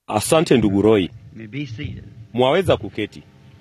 Asante ndugu Roy, You may be seated. mwaweza kuketi.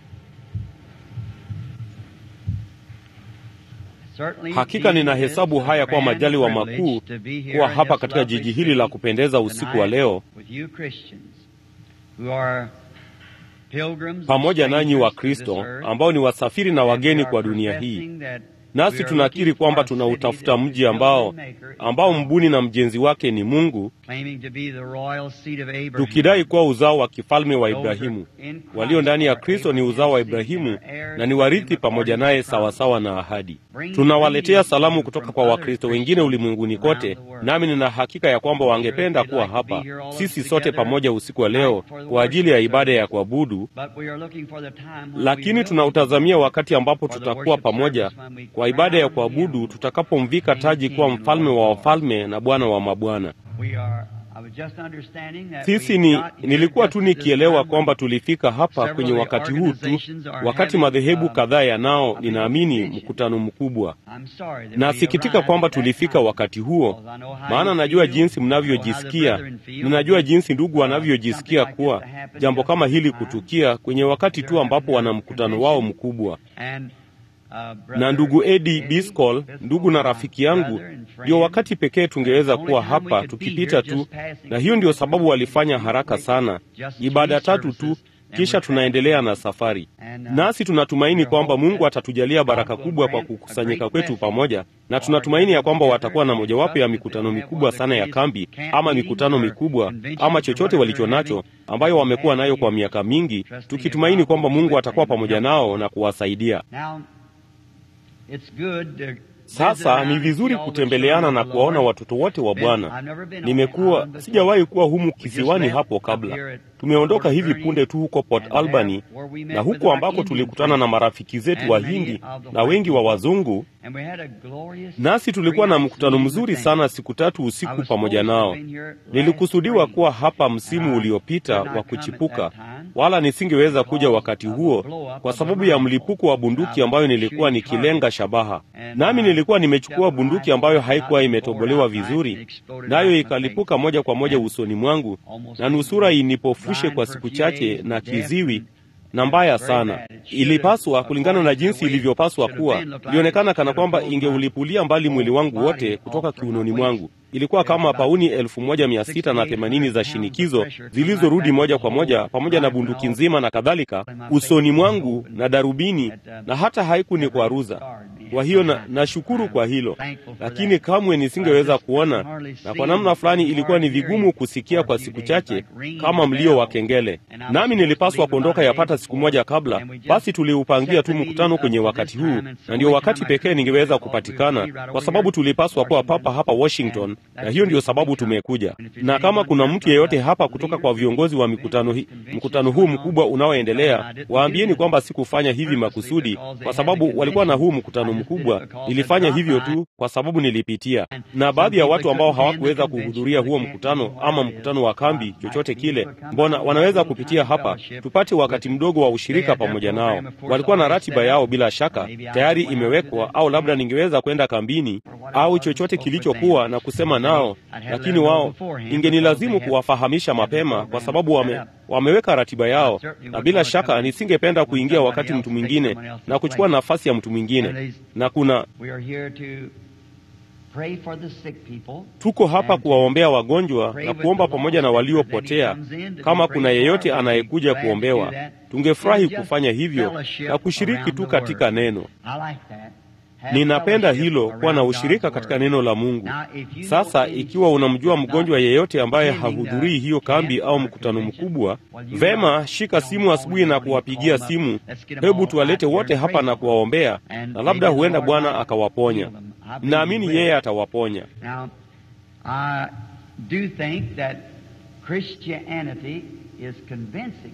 Certainly Hakika it ninahesabu is a haya kuwa grand majaliwa privilege makuu to be here kuwa in hapa this katika lovely jiji hili la city kupendeza usiku wa tonight leo with you Christians who are pilgrims and pamoja nanyi wa strangers to this Kristo earth, ambao ni wasafiri na and we wageni are kwa dunia hii. professing that Nasi we are tunakiri looking kwamba for a tunautafuta city that mji the ambao builder and maker is ambao God, mbuni na mjenzi wake ni Mungu, claiming to be the royal seed of Abraham. tukidai kuwa uzao wa kifalme wa Those Ibrahimu. are in Christ Walio ndani ya are Kristo ni uzao wa Abraham's seed Ibrahimu and are heirs na ni with warithi him pamoja according to naye the promise. sawasawa na ahadi. Bring Tunawaletea greetings salamu from kutoka kwa other Wakristo wengine Christians ulimwenguni around kote, the world. nami nina hakika ya kwamba wangependa Sure, they'd kuwa like to be hapa here all of us sisi sote together pamoja usiku wa leo tonight for the kwa ajili ya worship ibada ya service. kuabudu, But we are looking for the time when we lakini will tunautazamia wakati ambapo for the tutakuwa worship pamoja service when we kwa ibada ya crown kuabudu him tutakapomvika King taji kuwa King and mfalme Lord wa of wafalme na Bwana wa mabwana. We are, I was just understanding that Sisi we ni got here nilikuwa just tu at this nikielewa time kwamba when tulifika hapa several kwenye of the wakati huu tu, organizations are wakati having, madhehebu uh, kadhaa yanao, a big ninaamini convention. mkutano mkubwa. I'm sorry that we Nasikitika arrived kwamba at that tulifika time. wakati huo, Because I know how maana you najua feel, jinsi I know how the mnavyojisikia, brethren feel. ninajua jinsi ndugu Uh, wanavyojisikia something like kuwa this to happen jambo just kama at hili this time. kutukia kwenye wakati tu ambapo wana mkutano wao mkubwa. And, uh, Na brother ndugu Eddie Eddie Biscol, Biscol, ndugu na my rafiki yangu, brother and friend, ndio wakati pekee tungeweza the only kuwa time we hapa could be tukipita here tu, just passing na hiyo ndio through. sababu walifanya haraka sana, Just ibada three tatu tu, services, and kisha we're tunaendelea na safari. And, uh, Nasi tunatumaini we kwamba hope Mungu that atatujalia baraka God will kubwa kwa grant a kukusanyika great kwetu blessing pamoja, na for tunatumaini ya our kwamba gathering watakuwa na together. mojawapo ya Trust that mikutano they'll have mikubwa one of the sana ya greatest kambi camp ama meetings mikutano or mikubwa conventions ama or chochote whatever walicho they're nacho having, ambayo that wamekuwa they nayo have kwa here. miaka mingi, Trusting that tukitumaini God kwamba will be Mungu with atakuwa them and pamoja help nao them. na kuwasaidia. Now, it's good to visit Sasa around ni and see vizuri all the kutembeleana children na of the kuwaona Lord. watoto wote wa Been- Bwana. I've never been on the Nimekuwa island before. sijawahi kuwa humu We just kisiwani left hapo up kabla. here at Tumeondoka Port hivi Alberni, punde tu huko Port and there Albany, where we met na with huko our ambako Indian tulikutana na friends marafiki zetu and wa many Hindi of the na white wengi wa people. wazungu, And we had a glorious nasi tulikuwa na three-night mkutano meeting mzuri with them. sana siku tatu I usiku was pamoja supposed to nao. have been here last Nilikusudiwa spring, kuwa hapa and msimu I uliopita could wa not come at kuchipuka, that time wala nisingeweza kuja because wakati of a huo blow-up kwa of a sababu ya rifle mlipuko wa that I bunduki was ambayo nilikuwa shooting nikilenga targets. shabaha. And Nami I nilikuwa stepped nimechukua the bunduki rifle ambayo had not haikuwa been bored imetobolewa out right and vizuri, exploded nayo right in my ikalipuka face. moja kwa moja And usoni mwangu almost na made nusura me inipofushe blind kwa for a siku few chache days na and deaf kiziwi and na mbaya very sana. bad. It should have, Ilipaswa kulingana na according to the jinsi way it ilivyopaswa should have kuwa, been, looked like ilionekana it kana should have kwamba pulled my ingeulipulia mbali mwili whole wangu wote body kutoka off from my kiunoni waist. mwangu. Ilikuwa There's kama about pauni elfu moja mia sita na themanini 6,800 za pounds of shinikizo pressure come right zilizorudi back moja to the kwa whole moja pamoja na rifle and bunduki all nzima na kadhalika in my face usoni was mwangu open. na darubini, That, um, na hata haikunikwaruza. Kwa hiyo na, nashukuru kwa hilo, lakini kamwe nisingeweza kuona, na kwa namna fulani ilikuwa ni vigumu kusikia kwa siku chache kama mlio wa kengele. Nami nilipaswa kuondoka yapata siku moja kabla, basi tuliupangia tu mkutano kwenye wakati huu, na ndio wakati pekee ningeweza kupatikana, kwa sababu tulipaswa kuwa papa hapa Washington, na hiyo ndio sababu tumekuja. Na kama kuna mtu yeyote hapa kutoka kwa viongozi wa mikutano hii, mkutano huu mkubwa unaoendelea, waambieni kwamba sikufanya hivi makusudi, kwa sababu walikuwa na huu mkutano mkubwa. Nilifanya hivyo tu kwa sababu nilipitia, na baadhi ya watu ambao hawakuweza kuhudhuria huo mkutano ama mkutano wa kambi, chochote kile, mbona wanaweza kupitia hapa tupate wakati mdogo wa ushirika pamoja nao. Walikuwa na ratiba yao bila shaka tayari imewekwa, au labda ningeweza kwenda kambini au chochote kilichokuwa na kusema nao, lakini wao ingenilazimu kuwafahamisha mapema, kwa sababu wame, wameweka ratiba yao, na bila shaka nisingependa kuingia wakati mtu mwingine na kuchukua nafasi ya mtu mwingine. Na kuna We are here to pray for the sick people. tuko hapa kuwaombea wagonjwa na kuomba pamoja na waliopotea. Kama kuna yeyote anayekuja kuombewa, tungefurahi kufanya hivyo na kushiriki tu katika neno. I like that. Have Ninapenda fellowship hilo, kuwa na around God's ushirika katika word. neno la Mungu. Now, if you know Sasa any ikiwa unamjua sick mgonjwa not yeyote ambaye attending the hahudhurii hiyo kambi camp au or mkutano convention, mkubwa, well, you vema, know, shika don't simu call asubuhi them na when you kuwapigia call them simu, up. Let's get them hebu all tuwalete out here wote and hapa pray na for them. kuwaombea, And na labda maybe the huenda Lord Bwana might akawaponya. heal them. I believe Naamini he will. yeye atawaponya. Now, I do think that Christianity is convincing.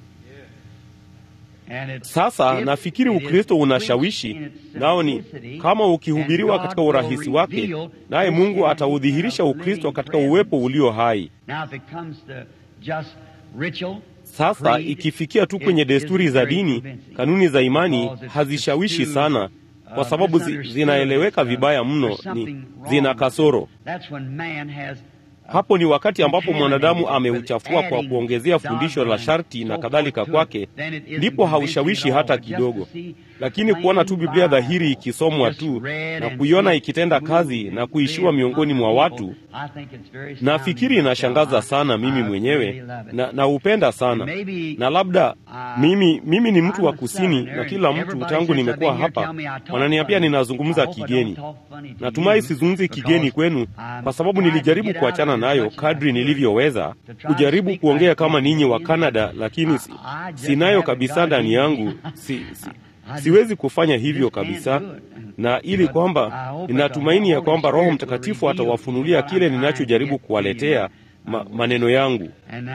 And it's, Sasa if nafikiri it is Ukristo preached unashawishi, in its nao ni simplicity, kama ukihubiriwa and katika God will urahisi wake, reveal naye Mungu Christianity ataudhihirisha in a Ukristo living katika uwepo presence. ulio hai. Now, if it comes to just ritual, Sasa creed, ikifikia tu kwenye it desturi isn't za very dini, convincing. kanuni za imani Because it's- hazishawishi it's too, sana, kwa uh, sababu zi, misunderstood. zinaeleweka Uh, vibaya mno, there's ni something wrong zina with it. kasoro. That's when man has Hapo ni wakati ambapo mwanadamu ameuchafua kwa kuongezea fundisho la sharti na kadhalika kwake, ndipo haushawishi hata kidogo. Lakini kuona tu Biblia dhahiri ikisomwa tu na kuiona ikitenda kazi na kuishiwa miongoni mwa watu, nafikiri inashangaza sana mimi mwenyewe na naupenda sana. Na labda mimi, mimi ni mtu wa kusini, na kila mtu tangu nimekuwa hapa wananiambia ninazungumza kigeni. Natumai sizungumzi kigeni kwenu, kwa sababu nilijaribu kuachana nayo kadri nilivyoweza, kujaribu kuongea kama ninyi wa Kanada, lakini si, sinayo kabisa ndani yangu si, si, siwezi kufanya hivyo kabisa, na ili kwamba ninatumaini ya kwamba Roho Mtakatifu atawafunulia kile ninachojaribu kuwaletea ma, maneno yangu.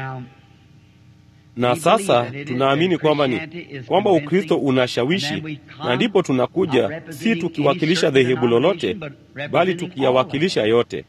Na sasa tunaamini kwamba ni kwamba Ukristo unashawishi, na ndipo tunakuja si tukiwakilisha dhehebu lolote, bali tukiyawakilisha yote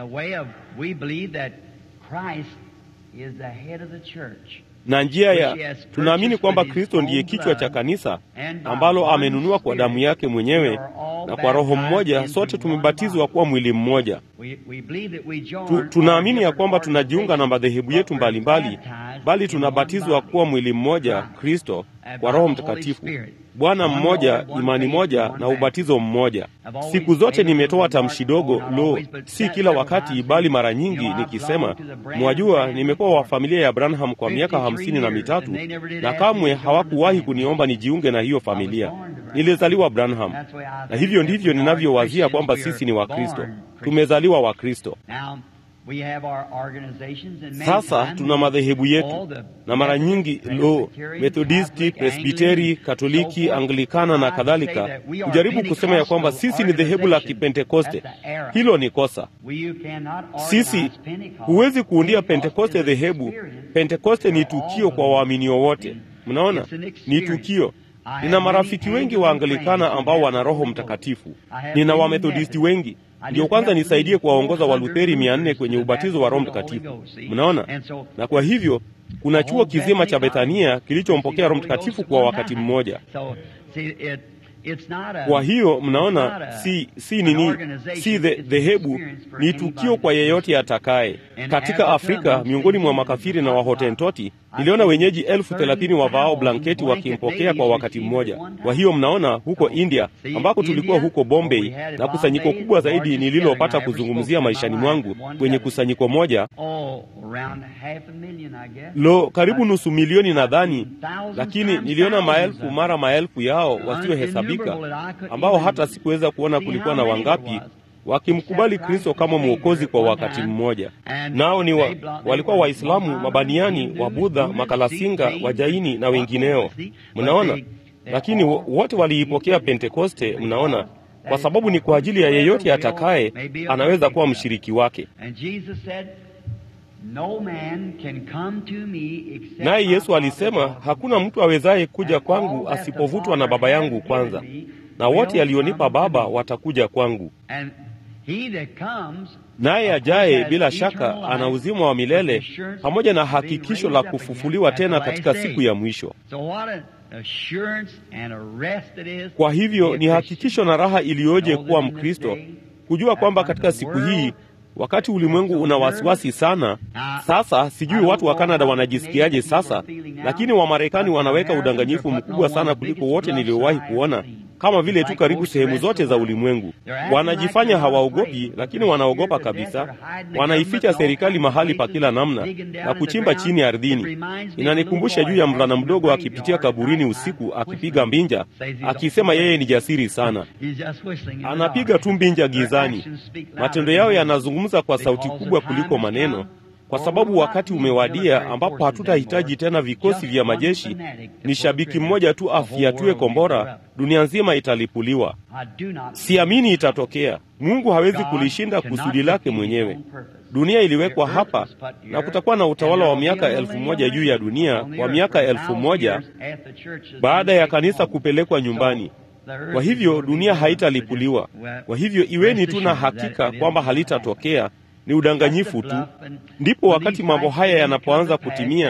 na njia ya tunaamini kwamba Kristo ndiye kichwa cha kanisa ambalo amenunua kwa damu yake mwenyewe, na kwa Roho mmoja sote tumebatizwa kuwa mwili mmoja. Tu, tunaamini ya kwamba tunajiunga na madhehebu yetu mbalimbali, bali tunabatizwa kuwa mwili mmoja, Kristo, kwa Roho Mtakatifu, Bwana mmoja, imani moja na ubatizo mmoja. Siku zote nimetoa tamshi dogo, lo, si kila wakati, bali mara nyingi nikisema, mwajua, nimekuwa wa familia ya Branham kwa miaka hamsini na mitatu na kamwe hawakuwahi kuniomba nijiunge na hiyo familia. Nilizaliwa Branham, na hivyo ndivyo ninavyowazia kwamba sisi ni Wakristo, tumezaliwa Wakristo. Sasa tuna madhehebu yetu na mara nyingi lo, Methodisti, Presbiteri, Katoliki, Anglikana na kadhalika, kujaribu kusema ya kwamba sisi ni dhehebu la Kipentekoste. Hilo ni kosa. Sisi huwezi kuundia Pentekoste dhehebu. Pentekoste ni tukio kwa waaminio wote. Mnaona, ni tukio. Nina marafiki wengi wa Anglikana ambao wana Roho Mtakatifu. Nina Wamethodisti wengi ndio kwanza nisaidie kuwaongoza Walutheri mia nne kwenye ubatizo wa Roho Mtakatifu. Mnaona, na kwa hivyo kuna chuo kizima cha Bethania kilichompokea Roho Mtakatifu kwa wakati mmoja. Kwa hiyo mnaona, si si nini, si dhehebu, ni tukio kwa yeyote atakaye. Katika Afrika, miongoni mwa makafiri na Wahotentoti, niliona wenyeji elfu thelathini wavaao blanketi wakimpokea kwa wakati mmoja. Kwa hiyo mnaona, huko India ambako tulikuwa huko Bombay, na kusanyiko kubwa zaidi nililopata kuzungumzia maishani mwangu kwenye kusanyiko moja, lo, karibu nusu milioni nadhani, lakini niliona maelfu mara maelfu yao wasiohesabika, ambao hata sikuweza kuona kulikuwa na wangapi wakimkubali Kristo kama mwokozi kwa wakati mmoja. Nao ni wa, walikuwa Waislamu, mabaniani, Wabudha, makalasinga, Wajaini na wengineo. Mnaona, lakini wote waliipokea Pentekoste. Mnaona, kwa sababu ni kwa ajili ya yeyote atakaye anaweza kuwa mshiriki wake. Naye Yesu alisema, hakuna mtu awezaye kuja kwangu asipovutwa na Baba yangu kwanza, na wote alionipa Baba watakuja kwangu naye ajaye bila shaka ana uzima wa milele pamoja na hakikisho la kufufuliwa tena katika siku ya mwisho. Kwa hivyo ni hakikisho na raha iliyoje kuwa Mkristo, kujua kwamba katika siku hii wakati ulimwengu una wasiwasi sana. Sasa sijui watu wa Kanada wanajisikiaje sasa, lakini Wamarekani wanaweka udanganyifu mkubwa sana kuliko wote niliowahi kuona, kama vile tu karibu sehemu zote za ulimwengu. Wanajifanya hawaogopi, lakini wanaogopa kabisa. Wanaificha serikali mahali pa kila namna na kuchimba chini ardhini. Inanikumbusha juu ya mvulana mdogo akipitia kaburini usiku akipiga mbinja, akisema yeye ni jasiri sana. Anapiga tu mbinja gizani. Matendo yao yanazungumza kwa sauti kubwa kuliko maneno, kwa sababu wakati umewadia ambapo hatutahitaji tena vikosi vya majeshi. Ni shabiki mmoja tu afiatue kombora, dunia nzima italipuliwa. Siamini itatokea. Mungu hawezi kulishinda kusudi lake mwenyewe. Dunia iliwekwa hapa na kutakuwa na utawala wa miaka elfu moja juu ya dunia kwa miaka elfu moja baada ya kanisa kupelekwa nyumbani. Kwa hivyo dunia haitalipuliwa. Kwa hivyo iweni tu na hakika kwamba halitatokea, ni udanganyifu tu. Ndipo wakati mambo haya yanapoanza kutimia,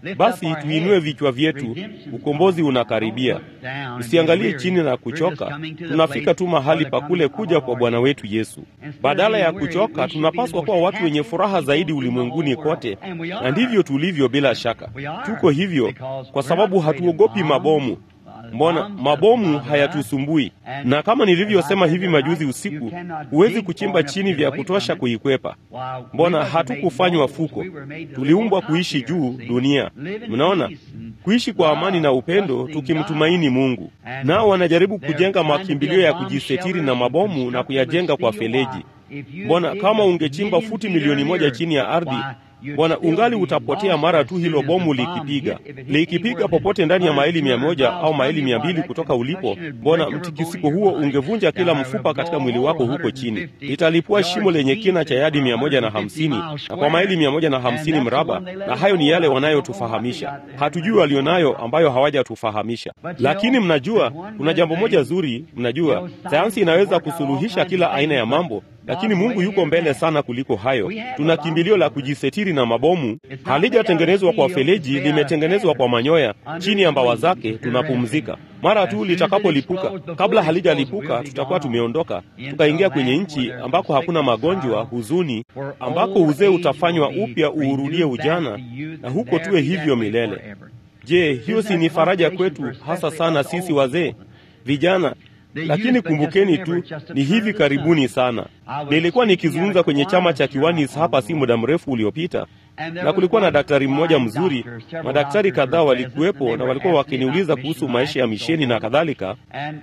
Basi tuinue vichwa vyetu, ukombozi unakaribia. Usiangalie chini na kuchoka, tunafika tu mahali pa kule kuja kwa Bwana wetu Yesu. Badala ya kuchoka, tunapaswa kuwa watu wenye furaha zaidi ulimwenguni kote, na ndivyo tulivyo. Bila shaka tuko hivyo kwa sababu hatuogopi mabomu. Mbona mabomu hayatusumbui? Na kama nilivyosema hivi majuzi usiku, huwezi kuchimba chini vya kutosha kuikwepa. Mbona hatukufanywa fuko? Tuliumbwa kuishi juu dunia. Mnaona, kuishi kwa amani na upendo, tukimtumaini Mungu. Nao wanajaribu kujenga makimbilio ya kujisetiri na mabomu na kuyajenga kwa feleji. Mbona kama ungechimba futi milioni moja chini ya ardhi Bwana, ungali utapotea mara tu hilo bomu likipiga. Likipiga popote ndani ya maili mia moja au maili mia mbili kutoka ulipo, mbona mtikisiko huo ungevunja kila mfupa katika mwili wako huko chini. Litalipua shimo lenye kina cha yadi mia moja na hamsini na kwa maili mia moja na hamsini mraba, na hayo ni yale wanayotufahamisha. Hatujui walionayo ambayo hawajatufahamisha. Lakini mnajua, kuna jambo moja zuri, mnajua sayansi inaweza kusuluhisha kila aina ya mambo lakini Mungu yuko mbele sana kuliko hayo. Tuna kimbilio la kujisetiri na mabomu. Halijatengenezwa kwa feleji, limetengenezwa kwa manyoya. Chini ya mbawa zake tunapumzika. Mara tu litakapolipuka, kabla halijalipuka, tutakuwa tumeondoka tukaingia kwenye nchi ambako hakuna magonjwa, huzuni, ambako uzee utafanywa upya uurudie ujana, na huko tuwe hivyo milele. Je, hiyo si ni faraja kwetu, hasa sana sisi wazee, vijana lakini kumbukeni tu, ni hivi karibuni sana. Nilikuwa nikizungumza kwenye chama cha Kiwanis hapa si muda mrefu uliopita, na kulikuwa na daktari mmoja mzuri. Madaktari kadhaa walikuwepo na walikuwa wakiniuliza kuhusu maisha ya misheni na kadhalika.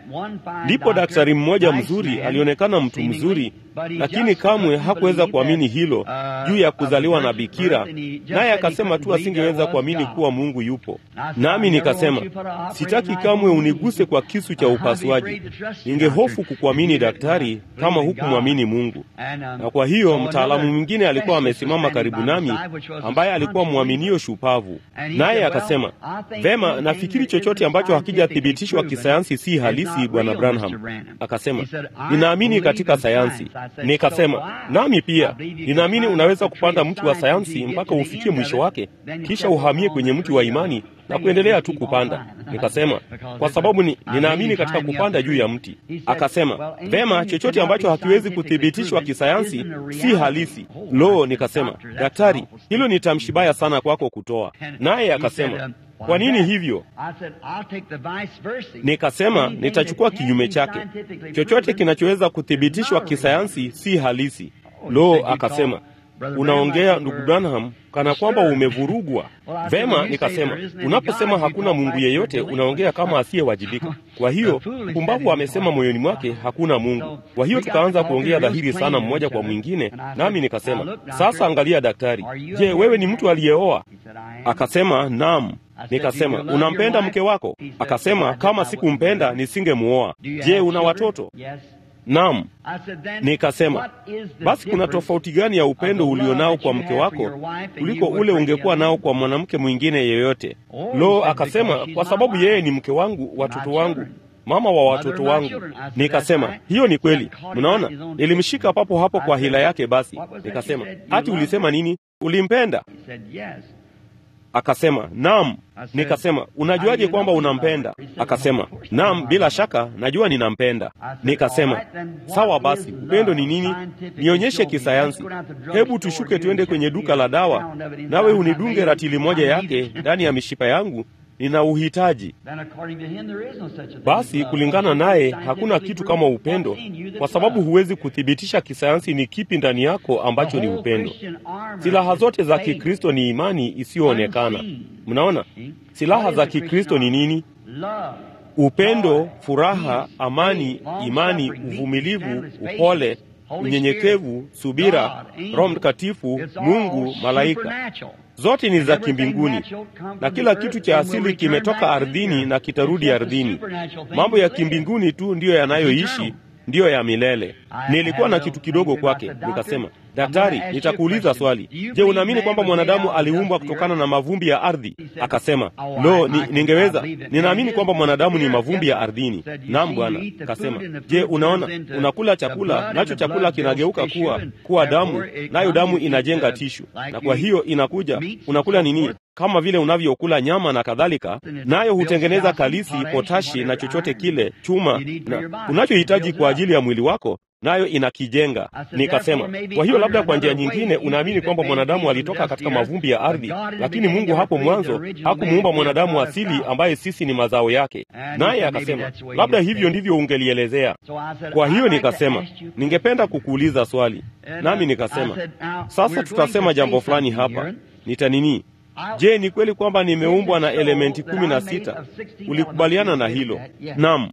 Ndipo daktari mmoja mzuri alionekana mtu mzuri, lakini kamwe hakuweza kuamini hilo juu ya kuzaliwa na bikira, naye akasema tu asingeweza kuamini kuwa Mungu yupo. Nami nikasema sitaki kamwe uniguse kwa kisu cha upasuaji. Ningehofu kukuamini daktari kama hukumwamini Mungu. Na kwa hiyo mtaalamu mwingine alikuwa amesimama karibu nami, ambaye alikuwa mwaminio shupavu, naye akasema, vema, nafikiri chochote ambacho hakijathibitishwa kisayansi si halisi, bwana Branham. Akasema, ninaamini katika sayansi. Nikasema, nami pia ninaamini unaweza kupanda mti wa sayansi mpaka ufikie mwisho wake, kisha uhamie kwenye mti wa imani na kuendelea tu kupanda. Nikasema kwa sababu ni, ninaamini katika kupanda juu ya mti. Akasema vema, chochote ambacho hakiwezi kuthibitishwa kisayansi si halisi. Lo, nikasema daktari, hilo ni tamshi baya sana kwako kutoa. Naye akasema kwa nini hivyo? Nikasema nitachukua kinyume chake. Chochote kinachoweza kuthibitishwa kisayansi si halisi. Lo, akasema unaongea ndugu Branham kana kwamba umevurugwa. Vema, nikasema unaposema hakuna Mungu yeyote unaongea kama asiyewajibika. Kwa hiyo pumbavu amesema moyoni mwake hakuna Mungu. Kwa hiyo tukaanza kuongea dhahiri sana mmoja kwa mwingine, nami nikasema sasa, angalia daktari, je, wewe ni mtu aliyeoa? Akasema naam. Nikasema unampenda mke wako? Akasema kama sikumpenda nisingemuoa. Je, una watoto? Naam. Nikasema basi kuna tofauti gani ya upendo ulionao kwa mke wako kuliko ule ungekuwa nao kwa mwanamke mwingine yeyote? Lo, akasema kwa sababu yeye ni mke wangu, watoto wangu, mama wa watoto wangu. Nikasema hiyo ni kweli. Mnaona, nilimshika papo hapo kwa hila yake. Basi nikasema hati ulisema nini? Ulimpenda? Akasema naam. Nikasema unajuaje kwamba unampenda? Akasema naam, bila shaka najua ninampenda. Nikasema sawa basi, upendo ni nini? Nionyeshe kisayansi. Hebu tushuke tuende kwenye duka la dawa, nawe unidunge ratili moja yake ndani ya mishipa yangu nina uhitaji. Basi kulingana naye hakuna kitu kama upendo, kwa sababu huwezi kuthibitisha kisayansi ni kipi ndani yako ambacho ni upendo. Silaha zote za Kikristo ni imani isiyoonekana. Mnaona, silaha za Kikristo ni nini? Upendo, furaha, amani, imani, uvumilivu, upole, unyenyekevu, subira, Roho Mtakatifu, Mungu, malaika zote ni za kimbinguni, na kila kitu cha asili kimetoka ardhini na kitarudi ardhini. Mambo ya kimbinguni tu ndiyo yanayoishi, ndiyo ya milele. Nilikuwa na kitu kidogo kwake, nikasema, daktari, nitakuuliza swali. Je, unaamini kwamba mwanadamu aliumbwa kutokana na mavumbi ya ardhi? Akasema, lo, ni, ningeweza. Ninaamini kwamba mwanadamu ni mavumbi ya ardhini. Naam bwana. Akasema, je, unaona, unakula chakula nacho chakula kinageuka kuwa kuwa damu, nayo damu inajenga tishu, na kwa hiyo inakuja, unakula nini? kama vile unavyokula nyama na kadhalika, nayo hutengeneza kalisi, potashi na chochote kile, chuma na unachohitaji kwa ajili ya mwili wako nayo inakijenga. Nikasema, kwa hiyo labda kwa njia nyingine unaamini kwamba mwanadamu alitoka katika mavumbi ya ardhi, lakini Mungu hapo mwanzo hakumuumba mwanadamu asili ambaye sisi ni mazao yake. Naye akasema, labda hivyo ndivyo ungelielezea. Kwa hiyo nikasema, ningependa kukuuliza swali, nami nikasema, sasa tutasema jambo fulani hapa, nitanini Je, ni kweli kwamba nimeumbwa na elementi kumi na sita? Ulikubaliana na hilo? Naam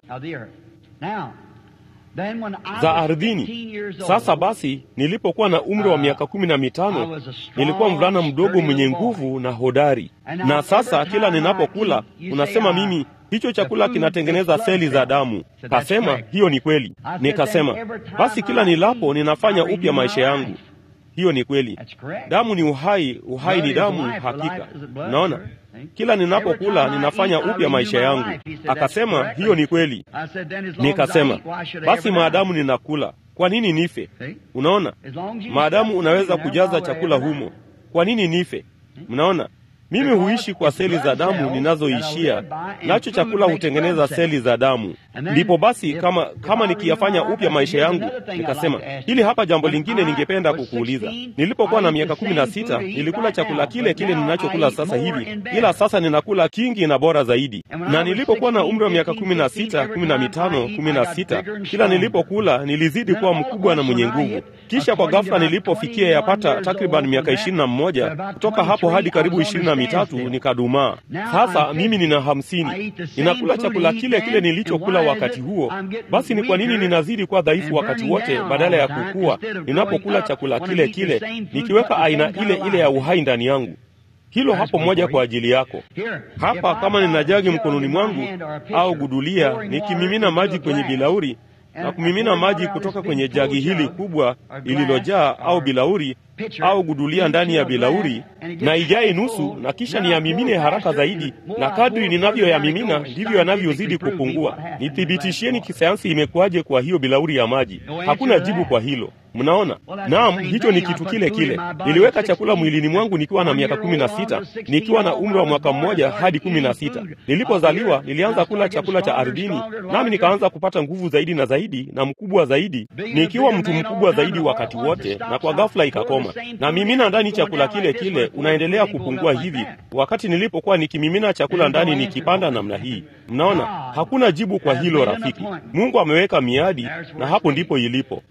za ardhini. Sasa basi, nilipokuwa na umri wa miaka kumi na mitano nilikuwa mvulana mdogo mwenye nguvu na hodari, na sasa kila ninapokula unasema mimi hicho chakula kinatengeneza seli za damu. Kasema hiyo ni kweli. Nikasema basi kila nilapo ninafanya upya maisha yangu. Hiyo ni kweli. Damu ni uhai, uhai ni damu. Hakika unaona kila ninapokula ninafanya upya maisha yangu. Akasema hiyo ni kweli. Nikasema basi maadamu ninakula, kwa nini nife? Unaona, maadamu unaweza kujaza chakula humo, kwa nini nife? Mnaona, mimi huishi kwa seli za damu ninazoishia nacho, chakula hutengeneza seli za damu. Ndipo basi kama, kama nikiyafanya upya maisha yangu, nikasema hili hapa jambo lingine ningependa kukuuliza. Nilipokuwa na miaka kumi na sita nilikula chakula kile kile ninachokula sasa hivi, ila sasa ninakula kingi na bora zaidi. Na nilipokuwa na umri wa miaka kumi na sita kumi na mitano kumi na sita kila nilipokula nilizidi kuwa mkubwa na mwenye nguvu. Kisha kwa ghafla nilipofikia yapata takriban miaka ishirini na mmoja kutoka hapo hadi karibu ishirini na mitatu nikadumaa. Sasa mimi nina hamsini, ninakula chakula kile kile nilichokula wakati huo. Basi ni kwa nini ninazidi kuwa dhaifu wakati wote badala ya kukua ninapokula chakula kile kile, nikiweka aina ile ile ya uhai ndani yangu? Hilo hapo moja kwa ajili yako. Hapa kama nina jagi mkononi mwangu au gudulia, nikimimina maji kwenye bilauri na kumimina maji kutoka kwenye jagi hili kubwa lililojaa au bilauri au gudulia ndani ya bilauri na ijae nusu, na kisha niyamimine haraka zaidi, na kadri ninavyoyamimina ndivyo yanavyozidi kupungua. Nithibitishieni kisayansi imekuwaje kwa hiyo bilauri ya maji? Hakuna jibu kwa hilo. Mnaona? Naam, hicho ni kitu kile kile. Niliweka chakula mwilini mwangu nikiwa na miaka kumi na sita, nikiwa na umri wa mwaka mmoja hadi kumi na sita. Nilipozaliwa nilianza kula chakula cha ardhini, nami nikaanza kupata nguvu zaidi na zaidi na mkubwa zaidi, nikiwa mtu mkubwa zaidi wakati wote, na kwa ghafla ikakoma. Na mimina ndani chakula kile kile unaendelea kupungua hivi, wakati nilipokuwa nikimimina chakula ndani nikipanda namna hii. Mnaona, hakuna jibu kwa hilo rafiki. Mungu ameweka miadi, na hapo ndipo ilipo.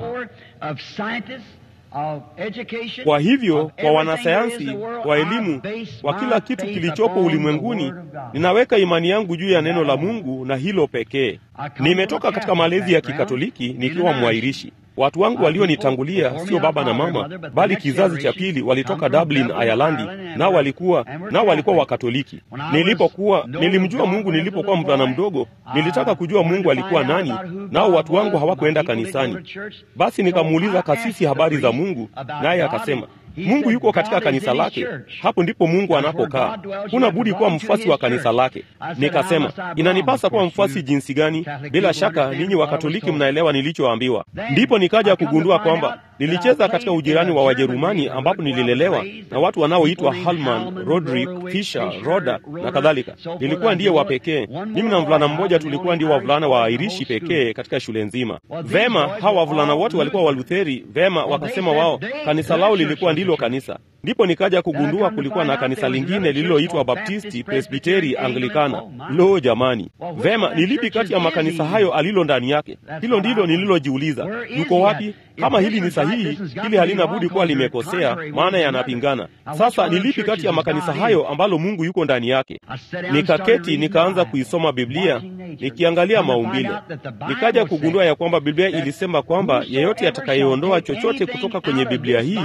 Kwa hivyo kwa wanasayansi, kwa elimu, kwa kila kitu kilichopo ulimwenguni, ninaweka imani yangu juu ya neno la Mungu na hilo pekee. Nimetoka katika malezi ya Kikatoliki nikiwa mwairishi. Watu wangu walionitangulia sio baba na mama, bali kizazi cha pili walitoka Dublin, Ayalandi, nao walikuwa nao walikuwa Wakatoliki. Nilipokuwa nilimjua Mungu nilipokuwa mvulana mdogo, nilitaka kujua Mungu alikuwa nani, nao watu wangu hawakuenda kanisani. Basi nikamuuliza kasisi habari za Mungu, naye akasema Mungu yuko katika kanisa lake. Hapo ndipo Mungu anapokaa. Huna budi kuwa mfuasi wa kanisa lake. Nikasema, inanipasa kuwa mfuasi jinsi gani? Bila shaka ninyi Wakatoliki mnaelewa nilichoambiwa. Ndipo nikaja kugundua kwamba nilicheza katika ujirani wa Wajerumani ambapo nililelewa na watu wanaoitwa Halman, Rodrik, Fischer, Roda na kadhalika. Nilikuwa ndiye wa pekee. Mimi na mvulana mmoja tulikuwa ndio wavulana wa Airishi pekee katika shule nzima. Vema, hawa wavulana wote walikuwa Walutheri. Vema, wakasema wao kanisa lao lilikuwa ndilo kanisa. Ndipo nikaja kugundua kulikuwa na kanisa lingine lililoitwa Baptisti, Presbiteri, Anglikana. Lo jamani! Vema, ni lipi kati ya makanisa hayo alilo ndani yake? Hilo ndilo nililojiuliza. Yuko wapi? Kama hili ni sahihi, hili halina budi kuwa limekosea, maana yanapingana. Sasa ni lipi kati ya makanisa hayo ambalo Mungu yuko ndani yake? Nikaketi nikaanza kuisoma Biblia nikiangalia maumbile, nikaja kugundua ya kwamba Biblia ilisema kwamba yeyote atakayeondoa chochote kutoka kwenye Biblia hii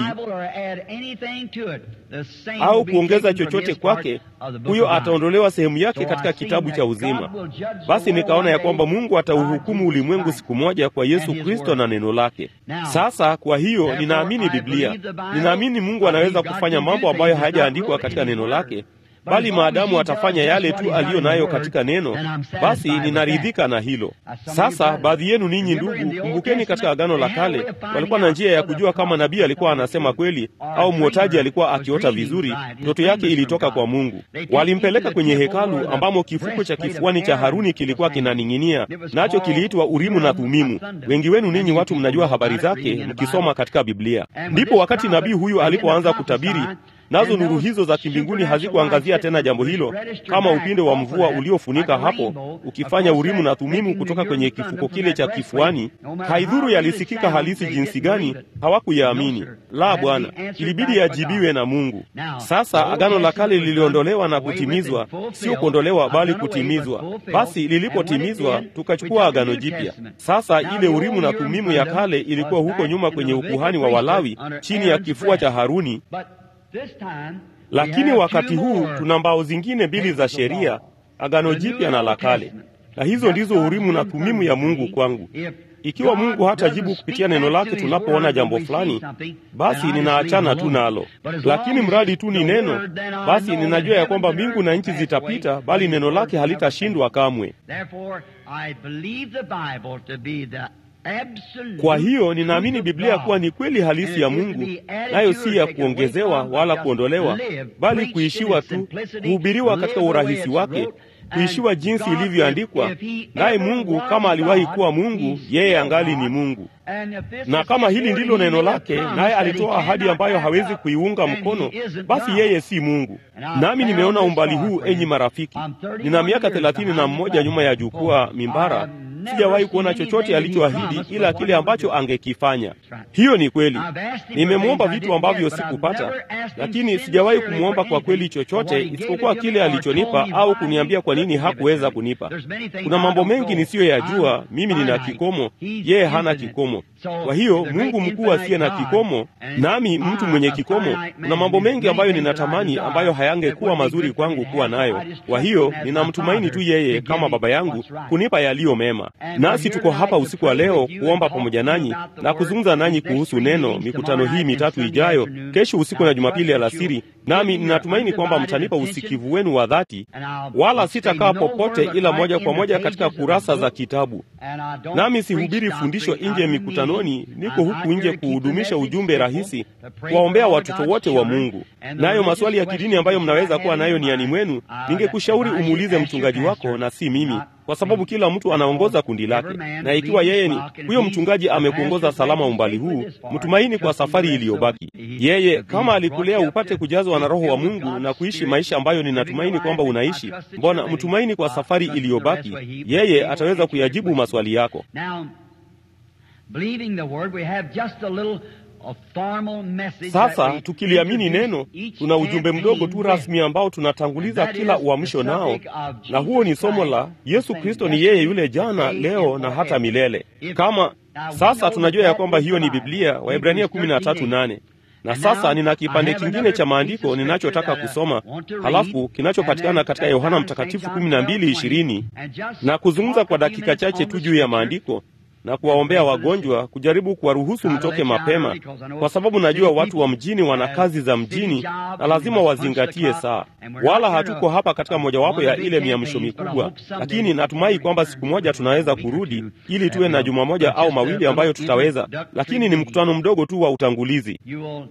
au kuongeza chochote kwake, huyo ataondolewa sehemu yake katika kitabu cha uzima. Basi nikaona ya kwamba Mungu atauhukumu ulimwengu siku moja kwa Yesu Kristo na neno lake. Sasa kwa hiyo ninaamini Biblia, ninaamini Mungu anaweza kufanya mambo ambayo hayajaandikwa katika neno lake, bali maadamu atafanya yale tu aliyo nayo katika neno, basi ninaridhika na hilo. Sasa baadhi yenu ninyi ndugu, kumbukeni, katika Agano la Kale walikuwa na njia ya kujua kama nabii alikuwa anasema kweli au mwotaji alikuwa akiota vizuri, ndoto yake ilitoka kwa Mungu. Walimpeleka kwenye hekalu ambamo kifuko cha kifuani cha Haruni kilikuwa kinaning'inia, nacho kiliitwa Urimu na Thumimu. Wengi wenu ninyi watu mnajua habari zake mkisoma katika Biblia. Ndipo wakati nabii huyu alipoanza kutabiri nazo nuru hizo za kimbinguni hazikuangazia tena jambo hilo, kama upinde wa mvua uliofunika hapo, ukifanya Urimu na Thumimu kutoka kwenye kifuko kile cha kifuani. Haidhuru yalisikika halisi jinsi gani, hawakuyaamini. La, Bwana, ilibidi yajibiwe na Mungu. Sasa agano la kale liliondolewa na kutimizwa, sio kuondolewa, bali kutimizwa. Basi lilipotimizwa, tukachukua agano jipya. Sasa ile Urimu na Thumimu ya kale ilikuwa huko nyuma kwenye ukuhani wa Walawi, chini ya kifua cha Haruni. Lakini wakati huu tuna mbao zingine mbili za sheria, agano jipya na la kale, na hizo ndizo Urimu na Thumimu ya Mungu kwangu. Ikiwa Mungu hatajibu kupitia neno lake tunapoona jambo fulani, basi ninaachana tu nalo. Lakini mradi tu ni neno, basi ninajua ya kwamba mbingu na nchi zitapita, bali neno lake halitashindwa kamwe. Kwa hiyo ninaamini Biblia kuwa ni kweli halisi ya Mungu, nayo si ya kuongezewa wala kuondolewa, bali kuishiwa tu, kuhubiriwa katika urahisi wake, kuishiwa jinsi ilivyoandikwa. Naye Mungu kama aliwahi kuwa Mungu, yeye angali ni Mungu. Na kama hili ndilo neno lake, naye alitoa ahadi ambayo hawezi kuiunga mkono, basi yeye si Mungu. Nami nimeona umbali huu, enyi marafiki. Nina miaka thelathini na mmoja nyuma ya jukwaa mimbara sijawahi kuona chochote alichoahidi ila kile ambacho angekifanya. Hiyo ni kweli. Nimemwomba vitu ambavyo sikupata, lakini sijawahi kumwomba kwa kweli chochote isipokuwa kile alichonipa au kuniambia kwa nini hakuweza kunipa. Kuna mambo mengi nisiyoyajua. Mimi nina kikomo, yeye hana kikomo. Kwa hiyo Mungu mkuu asiye na kikomo, nami mtu mwenye kikomo, kuna mambo mengi ambayo ninatamani ambayo hayangekuwa mazuri kwangu kuwa nayo. Kwa hiyo ninamtumaini tu yeye kama baba yangu kunipa yaliyo mema. Nasi tuko hapa usiku wa leo kuomba pamoja nanyi na kuzungumza nanyi kuhusu neno, mikutano hii mitatu ijayo, kesho usiku na Jumapili alasiri. Nami ninatumaini kwamba mtanipa usikivu wenu wa dhati, wala sitakaa popote ila moja kwa moja katika kurasa za kitabu. Nami sihubiri fundisho nje mikutanoni, niko huku nje kuhudumisha ujumbe rahisi, kuwaombea watoto wote wa Mungu. Nayo maswali ya kidini ambayo mnaweza kuwa nayo niani mwenu, ningekushauri umuulize mchungaji wako na si mimi kwa sababu kila mtu anaongoza kundi lake, na ikiwa yeye ni huyo mchungaji amekuongoza salama umbali huu, mtumaini kwa safari iliyobaki. Yeye kama alikulea upate kujazwa na Roho wa Mungu na kuishi maisha ambayo ninatumaini kwamba unaishi, mbona mtumaini kwa safari iliyobaki. Yeye ataweza kuyajibu maswali yako. Sasa tukiliamini neno, tuna ujumbe mdogo tu rasmi ambao tunatanguliza kila uamsho nao, na huo ni somo la Yesu Kristo ni yeye yule jana, leo na hata milele. Kama sasa tunajua ya kwamba hiyo ni Biblia, Waebrania 13:8 na sasa nina kipande kingine cha maandiko ninachotaka kusoma, halafu kinachopatikana katika Yohana Mtakatifu 12:20 na kuzungumza kwa dakika chache tu juu ya maandiko na kuwaombea wagonjwa, kujaribu kuwaruhusu mtoke mapema, kwa sababu najua watu wa mjini wana kazi za mjini na lazima wazingatie saa. Wala hatuko hapa katika mojawapo ya ile miamsho mikubwa, lakini natumai kwamba siku moja tunaweza kurudi ili tuwe na juma moja au mawili ambayo tutaweza, lakini ni mkutano mdogo tu wa utangulizi.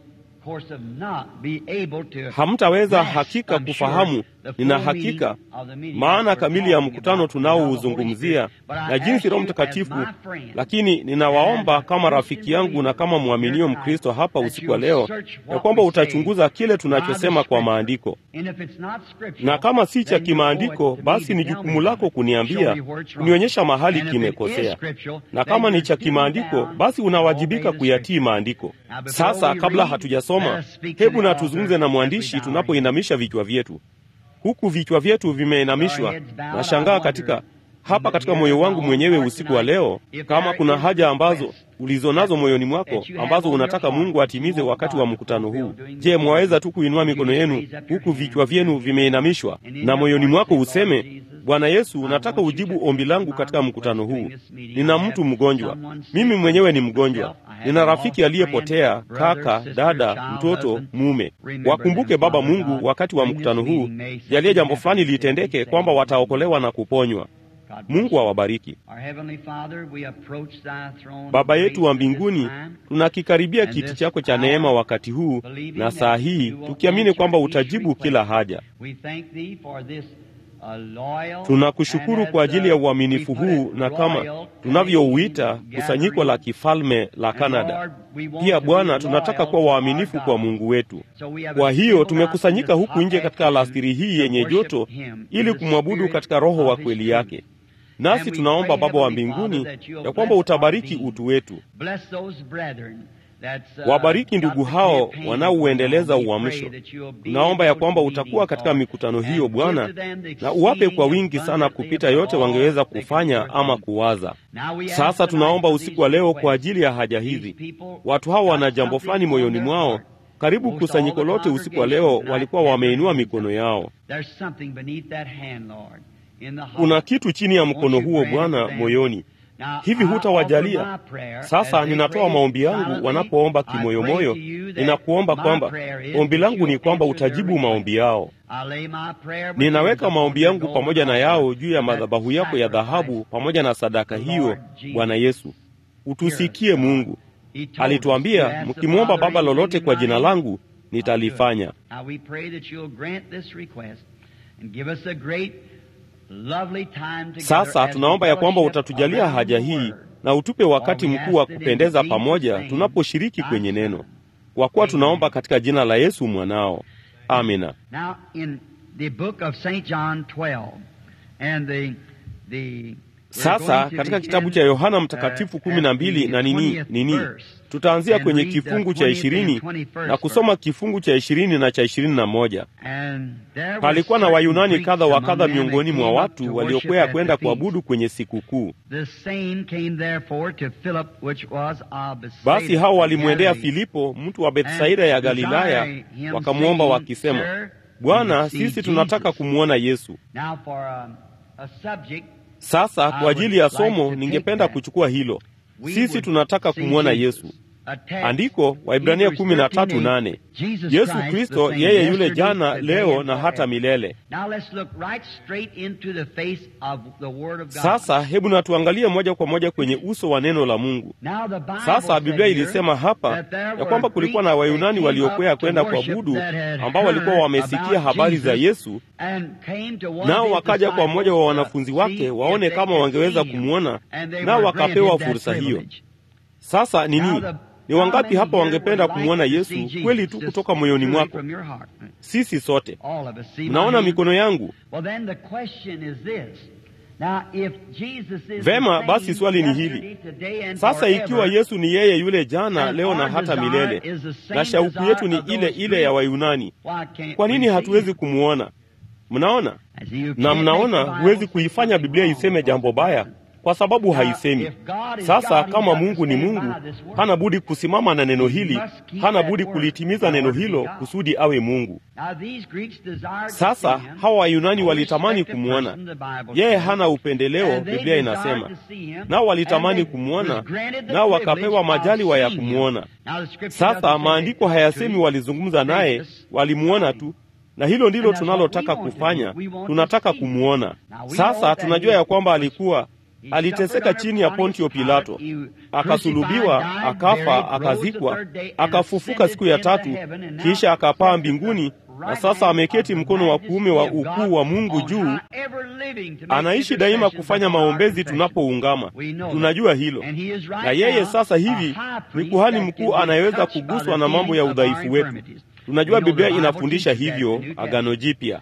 Hamtaweza hakika kufahamu, nina hakika maana kamili ya mkutano tunaouzungumzia na jinsi Roho Mtakatifu. Lakini ninawaomba kama rafiki yangu na kama mwaminio Mkristo hapa usiku wa leo, ya kwamba utachunguza kile tunachosema kwa maandiko, na kama si cha kimaandiko, basi ni jukumu lako kuniambia, kunionyesha mahali kimekosea, na kama ni cha kimaandiko, basi unawajibika kuyatii maandiko. Sasa kabla hatujasoma, hebu na tuzungumze na mwandishi tunapoinamisha vichwa vyetu huku vichwa vyetu vimeinamishwa. Nashangaa katika hapa katika moyo wangu mwenyewe usiku wa leo, kama kuna haja ambazo ulizonazo moyoni mwako ambazo unataka Mungu atimize wakati wa mkutano huu. Je, mwaweza tu kuinua mikono yenu huku vichwa vyenu vimeinamishwa, na moyoni mwako useme, Bwana Yesu, nataka ujibu ombi langu katika mkutano huu. Nina mtu mgonjwa, mimi mwenyewe ni mgonjwa, nina rafiki aliyepotea, kaka, dada, mtoto, mume. Wakumbuke Baba Mungu wakati wa mkutano huu, jalie jambo fulani litendeke, kwamba wataokolewa na kuponywa. Mungu awabariki. Baba yetu wa mbinguni, tunakikaribia kiti chako cha neema wakati huu na saa hii, tukiamini kwamba utajibu kila haja. Tunakushukuru kwa ajili ya uaminifu huu na kama tunavyouita kusanyiko la kifalme la Kanada. Pia Bwana, tunataka kuwa waaminifu kwa Mungu wetu. Kwa hiyo tumekusanyika huku nje katika alasiri hii yenye joto ili kumwabudu katika roho wa kweli yake. Nasi tunaomba Baba wa mbinguni ya kwamba utabariki utu wetu. Wabariki ndugu hao wanaouendeleza uamsho. Tunaomba ya kwamba utakuwa katika mikutano hiyo Bwana, na uwape kwa wingi sana kupita yote wangeweza kufanya ama kuwaza. Sasa tunaomba usiku wa leo kwa ajili ya haja hizi. Watu hao wana jambo fulani moyoni mwao. Karibu kusanyiko lote usiku wa leo walikuwa wameinua mikono yao. Kuna kitu chini ya mkono huo Bwana moyoni Hivi hutawajalia? Sasa ninatoa maombi yangu wanapoomba kimoyomoyo. Ninakuomba kwamba ombi langu ni kwamba utajibu maombi yao. Ninaweka maombi yangu pamoja na yao juu ya madhabahu yako ya dhahabu, pamoja na sadaka hiyo. Bwana Yesu, utusikie. Mungu alituambia, mkimwomba Baba lolote kwa jina langu nitalifanya. Sasa tunaomba ya kwamba utatujalia haja hii na utupe wakati mkuu wa kupendeza pamoja tunaposhiriki kwenye neno, kwa kuwa tunaomba katika jina la Yesu mwanao, amina. Sasa katika kitabu cha Yohana Mtakatifu kumi na mbili na nini nini, tutaanzia kwenye kifungu cha ishirini na kusoma kifungu cha ishirini na cha ishirini na moja. Palikuwa na Wayunani kadha wa kadha miongoni mwa watu waliokwea kwenda kuabudu kwenye sikukuu. Basi hao walimwendea Filipo, mtu wa Bethsaida ya Galilaya, wakamwomba wakisema, Bwana, sisi tunataka kumwona Yesu. Sasa kwa ajili ya somo ningependa kuchukua hilo. Sisi tunataka kumwona Yesu. Andiko Waibrania kumi na tatu nane. Yesu Kristo yeye yule jana, leo na hata milele. Sasa hebu na tuangalie moja kwa moja kwenye uso wa neno la Mungu. Sasa Biblia ilisema hapa ya kwamba kulikuwa na Wayunani waliokwea kwenda kuabudu ambao walikuwa wamesikia habari za Yesu, nao wakaja kwa mmoja wa wanafunzi wake waone kama wangeweza kumwona, nao wakapewa fursa hiyo. Sasa nini? Ni wangapi hapa wangependa kumwona Yesu kweli tu kutoka moyoni mwako? Sisi sote. Mnaona mikono yangu? Vema, basi swali ni hili sasa, ikiwa Yesu ni yeye yule jana, leo na hata milele, na shauku yetu ni ile ile ya Wayunani, kwa nini hatuwezi kumwona? Mnaona? Na mnaona, huwezi kuifanya Biblia iseme jambo baya kwa sababu haisemi. Sasa kama Mungu ni Mungu, hana budi kusimama na neno hili, hana budi kulitimiza neno hilo kusudi awe Mungu. Sasa hawa Wayunani walitamani kumwona yeye, hana upendeleo, Biblia inasema, nao walitamani kumwona, nao wakapewa majaliwa ya kumwona. Sasa maandiko hayasemi walizungumza naye, walimwona tu na hilo ndilo tunalotaka kufanya, tunataka kumwona. Sasa tunajua ya kwamba alikuwa aliteseka chini ya Pontio Pilato, akasulubiwa, akafa, akazikwa, akafufuka siku ya tatu, kisha akapaa mbinguni, na sasa ameketi mkono wa kuume wa ukuu wa Mungu juu. Anaishi daima kufanya maombezi tunapoungama, tunajua hilo. Na yeye sasa hivi ni kuhani mkuu anayeweza kuguswa na mambo ya udhaifu wetu. Tunajua Biblia inafundisha hivyo, Agano Jipya.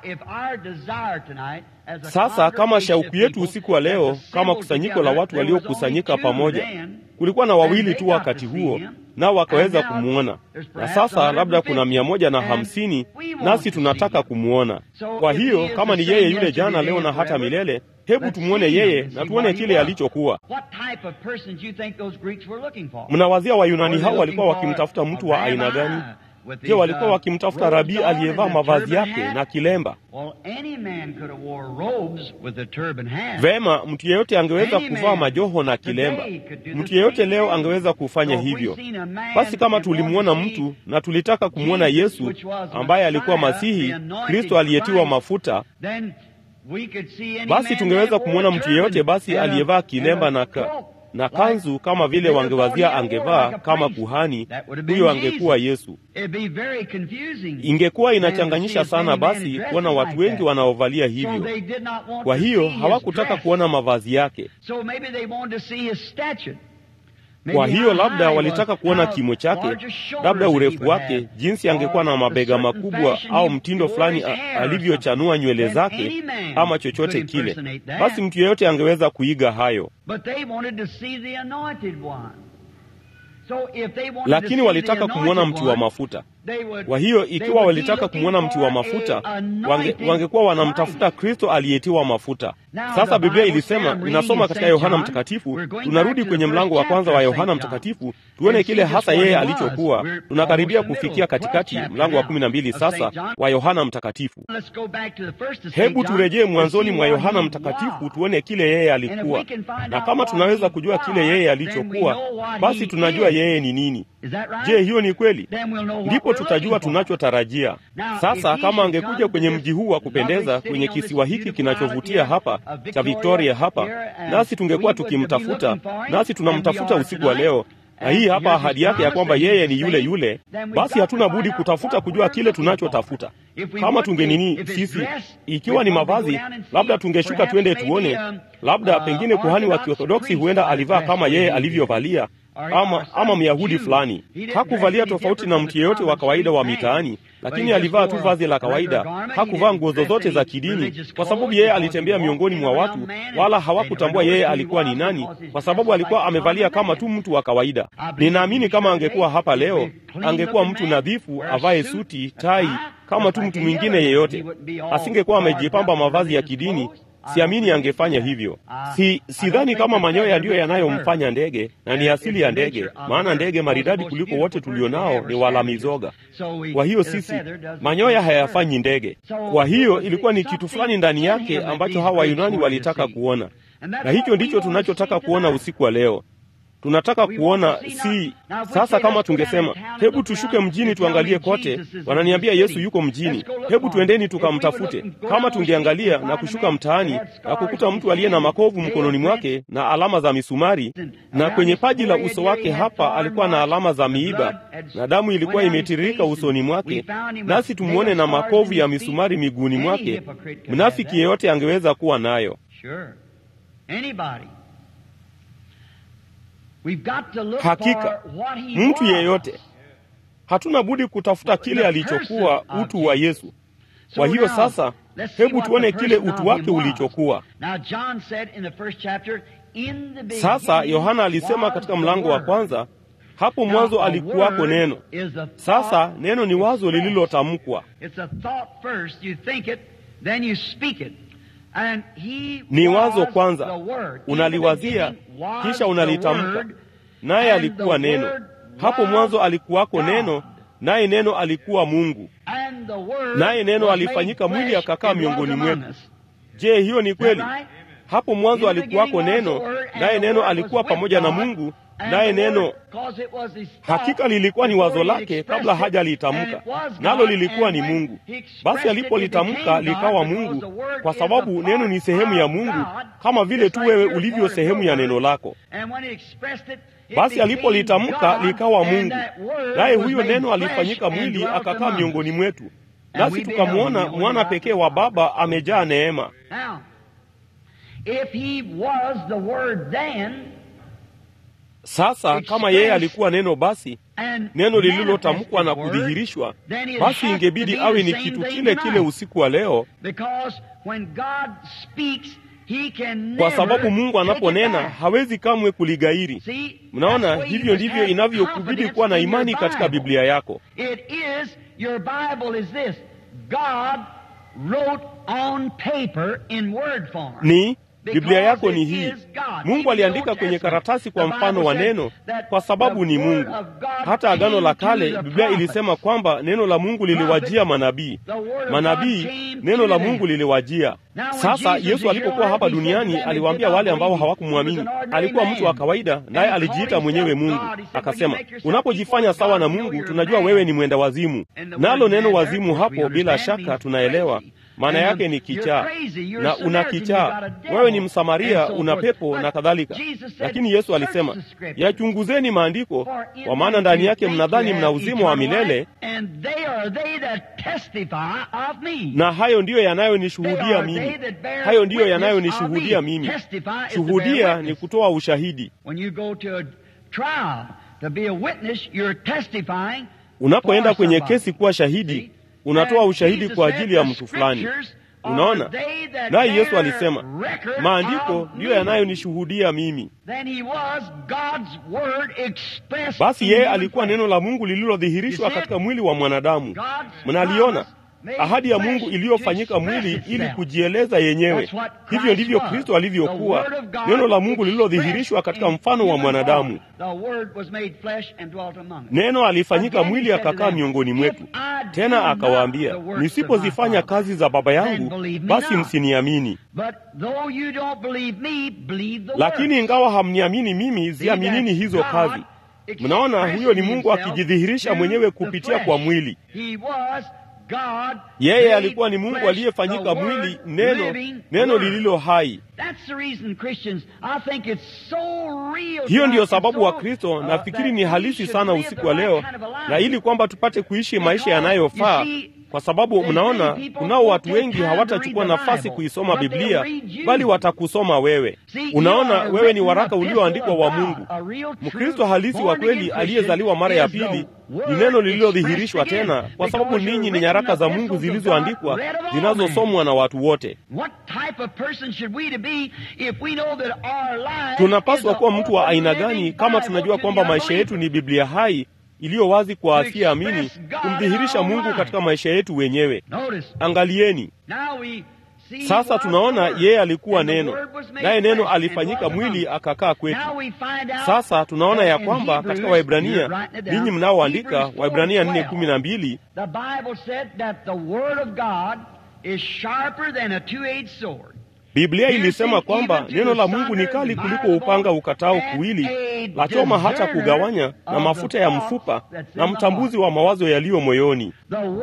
Sasa kama shauku yetu usiku wa leo, kama kusanyiko la watu waliokusanyika pamoja, kulikuwa na wawili tu wakati huo, nao wakaweza kumwona, na sasa labda kuna mia moja na hamsini nasi tunataka kumwona. Kwa hiyo kama ni yeye yule jana, leo na hata milele, hebu tumwone yeye na tuone kile alichokuwa. Mnawazia Wayunani hao walikuwa wakimtafuta mtu wa aina gani? Je, walikuwa wakimtafuta rabii aliyevaa mavazi yake na kilemba? Vema, mtu yeyote angeweza kuvaa majoho na kilemba. Mtu yeyote leo angeweza kufanya hivyo. Basi kama tulimwona mtu na tulitaka kumwona Yesu ambaye alikuwa Masihi, Kristo aliyetiwa mafuta, basi tungeweza kumwona mtu yeyote basi aliyevaa kilemba na ka na kanzu kama vile wangewazia angevaa kama kuhani, huyo angekuwa Yesu. Ingekuwa inachanganyisha sana basi kuona watu wengi wanaovalia hivyo. Kwa hiyo hawakutaka kuona mavazi yake. Kwa hiyo labda walitaka kuona kimo chake, labda urefu wake, jinsi angekuwa na mabega makubwa, au mtindo fulani alivyochanua nywele zake, ama chochote kile. Basi mtu yeyote angeweza kuiga hayo, lakini walitaka kumwona mtu wa mafuta. Kwa hiyo ikiwa walitaka kumwona mtu wa mafuta, wange, wangekuwa wanamtafuta Kristo aliyetiwa mafuta. Sasa Biblia ilisema, inasoma katika Yohana Mtakatifu. Tunarudi kwenye mlango wa kwanza wa Yohana Mtakatifu tuone kile hasa yeye alichokuwa. Tunakaribia kufikia katikati, mlango wa kumi na mbili sasa wa Yohana Mtakatifu. Hebu turejee mwanzoni mwa Yohana Mtakatifu tuone kile yeye alikuwa, na kama tunaweza kujua kile yeye alichokuwa, basi tunajua yeye ni nini. Je, hiyo ni kweli? Ndipo tutajua tunachotarajia. Sasa kama angekuja kwenye mji huu wa kupendeza, kwenye kisiwa hiki kinachovutia hapa cha Victoria hapa, nasi tungekuwa tukimtafuta, nasi tunamtafuta usiku wa leo, na hii hapa ahadi yake ya kwamba yeye ni yule yule, basi hatuna budi kutafuta kujua kile tunachotafuta. Kama tungenini sisi, ikiwa ni mavazi, labda tungeshuka twende tuone, labda pengine kuhani wa Kiorthodoksi huenda alivaa kama yeye alivyovalia ama, ama Myahudi fulani hakuvalia tofauti na mtu yeyote wa kawaida wa mitaani, lakini alivaa tu vazi la kawaida. Hakuvaa nguo zozote za kidini, kwa sababu yeye alitembea miongoni mwa watu, wala hawakutambua yeye alikuwa ni nani, kwa sababu alikuwa amevalia kama tu mtu wa kawaida. Ninaamini kama angekuwa hapa leo, angekuwa mtu nadhifu, avae suti, tai, kama tu mtu mwingine yeyote. Asingekuwa amejipamba mavazi ya kidini. Siamini angefanya hivyo. Si sidhani kama manyoya ndiyo yanayomfanya ndege, na ni asili ya ndege, maana ndege maridadi kuliko wote tulionao ni wala mizoga. Kwa hiyo sisi, manyoya hayafanyi ndege. Kwa hiyo ilikuwa ni kitu fulani ndani yake ambacho hawa Wayunani walitaka kuona, na hicho ndicho tunachotaka kuona usiku wa leo. Tunataka kuona si sasa. Kama tungesema hebu tushuke mjini tuangalie kote, wananiambia Yesu yuko mjini, hebu tuendeni tukamtafute. Kama tungeangalia na kushuka mtaani na kukuta mtu aliye na makovu mkononi mwake na alama za misumari, na kwenye paji la uso wake hapa alikuwa na alama za miiba na damu ilikuwa imetiririka usoni mwake, nasi tumwone na makovu ya misumari miguuni mwake, mnafiki yeyote angeweza kuwa nayo. Hakika mtu yeyote, hatuna budi kutafuta kile alichokuwa utu wa Yesu. Kwa hiyo sasa, hebu tuone kile utu wake ulichokuwa. Sasa Yohana alisema katika mlango wa kwanza, hapo mwanzo alikuwako Neno. Sasa neno ni wazo lililotamkwa ni wazo kwanza, unaliwazia kisha unalitamka. Naye alikuwa Neno. Hapo mwanzo alikuwako Neno, naye Neno alikuwa Mungu, naye Neno alifanyika mwili akakaa miongoni mwetu. Je, hiyo ni kweli? Hapo mwanzo alikuwako Neno, naye Neno alikuwa pamoja na Mungu, naye Neno hakika lilikuwa ni wazo lake kabla hajalitamka, nalo lilikuwa ni Mungu. Basi alipolitamka likawa Mungu, kwa sababu neno ni sehemu ya Mungu, kama vile tu wewe ulivyo sehemu ya neno lako. Basi alipolitamka likawa Mungu, naye huyo neno alifanyika mwili akakaa miongoni mwetu, nasi tukamwona mwana pekee wa Baba amejaa neema. Sasa kama yeye alikuwa neno, basi neno lililotamkwa na kudhihirishwa, basi ingebidi awe ni kitu kile kile usiku wa leo, kwa sababu Mungu anaponena hawezi kamwe kuligairi. Mnaona, hivyo ndivyo inavyokubidi kuwa na imani katika Biblia yako. ni Biblia yako ni hii. Mungu aliandika kwenye karatasi kwa mfano wa neno, kwa sababu ni Mungu. Hata Agano la Kale, Biblia ilisema kwamba neno la Mungu liliwajia manabii. Manabii, neno la Mungu liliwajia. Sasa Yesu alipokuwa hapa duniani aliwaambia wale ambao hawakumwamini. Alikuwa mtu wa kawaida, naye alijiita mwenyewe Mungu. Akasema, unapojifanya sawa na Mungu, tunajua wewe ni mwenda wazimu. Nalo neno wazimu hapo, bila shaka tunaelewa maana yake ni kichaa, na una kichaa. Wewe ni Msamaria, una pepo na kadhalika. Lakini Yesu alisema, yachunguzeni maandiko, kwa maana ndani yake mnadhani mna uzima wa milele, na hayo ndiyo yanayonishuhudia mimi. Hayo ndiyo yanayonishuhudia mimi. Shuhudia ni kutoa ushahidi. Unapoenda kwenye kesi kuwa shahidi unatoa ushahidi kwa ajili ya mtu fulani. Unaona, naye Yesu alisema maandiko ndiyo yanayonishuhudia mimi. Basi yeye alikuwa neno la Mungu lililodhihirishwa katika mwili wa mwanadamu. Mnaliona ahadi ya Mungu iliyofanyika mwili ili kujieleza yenyewe. Hivyo ndivyo Kristo alivyokuwa, neno la Mungu lililodhihirishwa katika mfano wa mwanadamu. Neno alifanyika mwili akakaa miongoni mwetu. Tena akawaambia, nisipozifanya kazi za Baba yangu, basi msiniamini. Lakini ingawa hamniamini mimi, ziaminini hizo kazi. Mnaona, huyo ni Mungu akijidhihirisha mwenyewe kupitia kwa mwili. Yeye alikuwa ni Mungu aliyefanyika mwili, neno, neno lililo hai. Hiyo ndiyo sababu wa Kristo nafikiri ni halisi sana usiku wa leo, na ili kwamba tupate kuishi maisha yanayofaa kwa sababu mnaona, kunao watu wengi hawatachukua nafasi kuisoma Biblia, bali watakusoma wewe. Unaona, wewe ni waraka ulioandikwa wa Mungu. Mkristo halisi wa kweli aliyezaliwa mara ya pili ni neno lililodhihirishwa tena, kwa sababu ninyi ni nyaraka za Mungu zilizoandikwa zinazosomwa na watu wote. Tunapaswa kuwa mtu wa aina gani kama tunajua kwamba maisha yetu ni Biblia hai iliyo wazi kwa asiyeamini kumdhihirisha Mungu katika maisha yetu wenyewe. Angalieni sasa, tunaona yeye alikuwa neno, naye neno alifanyika mwili akakaa kwetu. Sasa tunaona ya kwamba katika Waibrania, ninyi mnaoandika Waibrania nne kumi na mbili Biblia ilisema kwamba neno la Mungu ni kali kuliko upanga ukatao kuwili, la choma hata kugawanya na mafuta ya mfupa, na mtambuzi wa mawazo yaliyo moyoni.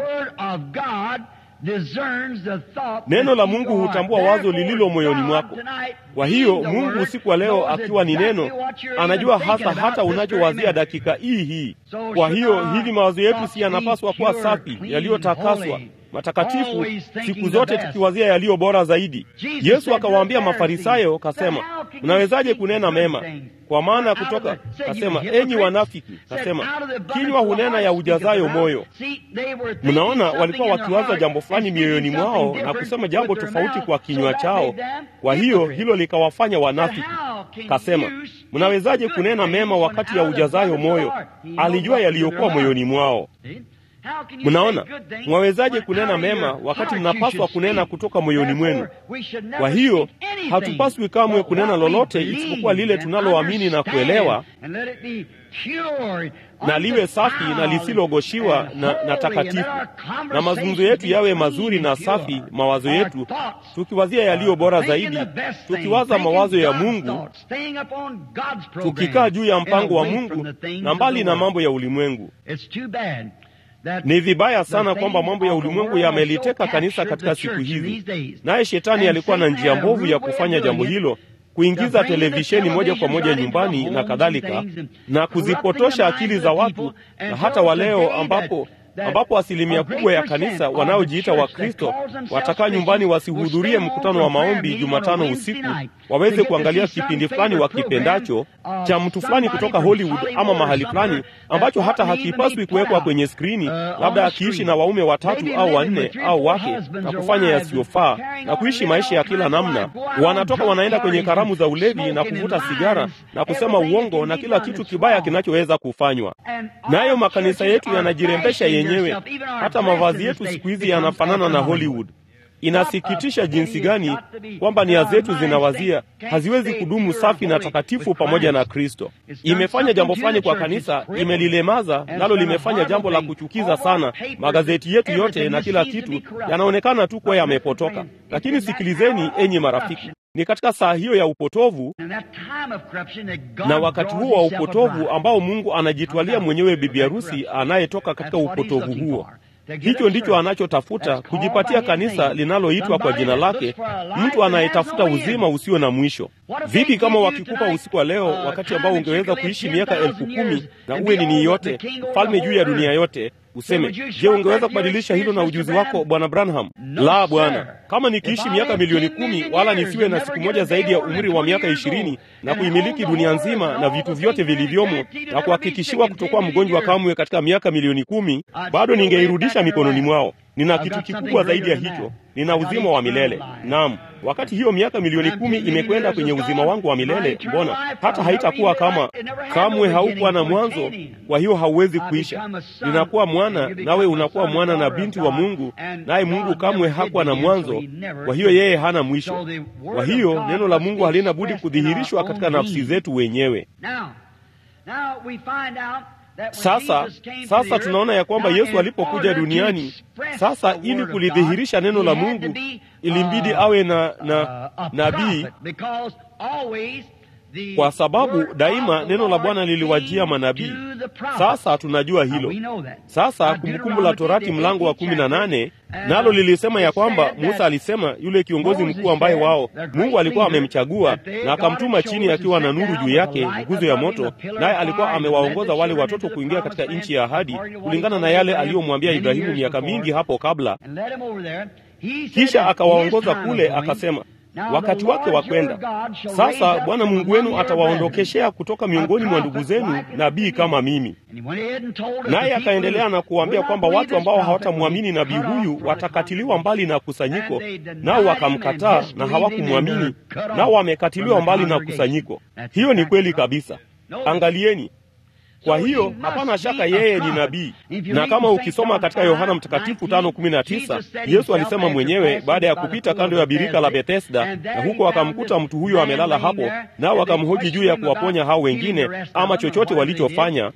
Neno la Mungu hutambua wazo lililo moyoni mwako. Kwa hiyo Mungu usiku wa leo akiwa ni neno, anajua hasa hata unachowazia dakika hii hii. Kwa hiyo hivi mawazo yetu si yanapaswa kuwa safi, yaliyotakaswa matakatifu siku zote tukiwazia yaliyo bora zaidi. Yesu akawaambia Mafarisayo, kasema, mnawezaje kunena mema? Kwa maana kutoka, kasema, enyi wanafiki, kasema, kinywa hunena ya ujazayo moyo. Mnaona, walikuwa wakiwaza jambo fulani mioyoni mwao na kusema jambo tofauti kwa kinywa chao. Kwa hiyo hilo likawafanya wanafiki. Kasema, mnawezaje kunena mema wakati ya ujazayo moyo? Alijua yaliyokuwa moyoni mwao. Mnaona, mwawezaje kunena mema wakati mnapaswa kunena kutoka moyoni mwenu? Kwa hiyo hatupaswi kamwe kunena lolote isipokuwa lile tunaloamini na kuelewa, na liwe safi na lisilogoshiwa na, na takatifu, na mazungumzo yetu yawe mazuri na safi, mawazo yetu tukiwazia yaliyo bora zaidi, tukiwaza mawazo ya Mungu, tukikaa juu ya mpango wa Mungu na mbali na mambo ya ulimwengu. Ni vibaya sana kwamba mambo ya ulimwengu yameliteka kanisa katika siku hizi, naye shetani alikuwa na njia mbovu ya kufanya jambo hilo, kuingiza televisheni moja kwa moja nyumbani na kadhalika, na kuzipotosha akili za watu, na hata waleo ambapo ambapo asilimia kubwa ya kanisa wanaojiita Wakristo watakaa nyumbani wasihudhurie mkutano wa maombi Jumatano usiku, waweze kuangalia kipindi fulani wakipendacho cha mtu fulani kutoka Hollywood ama mahali fulani ambacho hata hakipaswi kuwekwa kwenye skrini, labda akiishi na waume watatu au wanne au wake na kufanya yasiyofaa na kuishi maisha ya kila namna. Wanatoka wanaenda kwenye karamu za ulevi na kuvuta sigara na kusema uongo na kila kitu kibaya kinachoweza kufanywa. Nayo makanisa yetu yanajirembesha yenyewe. Hata mavazi yetu siku hizi yanafanana na Hollywood. Inasikitisha jinsi gani kwamba nia zetu zinawazia haziwezi kudumu safi na takatifu pamoja na Kristo. Imefanya jambo fulani kwa kanisa, imelilemaza nalo limefanya jambo la kuchukiza sana. Magazeti yetu yote na kila kitu yanaonekana tu kuwa yamepotoka. Lakini sikilizeni, enyi marafiki, ni katika saa hiyo ya upotovu na wakati huo wa upotovu ambao Mungu anajitwalia mwenyewe bibi harusi anayetoka katika upotovu huo. Hicho ndicho anachotafuta kujipatia kanisa linaloitwa kwa jina lake, mtu anayetafuta uzima usio na mwisho. Vipi kama wakikupa usiku wa leo, wakati ambao ungeweza kuishi miaka elfu kumi na uwe nini yote, mfalme juu ya dunia yote, useme, je, ungeweza kubadilisha hilo na ujuzi wako, bwana Branham? La, bwana. Kama nikiishi miaka milioni kumi wala nisiwe na siku moja zaidi ya umri wa miaka ishirini na kuimiliki dunia nzima na vitu vyote vilivyomo na kuhakikishiwa kutokuwa mgonjwa kamwe katika miaka milioni kumi, bado ningeirudisha mikononi mwao. Nina kitu kikubwa zaidi ya hicho, nina uzima wa milele. Naam, wakati hiyo miaka milioni kumi imekwenda kwenye uzima wangu wa milele, mbona hata haitakuwa kama kamwe haukuwa na mwanzo, kwa hiyo hauwezi kuisha. Ninakuwa mwana, nawe unakuwa mwana na binti wa Mungu, naye Mungu kamwe hakuwa na mwanzo, kwa hiyo yeye hana mwisho. Kwa hiyo neno la Mungu halina budi kudhihirishwa katika nafsi zetu wenyewe. Sasa sasa tunaona ya kwamba Yesu alipokuja duniani, sasa ili kulidhihirisha neno la Mungu ilimbidi awe na na nabii, kwa sababu daima neno la Bwana liliwajia manabii. Sasa tunajua hilo. Sasa Kumbukumbu la Torati mlango wa kumi na nane nalo lilisema ya kwamba Musa alisema, yule kiongozi mkuu ambaye wao Mungu alikuwa amemchagua na akamtuma chini akiwa na nuru juu yake, nguzo ya moto, naye alikuwa amewaongoza wale watoto kuingia katika nchi ya ahadi kulingana na yale aliyomwambia Ibrahimu miaka mingi hapo kabla. Kisha akawaongoza kule, akasema wakati wake wa kwenda sasa, Bwana Mungu wenu atawaondokeshea kutoka miongoni mwa ndugu zenu nabii kama mimi. Naye akaendelea na kuwaambia kwamba watu ambao hawatamwamini nabii huyu watakatiliwa mbali na kusanyiko, nao wakamkataa na hawakumwamini, nao wamekatiliwa mbali na kusanyiko. Hiyo ni kweli kabisa. Angalieni. Kwa hiyo hapana shaka yeye ni nabii, na kama ukisoma katika Yohana Mtakatifu tano kumi na tisa Yesu alisema mwenyewe baada ya kupita kando ya birika la Bethesda, na huko akamkuta mtu huyo amelala hapo, nao wakamhoji juu ya kuwaponya hao wengine ama chochote walichofanya.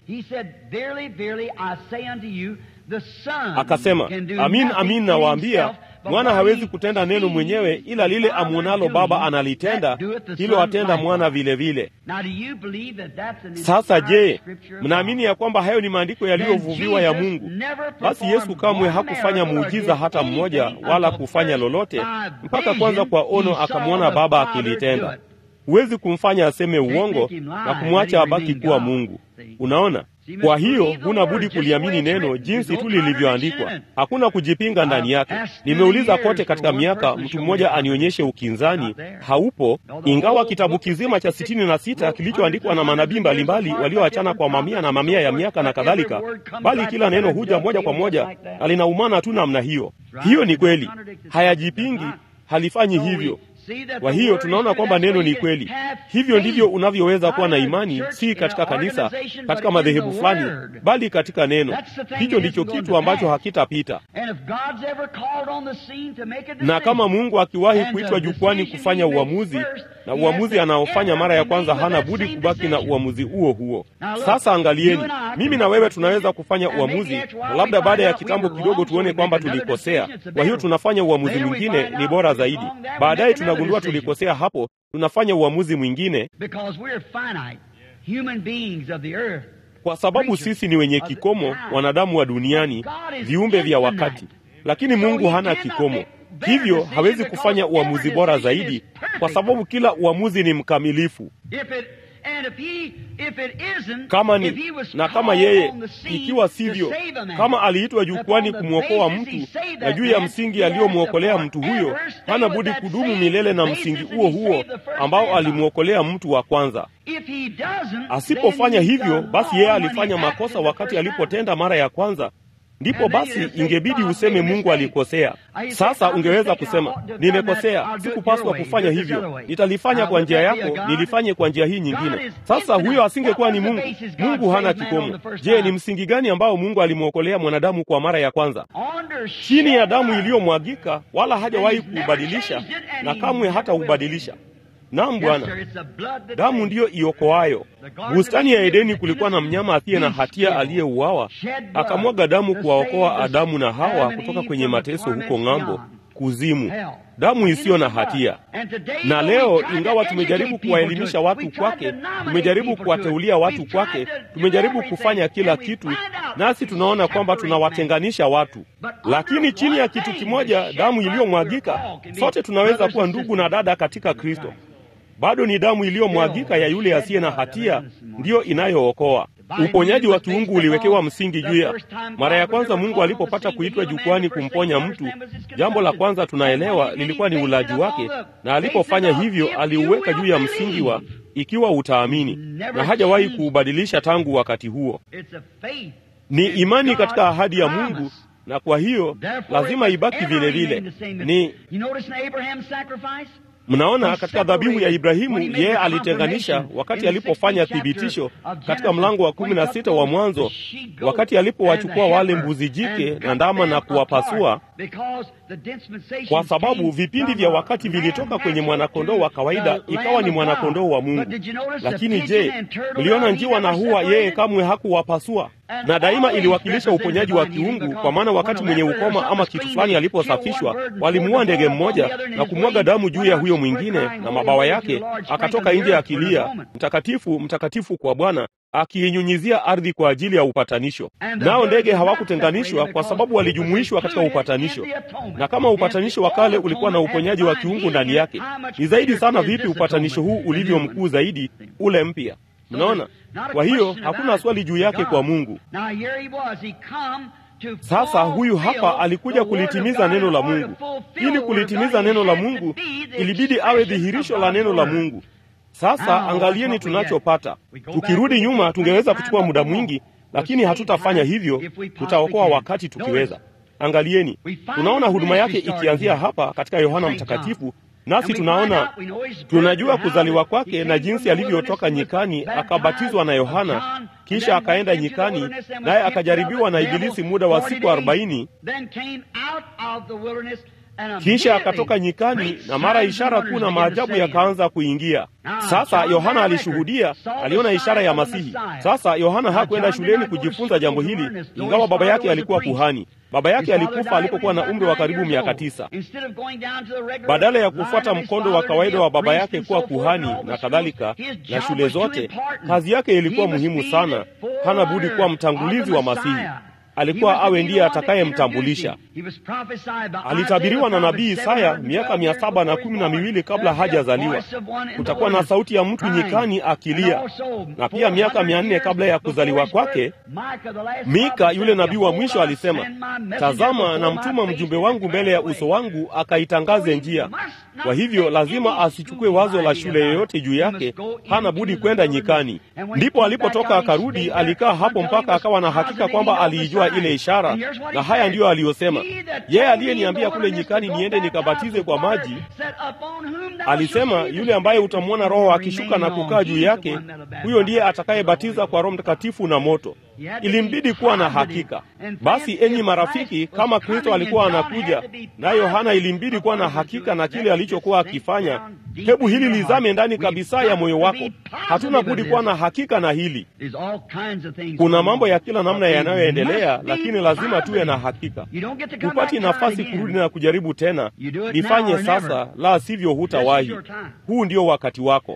Akasema, amin amin nawaambia mwana hawezi kutenda neno mwenyewe, ila lile amwonalo Baba analitenda, hilo atenda mwana vilevile vile. Sasa je, mnaamini ya kwamba hayo ni maandiko yaliyovuviwa ya Mungu? Basi Yesu kamwe hakufanya muujiza hata mmoja, wala kufanya lolote mpaka kwanza kwa ono akamwona Baba akilitenda. Huwezi kumfanya aseme uongo na kumwacha abaki kuwa Mungu. Unaona? Kwa hiyo huna budi kuliamini neno jinsi tu lilivyoandikwa. Hakuna kujipinga ndani yake. Nimeuliza kote katika miaka, mtu mmoja anionyeshe ukinzani. Haupo, ingawa kitabu kizima cha sitini na sita kilichoandikwa na manabii mbalimbali walioachana kwa mamia na mamia ya miaka na kadhalika, bali kila neno huja moja kwa moja na linaumana tu namna hiyo. Hiyo ni kweli, hayajipingi, halifanyi hivyo. Kwa hiyo tunaona kwamba neno ni kweli. Hivyo ndivyo unavyoweza kuwa na imani, si katika kanisa, katika madhehebu fulani, bali katika neno. Hicho ndicho kitu ambacho hakitapita. Na kama Mungu akiwahi kuitwa jukwani kufanya uamuzi, na uamuzi anaofanya mara ya kwanza, hana budi kubaki na uamuzi huo huo. Sasa angalieni, mimi na wewe tunaweza kufanya uamuzi, na labda baada ya kitambo kidogo tuone kwamba tulikosea. Kwa hiyo tunafanya uamuzi mwingine, ni bora zaidi. Baadaye tunagundua tulikosea, hapo tunafanya uamuzi mwingine, kwa sababu sisi ni wenye kikomo, wanadamu wa duniani, viumbe vya wakati. Lakini Mungu hana kikomo, hivyo hawezi kufanya uamuzi bora zaidi, kwa sababu kila uamuzi ni mkamilifu. Kama ni na kama yeye, ikiwa sivyo, kama aliitwa jukwani kumwokoa mtu, na juu ya msingi aliyomwokolea mtu huyo, hana budi kudumu milele na msingi huo huo ambao alimwokolea mtu wa kwanza. Asipofanya hivyo, basi yeye alifanya makosa wakati alipotenda mara ya kwanza, ndipo basi ingebidi useme Mungu alikosea. Sasa ungeweza kusema nimekosea, sikupaswa kufanya hivyo, nitalifanya kwa njia yako, nilifanye kwa njia hii nyingine. Sasa huyo asingekuwa ni Mungu. Mungu hana kikomo. Je, ni msingi gani ambao Mungu alimwokolea mwanadamu kwa mara ya kwanza? Chini ya damu iliyomwagika, wala hajawahi kuubadilisha na kamwe hata ubadilisha. Naam Bwana, damu ndiyo iokoayo. Bustani ya Edeni kulikuwa na mnyama asiye na hatia aliyeuawa, akamwaga damu kuwaokoa Adamu na Hawa kutoka kwenye mateso huko ng'ambo, kuzimu, damu isiyo na hatia. Na leo ingawa tumejaribu kuwaelimisha watu kwake, tumejaribu kuwateulia watu kwake, tumejaribu kufanya kila kitu, nasi tunaona kwamba tunawatenganisha watu. Lakini chini ya kitu kimoja, damu iliyomwagika, sote tunaweza kuwa ndugu na dada katika Kristo. Bado ni damu iliyomwagika ya yule asiye na hatia ndiyo inayookoa. Uponyaji wa kiungu uliwekewa msingi juu ya mara ya kwanza Mungu alipopata kuitwa jukwani kumponya mtu, jambo la kwanza tunaelewa lilikuwa ni ulaji wake, na alipofanya hivyo aliuweka juu ya msingi wa ikiwa utaamini, na hajawahi kuubadilisha tangu wakati huo. Ni imani katika ahadi ya Mungu, na kwa hiyo lazima ibaki vile vile. Ni Mnaona, katika dhabihu ya Ibrahimu yeye alitenganisha wakati alipofanya thibitisho katika mlango wa kumi na sita wa Mwanzo, wakati alipowachukua wale mbuzi jike na ndama na kuwapasua, kwa sababu vipindi vya wakati vilitoka kwenye mwanakondoo wa kawaida ikawa ni mwanakondoo wa Mungu. Lakini je, mliona njiwa na hua yeye kamwe hakuwapasua? na daima iliwakilisha uponyaji wa kiungu, kwa maana wakati mwenye ukoma ama kitu fulani aliposafishwa, walimuua ndege mmoja na kumwaga damu juu ya huyo mwingine na mabawa yake, akatoka nje akilia, mtakatifu, mtakatifu kwa Bwana, akiinyunyizia ardhi kwa ajili ya upatanisho. Nao ndege hawakutenganishwa kwa sababu walijumuishwa katika upatanisho. Na kama upatanisho wa kale ulikuwa na uponyaji wa kiungu ndani yake, ni zaidi sana vipi upatanisho huu ulivyo mkuu zaidi, ule mpya. Mnaona? Kwa hiyo hakuna swali juu yake kwa Mungu. Sasa huyu hapa alikuja kulitimiza neno la Mungu. Ili kulitimiza neno la Mungu, ilibidi awe dhihirisho la neno la Mungu. Sasa angalieni tunachopata. Tukirudi nyuma, tungeweza kuchukua muda mwingi, lakini hatutafanya hivyo. Tutaokoa wakati tukiweza. Angalieni, tunaona huduma yake ikianzia hapa katika Yohana Mtakatifu nasi tunaona tunajua kuzaliwa kwake na jinsi alivyotoka nyikani akabatizwa na Yohana, kisha akaenda nyikani, naye akajaribiwa na Ibilisi muda wa siku arobaini, kisha akatoka nyikani, na mara ishara kuu na maajabu yakaanza kuingia. Sasa Yohana alishuhudia, aliona ishara ya Masihi. Sasa Yohana hakwenda shuleni kujifunza jambo hili, ingawa baba yake alikuwa kuhani. Baba yake alikufa alipokuwa na umri wa karibu miaka tisa. Badala ya kufuata mkondo wa kawaida wa baba yake kuwa kuhani na kadhalika na shule zote, kazi yake ilikuwa muhimu sana. Hana budi kuwa mtangulizi wa Masihi. Alikuwa awe ndiye atakayemtambulisha. Alitabiriwa na nabii Isaya miaka mia saba na kumi na miwili kabla hajazaliwa. Kutakuwa na sauti ya mtu nyikani akilia, na pia miaka mia nne kabla ya kuzaliwa kwake, Mika yule nabii wa mwisho alisema, tazama, namtuma mjumbe wangu mbele ya uso wangu akaitangaze njia. Kwa hivyo lazima asichukue wazo la shule yoyote juu yake, hana budi kwenda nyikani. Ndipo alipotoka akarudi, alikaa hapo mpaka akawa na hakika kwamba aliijua ile ishara, na haya ndiyo aliyosema, yeye aliyeniambia kule nyikani niende nikabatize kwa maji, alisema, yule ambaye utamwona Roho akishuka na kukaa juu yake, huyo ndiye atakayebatiza kwa Roho Mtakatifu na moto. Ilimbidi kuwa na hakika. Basi enyi marafiki, kama Kristo alikuwa anakuja, naye Yohana ilimbidi kuwa na hakika na kile alichokuwa akifanya. Hebu hili lizame ndani kabisa ya moyo wako. Hatuna budi kuwa na hakika na hili. Kuna mambo ya kila namna yanayoendelea, lakini lazima tuwe na hakika. Hupati nafasi kurudi na kujaribu tena. Lifanye sasa, la sivyo hutawahi. Huu ndio wakati wako.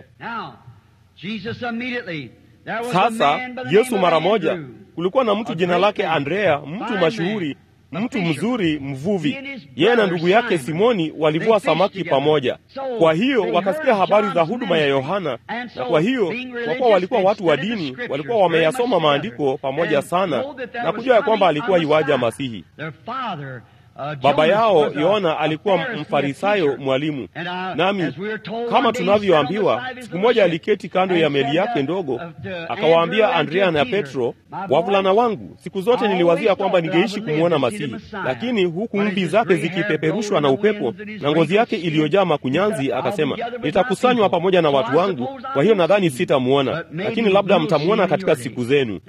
Sasa Yesu mara moja, kulikuwa na mtu jina lake Andrea, mtu mashuhuri, mtu mzuri, mvuvi. Yeye na ndugu yake Simoni walivua samaki pamoja. Kwa hiyo wakasikia habari za huduma ya Yohana, na kwa hiyo kwa kuwa walikuwa watu wa dini, walikuwa wameyasoma maandiko pamoja sana na kujua ya kwamba alikuwa iwaja Masihi. Baba yao Yohana alikuwa mfarisayo mwalimu, nami kama tunavyoambiwa, siku moja aliketi kando ya meli yake ndogo, akawaambia Andrea na Petro, wavulana wangu, siku zote niliwazia kwamba ningeishi kumwona Masihi, lakini huku mvi zake zikipeperushwa na upepo na ngozi yake iliyojaa makunyanzi, akasema nitakusanywa pamoja na watu wangu, kwa hiyo nadhani sitamwona, lakini labda mtamwona katika siku zenu.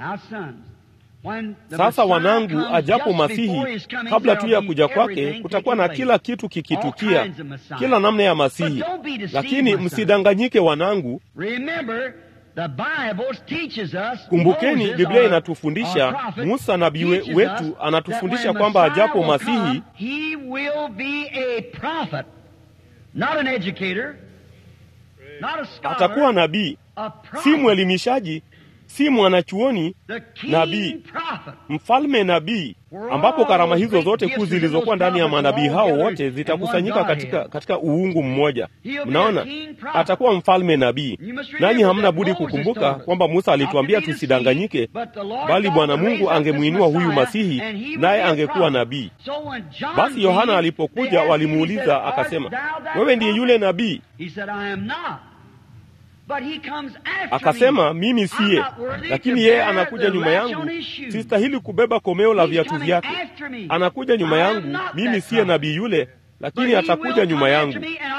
Sasa wanangu, ajapo Masihi, kabla tu ya kuja kwake, kutakuwa na kila kitu kikitukia, kila namna ya Masihi. Lakini msidanganyike wanangu, kumbukeni, Biblia inatufundisha, Musa nabii wetu anatufundisha kwamba ajapo Masihi atakuwa nabii, si mwelimishaji si mwanachuoni, nabii, mfalme nabii, ambapo karama hizo zote kuu zilizokuwa ndani ya manabii hao wote zitakusanyika katika, katika uungu mmoja. Mnaona, atakuwa mfalme nabii. Nanyi hamna budi kukumbuka kwamba Musa alituambia tusidanganyike, bali Bwana Mungu angemwinua huyu Masihi, naye angekuwa nabii. Basi Yohana alipokuja, walimuuliza akasema, wewe ndiye yule nabii? Akasema, mimi siye, lakini yeye anakuja nyuma yangu, sistahili kubeba komeo la viatu vyake. Anakuja nyuma yangu, mimi siye nabii yule, lakini atakuja nyuma yangu.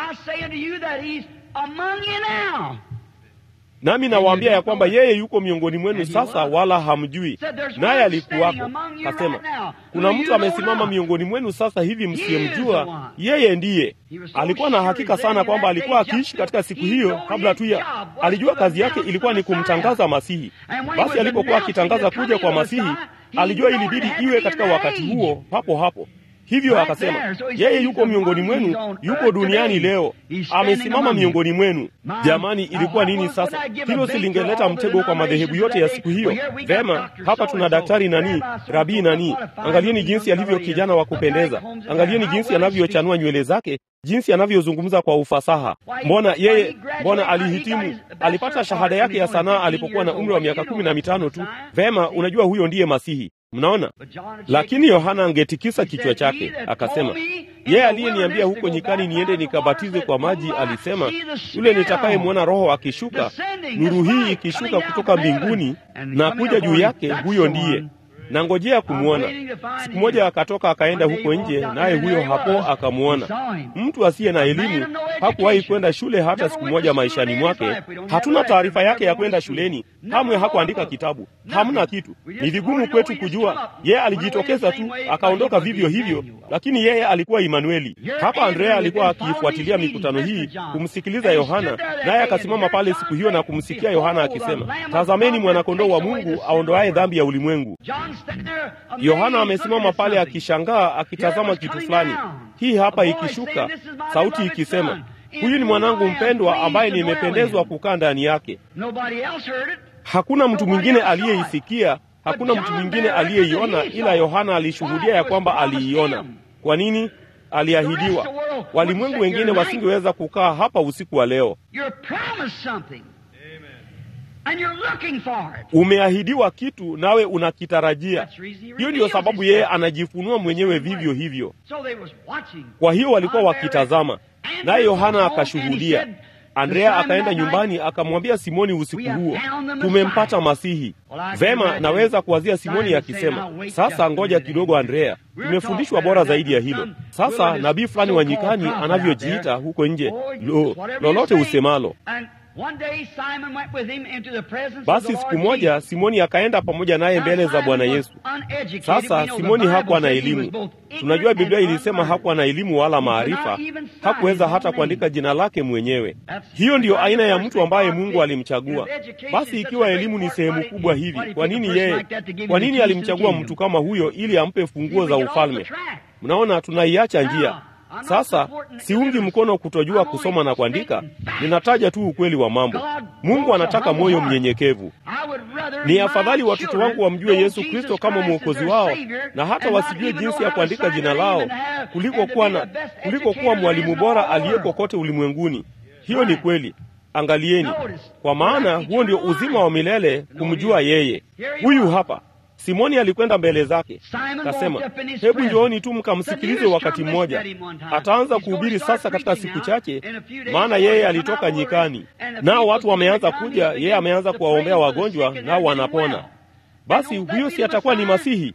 Nami nawaambia ya kwamba yeye yuko miongoni mwenu sasa, wala hamjui, naye alikuwako. Kasema, kuna mtu amesimama miongoni mwenu sasa hivi msiyemjua, yeye ndiye. Alikuwa na hakika sana kwamba alikuwa akiishi katika siku hiyo, kabla tu ya alijua kazi yake ilikuwa ni kumtangaza Masihi. Basi alipokuwa akitangaza kuja kwa Masihi, alijua ilibidi iwe katika wakati huo papo hapo. Hivyo akasema yeye yuko miongoni mwenu, yuko duniani leo, amesimama miongoni mwenu. Jamani, ilikuwa nini sasa? Hilo silingeleta mtego kwa madhehebu yote ya siku hiyo? Vema, hapa tuna daktari nani, rabii nani. Angalieni jinsi alivyo kijana wa kupendeza, angalieni jinsi anavyochanua nywele zake, jinsi anavyozungumza kwa ufasaha. Mbona yeye, mbona alihitimu, alipata shahada yake ya sanaa alipokuwa na umri wa miaka kumi na mitano tu. Vema, unajua huyo ndiye Masihi. Mnaona, lakini Yohana angetikisa kichwa chake akasema, yeye aliyeniambia huko nyikani niende nikabatize kwa maji, alisema yule nitakayemwona Roho akishuka, nuru hii ikishuka kutoka mbinguni na kuja juu yake, huyo ndiye na ngojea kumwona. Siku moja akatoka akaenda huko nje, naye huyo hapo akamwona. Mtu asiye na elimu, hakuwahi kwenda shule hata siku moja maishani mwake. Hatuna taarifa yake ya kwenda shuleni, kamwe hakuandika kitabu, hamna kitu. Ni vigumu kwetu kujua. Yeye alijitokeza tu akaondoka vivyo hivyo, lakini yeye alikuwa Imanueli. Hapa Andrea alikuwa akiifuatilia mikutano hii kumsikiliza Yohana, naye akasimama pale siku hiyo na kumsikia Yohana akisema, tazameni mwanakondoo wa Mungu aondoaye dhambi ya ulimwengu. Yohana amesimama pale akishangaa, akitazama kitu fulani. Hii hapa ikishuka, sauti ikisema, huyu ni mwanangu mpendwa ambaye nimependezwa kukaa ndani yake. Hakuna mtu mwingine aliyeisikia, hakuna mtu mwingine aliyeiona, ila Yohana alishuhudia ya kwamba aliiona. Kwa nini? Aliahidiwa. Walimwengu wengine wasingeweza kukaa hapa usiku wa leo. Umeahidiwa kitu nawe unakitarajia. Hiyo ndiyo sababu yeye anajifunua mwenyewe vivyo hivyo. Kwa hiyo walikuwa wakitazama, naye Yohana akashuhudia. Andrea akaenda nyumbani akamwambia Simoni usiku huo, tumempata Masihi. Vema, naweza kuwazia Simoni akisema, sasa ngoja kidogo, Andrea, tumefundishwa bora zaidi ya hilo. Sasa nabii fulani wa nyikani anavyojiita huko nje, lo, lolote usemalo basi siku moja Simoni akaenda pamoja naye mbele za Bwana Yesu. Sasa Simoni hakuwa na elimu. Tunajua Biblia ilisema hakuwa na elimu wala maarifa, hakuweza hata kuandika jina lake mwenyewe. Hiyo ndiyo aina ya mtu ambaye Mungu alimchagua. Basi ikiwa elimu ni sehemu kubwa hivi, kwa nini yeye, kwa nini alimchagua mtu kama huyo ili ampe funguo za ufalme? Mnaona, tunaiacha njia sasa siungi mkono kutojua kusoma na kuandika, ninataja tu ukweli wa mambo. Mungu anataka moyo mnyenyekevu. Ni afadhali watoto wangu wamjue Yesu Kristo kama mwokozi wao na hata wasijue jinsi ya kuandika jina lao kuliko kuwa na kuliko kuwa mwalimu bora aliyeko kote ulimwenguni. Hiyo ni kweli. Angalieni, kwa maana huo ndio uzima wa milele, kumjua yeye. Huyu hapa Simoni alikwenda mbele zake, kasema, hebu njooni tu mkamsikilize wakati mmoja. Ataanza kuhubiri sasa katika siku chache, maana yeye alitoka nyikani, nao watu wameanza kuja, yeye ameanza kuwaombea wagonjwa, nao wanapona. Basi huyo si atakuwa ni Masihi?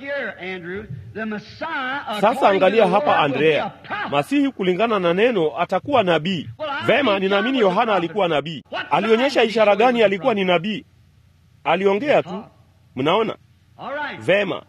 Sasa angalia hapa, Andrea, Masihi kulingana na neno atakuwa nabii. Vema, ninaamini Yohana alikuwa nabii. Alionyesha ishara gani alikuwa ni nabii? Aliongea tu. Mnaona vema.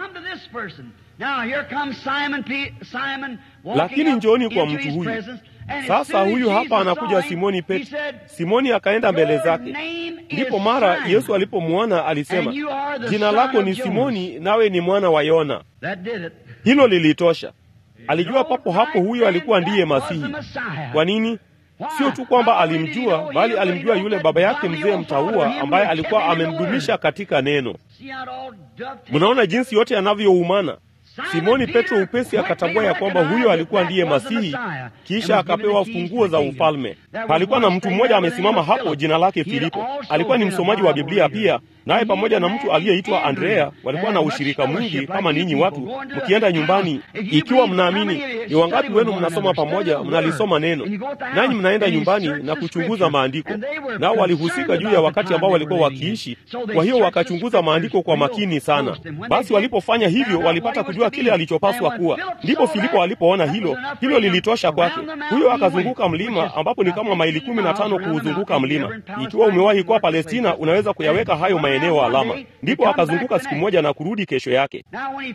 Lakini njooni kwa mtu huyu sasa. Huyu hapa anakuja Simoni Petro. Simoni akaenda mbele zake, ndipo mara Yesu alipomwona alisema, jina lako ni Simoni, nawe ni mwana wa Yona. Hilo lilitosha. Alijua papo hapo huyo alikuwa ndiye Masihi. Kwa nini? Sio tu kwamba alimjua, bali alimjua yule baba yake mzee mtaua ambaye alikuwa amemdumisha katika neno. Mnaona jinsi yote yanavyoumana. Simoni Petro upesi akatambua ya kwamba huyo alikuwa ndiye Masihi, kisha akapewa funguo za ufalme. Palikuwa na mtu mmoja amesimama hapo, jina lake Filipo. Alikuwa ni msomaji wa Biblia pia, naye pamoja na mtu aliyeitwa Andrea walikuwa na ushirika mwingi kama ninyi watu mkienda nyumbani. Ikiwa mnaamini, ni wangapi wenu mnasoma pamoja, mnalisoma neno, nanyi mnaenda nyumbani na kuchunguza maandiko? Nao walihusika juu ya wakati ambao walikuwa wakiishi, kwa hiyo wakachunguza maandiko kwa makini sana. Basi walipofanya hivyo, walipata kujua kile alichopaswa kuwa. Ndipo Filipo alipoona hilo, hilo lilitosha kwake. Huyo akazunguka mlima, ambapo ni kama maili kumi na tano kuuzunguka mlima. Ikiwa umewahi kuwa Palestina, unaweza kuyaweka hayo maeneo alama. Ndipo akazunguka siku moja na kurudi kesho yake.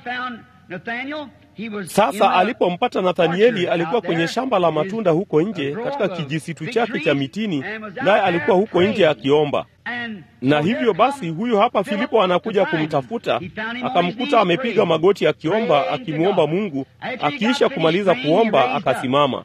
Sasa alipompata Nathanieli, alikuwa kwenye shamba la matunda huko nje katika kijisitu chake cha mitini, naye alikuwa huko nje akiomba. Na hivyo basi, huyu hapa Filipo anakuja kumtafuta, akamkuta amepiga magoti akiomba, akimwomba Mungu. Akiisha kumaliza kuomba, akasimama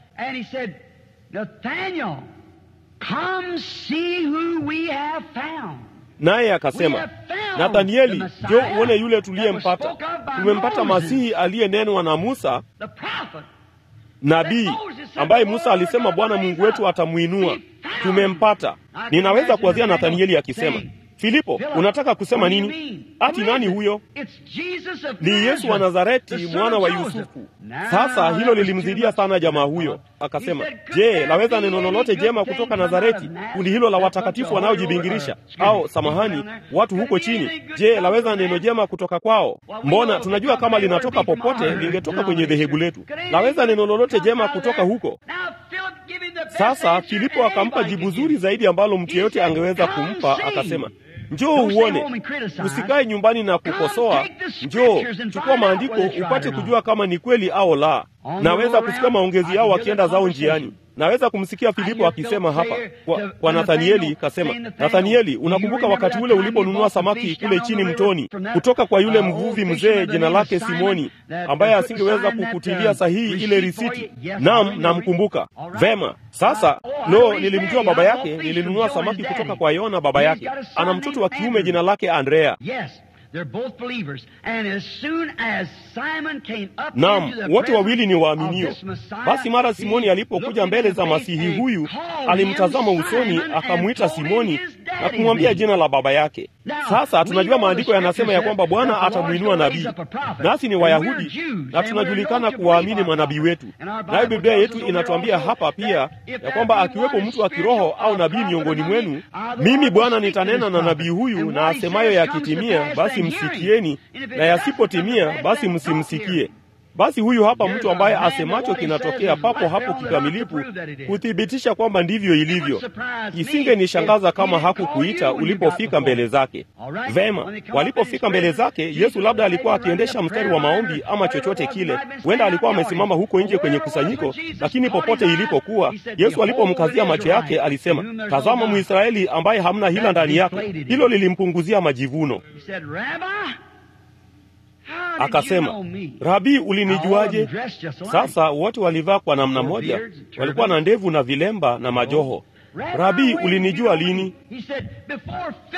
naye akasema, Nathanieli, jo uone yule tuliyempata. Tumempata Masihi aliyenenwa na Musa nabii, ambaye Musa alisema Bwana Mungu wetu atamwinua. Tumempata. Ninaweza kuwazia Nathanieli akisema, Filipo, unataka kusema nini? Ati nani huyo? Ni Yesu wa Nazareti, mwana wa Yusufu. Sasa hilo lilimzidia sana jamaa huyo, akasema, je, laweza neno lolote jema kutoka Nazareti, kundi hilo la watakatifu wanaojibingirisha? Au samahani, watu huko chini, je, laweza neno jema kutoka kwao? Mbona tunajua kama linatoka popote, lingetoka kwenye dhehebu letu. Laweza neno lolote jema kutoka huko? Sasa Filipo akampa jibu zuri zaidi ambalo mtu yeyote angeweza kumpa, akasema Njoo uone, usikae nyumbani na kukosoa. Njoo chukua maandiko upate kujua kama ni kweli au la. Naweza kusikia maongezi yao wakienda zao njiani. Naweza kumsikia Filipo akisema hapa kwa, kwa Nathanieli, kasema, Nathanieli, unakumbuka wakati ule uliponunua samaki kule chini mtoni kutoka kwa yule mvuvi mzee jina lake Simoni, ambaye asingeweza kukutilia sahihi ile risiti? Naam, namkumbuka vema. Sasa lo, nilimjua baba yake, nilinunua samaki kutoka kwa Yona baba yake. Ana mtoto wa kiume jina lake Andrea. Naam, wote wawili ni waaminio. Basi mara Simoni alipokuja mbele za Masihi huyu, alimtazama usoni, akamwita Simoni na kumwambia jina la baba yake. Sasa tunajua maandiko yanasema ya kwamba Bwana atamwinua nabii, nasi ni Wayahudi na tunajulikana kuwaamini manabii wetu, nayo Biblia yetu inatuambia hapa pia ya kwamba akiwepo mtu wa kiroho au nabii miongoni mwenu, mimi Bwana nitanena na nabii huyu, na asemayo yakitimia, basi msikieni, na yasipotimia, basi msimsikie. Basi huyu hapa mtu ambaye asemacho kinatokea papo hapo kikamilifu, kuthibitisha kwamba ndivyo ilivyo. Isingenishangaza kama hakukuita ulipofika mbele zake. Vema, walipofika mbele zake, Yesu labda alikuwa akiendesha mstari wa maombi ama chochote kile. Huenda alikuwa amesimama huko nje kwenye kusanyiko, lakini popote ilipokuwa, Yesu alipomkazia macho yake alisema, tazama Mwisraeli ambaye hamna hila ndani yake. Hilo lilimpunguzia majivuno. Akasema, Rabi, ulinijuaje? Sasa wote walivaa kwa namna moja, walikuwa na ndevu na vilemba na majoho. Rabi, ulinijua lini?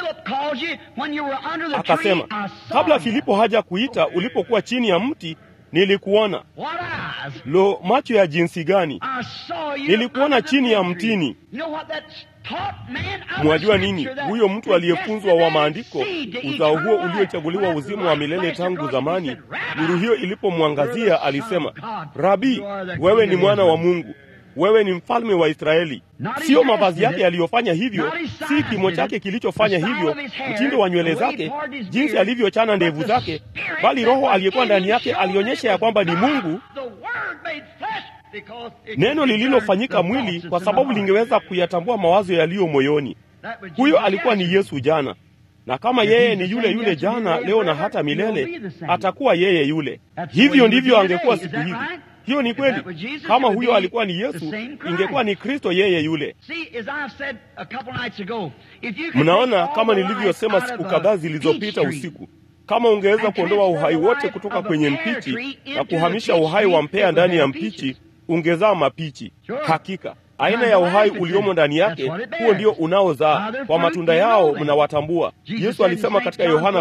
Akasema, kabla Filipo haja kuita, ulipokuwa chini ya mti nilikuona. What eyes? Lo, macho ya jinsi gani! I saw you Nilikuona under the chini ya fig tree. mtini. You know what that's taught man out of Mwajua nini? Scripture that Huyo mtu aliyefuzwa wa predestined maandiko, seed to uzao huo eternal life. uliochaguliwa When uzima that wa milele light tangu flashed across, zamani, he said, "Rabbi, nuru hiyo ilipomwangazia alisema, Rabi, wewe ni mwana wa Mungu, wewe ni mfalme wa Israeli. Sio mavazi yake yaliyofanya hivyo, si kimo chake kilichofanya hivyo, mtindo wa nywele zake, jinsi alivyochana ndevu zake, bali Roho aliyekuwa ndani yake alionyesha ya kwamba ni Mungu, The Word made flesh because it neno could lililofanyika discern the mwili, thoughts kwa of sababu the lingeweza heart. kuyatambua mawazo yaliyo moyoni. That was Huyo Jesus alikuwa ni yesterday. Yesu jana, na kama yeye ni yule yule jana, leo na hata milele, atakuwa yeye yule. Hivyo ndivyo angekuwa siku hizi. Hiyo ni kweli. Kama huyo alikuwa ni Yesu, ingekuwa ni Kristo yeye yule. See, as I've said a couple nights ago, if you could Mnaona, take all kama the nilivyosema life siku out of kadhaa a zilizopita peach tree, usiku, kama ungeweza kuondoa uhai wote kutoka kwenye mpichi na kuhamisha uhai wa mpea ndani ya mpichi, ungezaa mapichi. Hakika aina ya uhai uliomo ndani yake, huo ndio unaozaa. Kwa matunda yao mnawatambua. Yesu alisema katika Yohana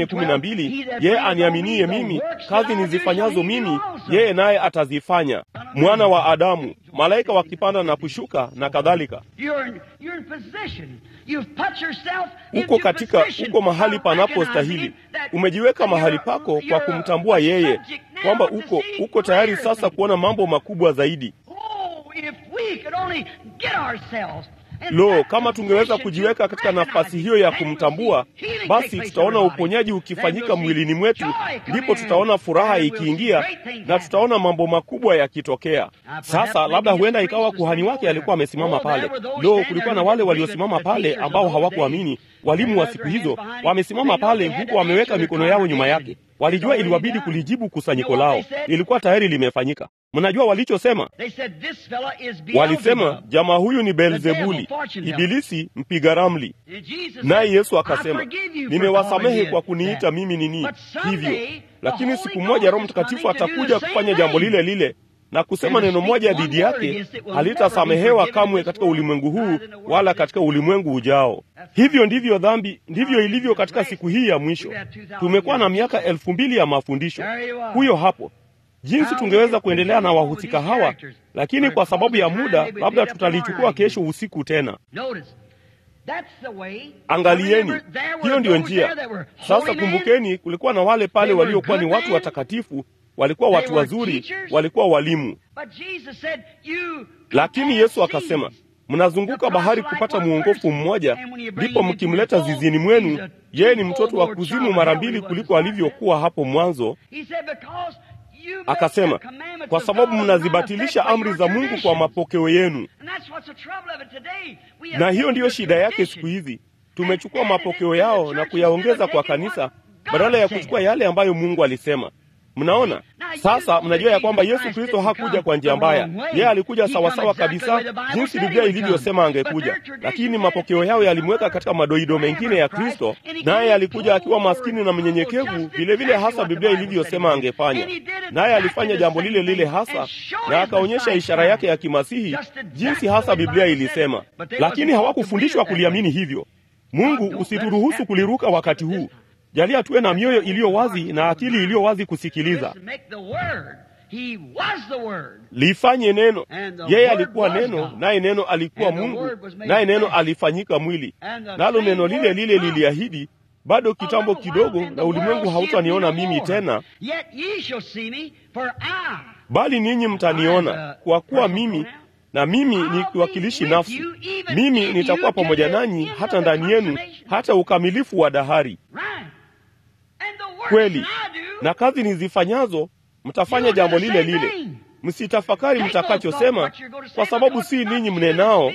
14:12, yeye aniaminie mimi, kazi nizifanyazo mimi, yeye naye atazifanya. Mwana wa Adamu, malaika wakipanda na kushuka na kadhalika. You're in, you're in position. You've put yourself uko into katika position uko mahali of panapostahili. recognizing that Umejiweka mahali you're- pako kwa you're kumtambua a yeye, subject now kwamba to uko see uko tayari greater sasa things. kuona mambo makubwa zaidi. Oh, if we could only get ourselves in Lo, that kama tungeweza position kujiweka to katika nafasi recognize hiyo ya it, then we'll kumtambua, see healing basi take place tutaona in our body. uponyaji Then ukifanyika we'll see mwilini mwetu, joy come ndipo in, tutaona furaha and we'll see ikiingia great things na happen. tutaona mambo makubwa yakitokea. perhaps Sasa maybe labda his huenda priest ikawa was kuhani standing wake over alikuwa there. amesimama Oh, pale. there were those Lo, standing kulikuwa there na wale who waliosimama believed it, the pale teachers ambao of those hawakuamini, days. walimu They wa had siku their hizo hands behind it. wamesimama They know pale they had huku to wameweka answer the mikono yao nyuma congregation. yake. Walijua It's already iliwabidi done. kulijibu kusanyiko You know lao, what they said? lilikuwa tayari limefanyika. Mnajua walichosema? They said, "This fella is Walisema Beelzebub." jamaa huyu ni The devil, Beelzebuli, fortune teller. ibilisi mpiga ramli. And Jesus Naye said, Yesu "I akasema, forgive you for nimewasamehe calling kwa me kuniita that." mimi nini But someday, hivyo. the Lakini Holy siku Ghost moja Roho is Mtakatifu coming to do atakuja the kufanya same jambo thing. lile lile na kusema And to neno speak moja one dhidi word yake, against it will halitasamehewa never be kamwe forgiven katika in this ulimwengu huu world, neither in the wala world katika ulimwengu ujao. Hivyo ndivyo dhambi, ndivyo ilivyo katika siku hii ya mwisho. Tumekuwa na miaka elfu mbili ya mafundisho. Huyo hapo jinsi tungeweza kuendelea na wahusika hawa, lakini kwa sababu ya muda, labda tutalichukua kesho usiku tena. Notice, that's the way. Angalieni, Remember, there were hiyo ndiyo those njia. there that were Sasa holy men, kumbukeni, kulikuwa na wale pale They were waliokuwa ni good watu men. watakatifu, walikuwa They watu were wazuri, teachers. walikuwa walimu. but Jesus said, "You Lakini have Yesu akasema, seeds." mnazunguka bahari kupata mwongofu mmoja, ndipo mkimleta zizini mwenu. Yeye ni mtoto wa kuzimu mara mbili kuliko alivyokuwa hapo mwanzo. He said, "Because you make Akasema, the commandments kwa of sababu God mnazibatilisha not affect amri by za your Mungu kwa traditions." mapokeo yenu. And that's what's the trouble of it today. We have Na hiyo taken ndiyo the shida yake tradition siku hizi. Tumechukua mapokeo yao na kuyaongeza kwa kanisa badala ya kuchukua yale ambayo Mungu alisema. Mnaona sasa, mnajua ya kwamba Yesu Kristo hakuja kwa njia mbaya. Yeye alikuja sawasawa kabisa jinsi Biblia ilivyosema angekuja, lakini mapokeo yao yalimweka katika madoido mengine ya Kristo, naye alikuja akiwa maskini na mnyenyekevu, vilevile hasa Biblia ilivyosema angefanya. Naye alifanya jambo lile lile hasa, na akaonyesha ishara yake ya kimasihi jinsi hasa Biblia ilisema, lakini hawakufundishwa kuliamini hivyo. Mungu, usituruhusu kuliruka wakati huu. Jalia tuwe na mioyo iliyo wazi na akili iliyo wazi kusikiliza. Listen, make the word. He was the word. Lifanye neno. And the Yeye word alikuwa was neno, God. naye neno alikuwa And the Mungu, word was made naye neno flesh. alifanyika mwili. And the Nalo same neno lile word lile promised. liliahidi, bado kitambo A little kidogo, while, and na the ulimwengu world hautaniona seeth me no mimi more. tena, Yet ye shall see me, for I bali ninyi mtaniona, kwa kuwa mimi na mimi ni kiwakilishi nafsi. Mimi nitakuwa pamoja nanyi hata ndani yenu, hata ukamilifu wa dahari. Right. And the works Kweli, that I do, na kazi nizifanyazo mtafanya jambo lile lile. Msitafakari mtakachosema, kwa sababu si ninyi mnenao,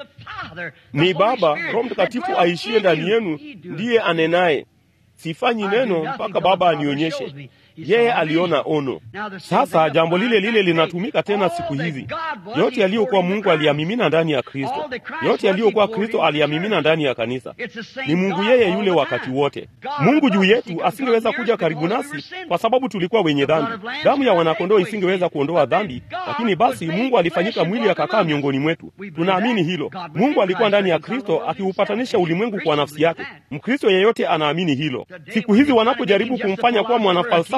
ni Baba Roho Mtakatifu aishie ndani yenu ndiye anenaye. Sifanyi neno mpaka Baba anionyeshe. Yeye aliona ono. Sasa jambo lile lile linatumika tena siku hizi. Yote yaliyokuwa Mungu aliyamimina ndani ya Kristo, yote yaliyokuwa Kristo aliyamimina ndani ya kanisa. Ni Mungu yeye yule wakati wote. Mungu juu yetu asingeweza kuja karibu nasi kwa sababu tulikuwa wenye dhambi. Damu ya wanakondoo isingeweza kuondoa dhambi, lakini basi Mungu alifanyika mwili akakaa miongoni mwetu. Tunaamini hilo. Mungu alikuwa ndani ya Kristo akiupatanisha ulimwengu kwa nafsi yake. Mkristo yeyote anaamini hilo. Siku hizi wanapojaribu kumfanya kuwa mwanafalsafa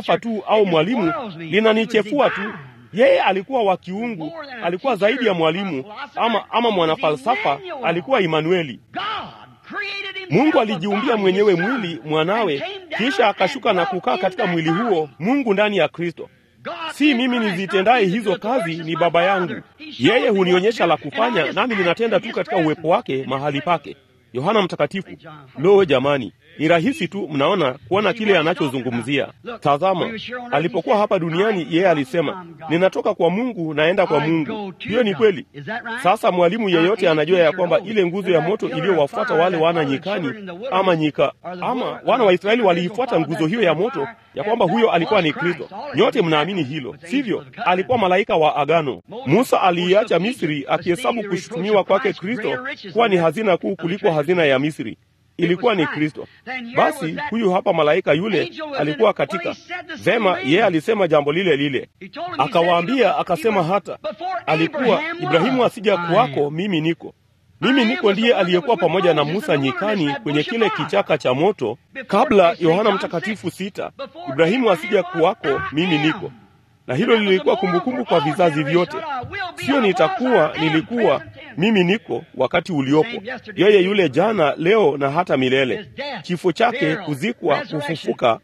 falsafa tu au mwalimu linanichefua tu. Yeye alikuwa wa kiungu, alikuwa zaidi ya mwalimu ama, ama mwanafalsafa, alikuwa Imanueli. Mungu alijiumbia mwenyewe mwili mwanawe, kisha akashuka na kukaa katika mwili huo, Mungu ndani ya Kristo. Si mimi nizitendaye hizo kazi, ni Baba yangu. Yeye hunionyesha la kufanya, nami ninatenda tu katika uwepo wake mahali pake. Yohana Mtakatifu. Lo, jamani, ni rahisi tu, mnaona kuona kile anachozungumzia. Tazama, alipokuwa hapa duniani, yeye alisema ninatoka kwa Mungu naenda kwa Mungu. Hiyo ni kweli. Sasa mwalimu yeyote anajua ya kwamba ile nguzo ya moto iliyowafuata wale wana nyikani ama nyika ama wana wa Israeli waliifuata nguzo hiyo ya moto, ya kwamba huyo alikuwa ni Kristo. Nyote mnaamini hilo, sivyo? Alikuwa malaika wa agano. Musa aliiacha Misri akihesabu kushutumiwa kwake Kristo kuwa ni hazina kuu kuliko hazina ya Misri ilikuwa ni Kristo. Basi huyu hapa malaika yule alikuwa katika vema, yeye alisema jambo lile lile, akawaambia akasema, hata alikuwa Ibrahimu asija kuwako, mimi niko mimi niko ndiye aliyekuwa pamoja na Musa nyikani kwenye kile kichaka cha moto, kabla Yohana Mtakatifu sita, Ibrahimu asija kuwako, mimi niko na hilo lilikuwa kumbukumbu kwa vizazi vyote. Sio nitakuwa, nilikuwa, mimi niko wakati uliopo. Yeye yule jana, leo na hata milele. Kifo chake, kuzikwa, kufufuka.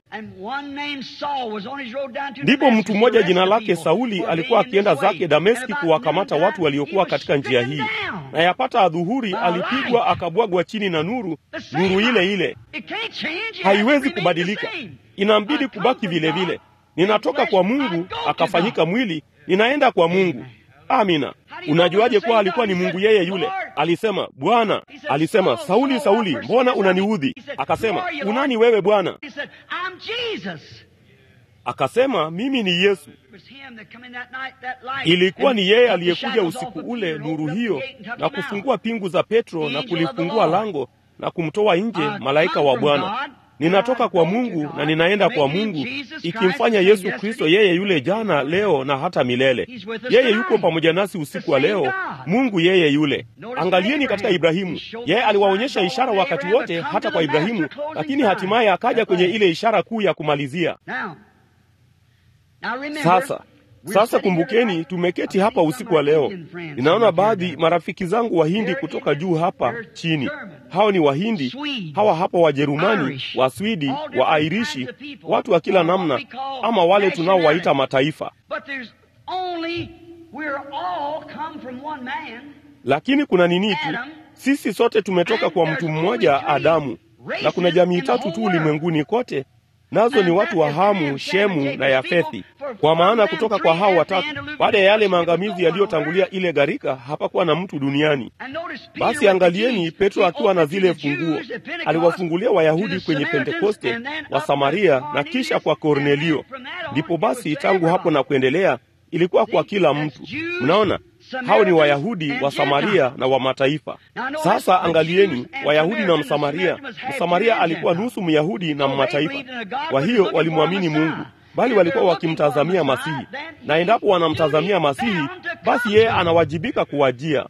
Ndipo mtu mmoja jina lake Sauli alikuwa akienda zake Dameski kuwakamata watu waliokuwa katika njia hii, na yapata adhuhuri alipigwa akabwagwa chini na nuru, nuru ile ile haiwezi kubadilika, inambidi kubaki vile vile. Ninatoka kwa Mungu akafanyika mwili, ninaenda kwa Mungu. Amina. Unajuaje kuwa alikuwa ni Mungu yeye yule? Alisema, Bwana. Alisema, Sauli, Sauli, mbona unaniudhi? Akasema, unani wewe Bwana? Akasema, mimi ni Yesu. Ilikuwa ni yeye aliyekuja usiku ule, nuru hiyo, na kufungua pingu za Petro na kulifungua lango na kumtoa nje malaika wa Bwana. Ninatoka kwa Mungu na ninaenda kwa Mungu, ikimfanya Yesu Kristo yeye yule jana, leo na hata milele. Yeye yuko pamoja nasi usiku wa leo, Mungu yeye yule. Angalieni katika Ibrahimu, yeye aliwaonyesha ishara wakati wote, hata kwa Ibrahimu, lakini hatimaye akaja kwenye ile ishara kuu ya kumalizia. Sasa sasa kumbukeni, tumeketi hapa usiku wa leo. Ninaona baadhi marafiki zangu Wahindi kutoka juu hapa chini. Hao ni Wahindi, hawa hapa Wajerumani, Waswidi, Waairishi, watu wa kila namna, ama wale tunaowaita mataifa. Lakini kuna nini tu, sisi sote tumetoka kwa mtu mmoja, Adamu, na kuna jamii tatu tu ulimwenguni kote nazo ni watu wa Hamu, Shemu na Yafethi. Kwa maana kutoka kwa hao watatu, baada ya yale maangamizi yaliyotangulia ile gharika, hapakuwa na mtu duniani. Basi angalieni, Petro akiwa na zile funguo aliwafungulia Wayahudi kwenye Pentekoste, wa Samaria na kisha kwa Kornelio. Ndipo basi tangu hapo na kuendelea ilikuwa kwa kila mtu. Mnaona, hao ni Wayahudi wa Samaria na wa mataifa. Sasa angalieni, Wayahudi na Msamaria. Msamaria alikuwa nusu Myahudi na mataifa, kwa hiyo walimwamini Mungu, bali walikuwa wakimtazamia Masihi, na endapo wanamtazamia Masihi, basi yeye anawajibika kuwajia.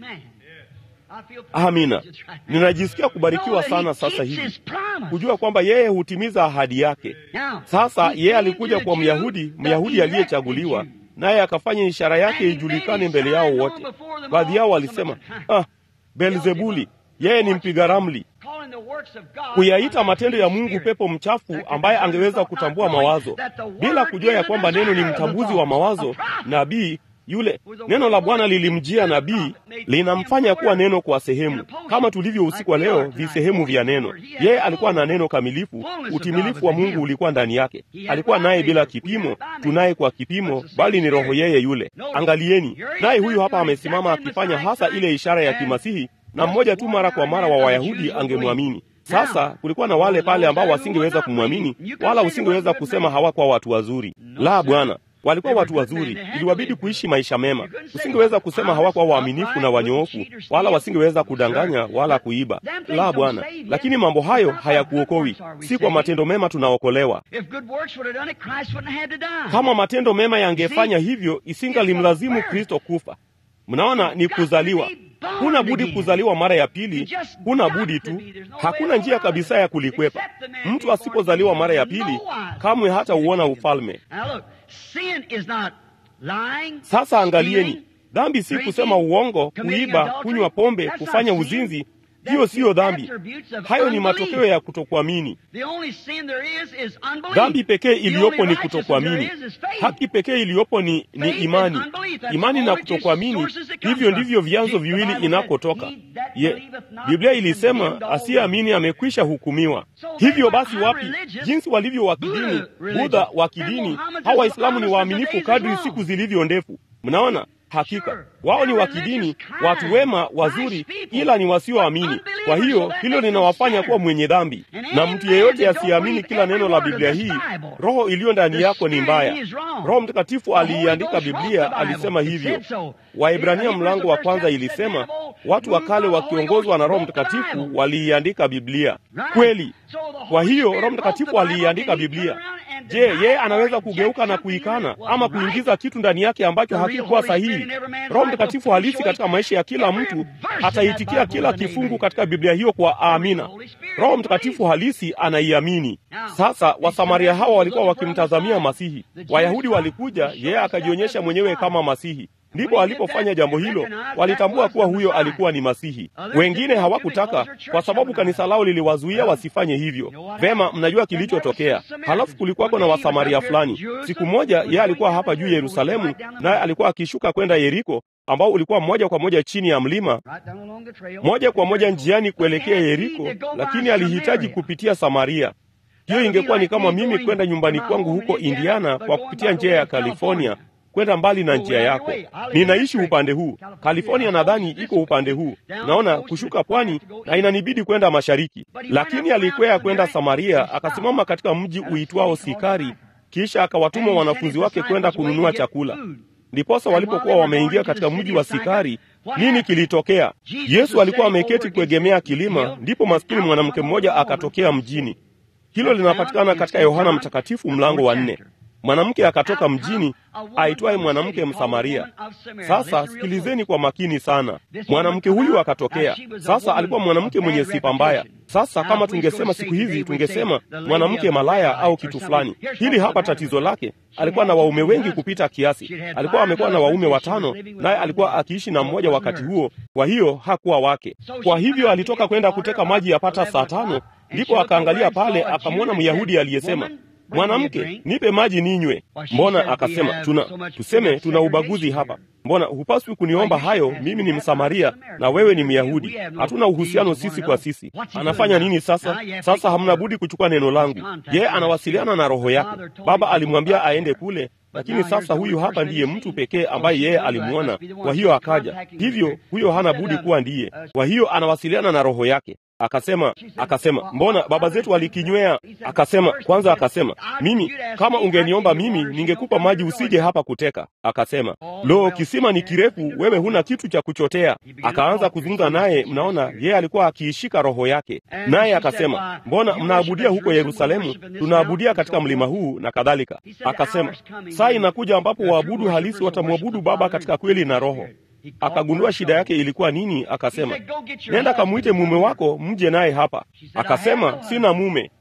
Amina. Ninajisikia kubarikiwa sana sasa hivi kujua kwamba yeye hutimiza ahadi yake. Sasa yeye alikuja kwa Myahudi, Myahudi aliyechaguliwa naye akafanya ishara yake ijulikane mbele yao wote. Baadhi yao walisema ah, Belzebuli, yeye ni mpiga ramli, kuyaita matendo ya Mungu pepo mchafu ambaye angeweza kutambua mawazo, bila kujua ya kwamba neno ni mtambuzi wa mawazo. Nabii yule, neno la Bwana lilimjia nabii, linamfanya kuwa neno kwa sehemu, kama tulivyo usiku wa leo, visehemu vya neno. Yeye alikuwa na neno kamilifu, utimilifu wa Mungu ulikuwa ndani yake. Alikuwa naye bila kipimo, tunaye kwa kipimo, bali ni roho yeye yule. Angalieni, naye huyu hapa amesimama akifanya hasa ile ishara ya kimasihi, na mmoja tu mara kwa mara wa Wayahudi angemwamini. Sasa kulikuwa na wale pale ambao wasingeweza kumwamini, wala usingeweza kusema hawakuwa watu wazuri. La, Bwana walikuwa watu wazuri, iliwabidi kuishi maisha mema. Usingeweza kusema hawakuwa waaminifu na wanyoofu, wala wasingeweza kudanganya wala kuiba. La, Bwana, lakini mambo hayo hayakuokowi. Si kwa matendo mema tunaokolewa. Kama matendo mema yangefanya hivyo, isingalimlazimu Kristo kufa. Mnaona, ni kuzaliwa. huna budi kuzaliwa mara ya pili, huna budi tu, hakuna njia kabisa ya kulikwepa. Mtu asipozaliwa mara ya pili, kamwe hata uona ufalme. Sasa angalieni, dhambi si kusema uongo, kuiba, kunywa pombe, kufanya uzinzi. Hiyo siyo dhambi, hayo ni matokeo ya kutokuamini. Dhambi pekee iliyopo ni kutokuamini. Haki pekee iliyopo ni, ni imani. Imani na kutokuamini, hivyo ndivyo vyanzo viwili inakotoka. Ye, Biblia ilisema asiyeamini amekwisha hukumiwa. Hivyo basi, wapi jinsi walivyo wa kidini, Budha wa kidini, hawa Waislamu ni waaminifu kadri siku zilivyo ndefu. Mnaona, hakika wao ni wa kidini, watu wema, wazuri, ila ni wasioamini. Kwa hiyo hilo linawafanya kuwa mwenye dhambi, na mtu yeyote asiyeamini kila neno la Biblia hii, roho iliyo ndani yako ni mbaya. Roho Mtakatifu aliiandika Biblia, alisema hivyo. Waibrania mlango wa kwanza ilisema watu wa kale wakiongozwa na Roho Mtakatifu waliiandika Biblia. Kweli. Kwa hiyo Roho Mtakatifu aliiandika Biblia. Je, yeye anaweza kugeuka na kuikana ama kuingiza kitu ndani yake ambacho hakikuwa sahihi? Roho Mtakatifu halisi katika maisha ya kila mtu ataitikia kila kifungu katika Biblia hiyo kwa amina. Roho Mtakatifu halisi anaiamini. Sasa Wasamaria hawa walikuwa wakimtazamia Masihi. Wayahudi walikuja, yeye akajionyesha mwenyewe kama Masihi. Ndipo alipofanya jambo hilo, walitambua kuwa huyo alikuwa ni Masihi. Wengine hawakutaka kwa sababu kanisa lao liliwazuia wasifanye hivyo. Vema, mnajua kilichotokea. Halafu kulikuwako na Wasamaria fulani. Siku moja yeye alikuwa hapa juu Yerusalemu, naye alikuwa akishuka kwenda Yeriko, ambao ulikuwa moja kwa moja chini ya mlima, moja kwa moja njiani kuelekea Yeriko, lakini alihitaji kupitia Samaria. Hiyo ingekuwa ni kama mimi kwenda nyumbani kwangu huko Indiana kwa kupitia njia ya California kwenda mbali na njia yako. Ninaishi upande huu California, nadhani iko upande huu, naona kushuka pwani, na inanibidi kwenda mashariki. Lakini alikwea kwenda Samaria, akasimama katika mji uitwao Sikari, kisha akawatuma wanafunzi wake kwenda kununua chakula. Ndiposa walipokuwa wameingia katika mji wa Sikari, nini kilitokea? Yesu alikuwa ameketi kuegemea kilima, ndipo maskini mwanamke mmoja akatokea mjini. Hilo linapatikana katika Yohana Mtakatifu mlango wa nne. Mwanamke akatoka mjini aitwaye mwanamke Msamaria. Sasa sikilizeni kwa makini sana. Mwanamke huyu akatokea. Sasa alikuwa mwanamke mwenye sifa mbaya. Sasa kama tungesema siku hizi, tungesema mwanamke malaya au kitu fulani. Hili hapa tatizo lake, alikuwa na waume wengi kupita kiasi. Alikuwa amekuwa na waume watano, naye alikuwa akiishi na mmoja wakati huo, kwa hiyo hakuwa wake. Kwa hivyo alitoka kwenda kuteka maji yapata saa tano, ndipo akaangalia pale, akamwona Myahudi aliyesema Mwanamke, nipe maji ninywe. Mbona akasema tuna tuseme tuna ubaguzi hapa? Mbona hupaswi kuniomba hayo? Mimi ni Msamaria na wewe ni Myahudi, hatuna uhusiano sisi kwa sisi. Anafanya nini sasa? Sasa hamna budi kuchukua neno langu. Yeye anawasiliana na roho yake. Baba alimwambia aende kule, lakini sasa huyu hapa ndiye mtu pekee ambaye yeye alimwona, kwa hiyo akaja. Hivyo huyo hana budi kuwa ndiye, kwa hiyo anawasiliana na roho yake. Akasema, akasema mbona baba zetu walikinywea? Akasema kwanza, akasema mimi, kama ungeniomba mimi ningekupa maji usije hapa kuteka. Akasema lo, kisima ni kirefu, wewe huna kitu cha kuchotea. Akaanza kuzungumza naye, mnaona yeye alikuwa akiishika roho yake. Naye akasema mbona mnaabudia huko Yerusalemu? Tunaabudia katika mlima huu na kadhalika. Akasema saa inakuja ambapo waabudu halisi watamwabudu Baba katika kweli na roho. Akagundua shida yake ilikuwa nini. Akasema, nenda kamwite mume wako mje naye hapa. Akasema, sina mume.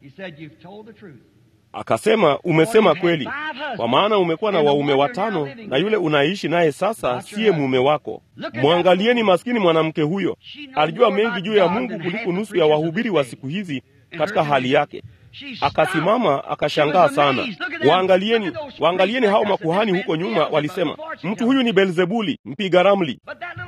Akasema, umesema kweli, kwa maana umekuwa na waume watano, na yule unaishi naye sasa siye mume wako. Mwangalieni maskini mwanamke huyo, alijua mengi juu ya Mungu kuliko nusu ya wahubiri wa siku hizi katika hali yake. Akasimama akashangaa sana. Waangalieni, waangalieni hao makuhani huko nyuma, walisema mtu huyu ni Belzebuli, mpiga ramli.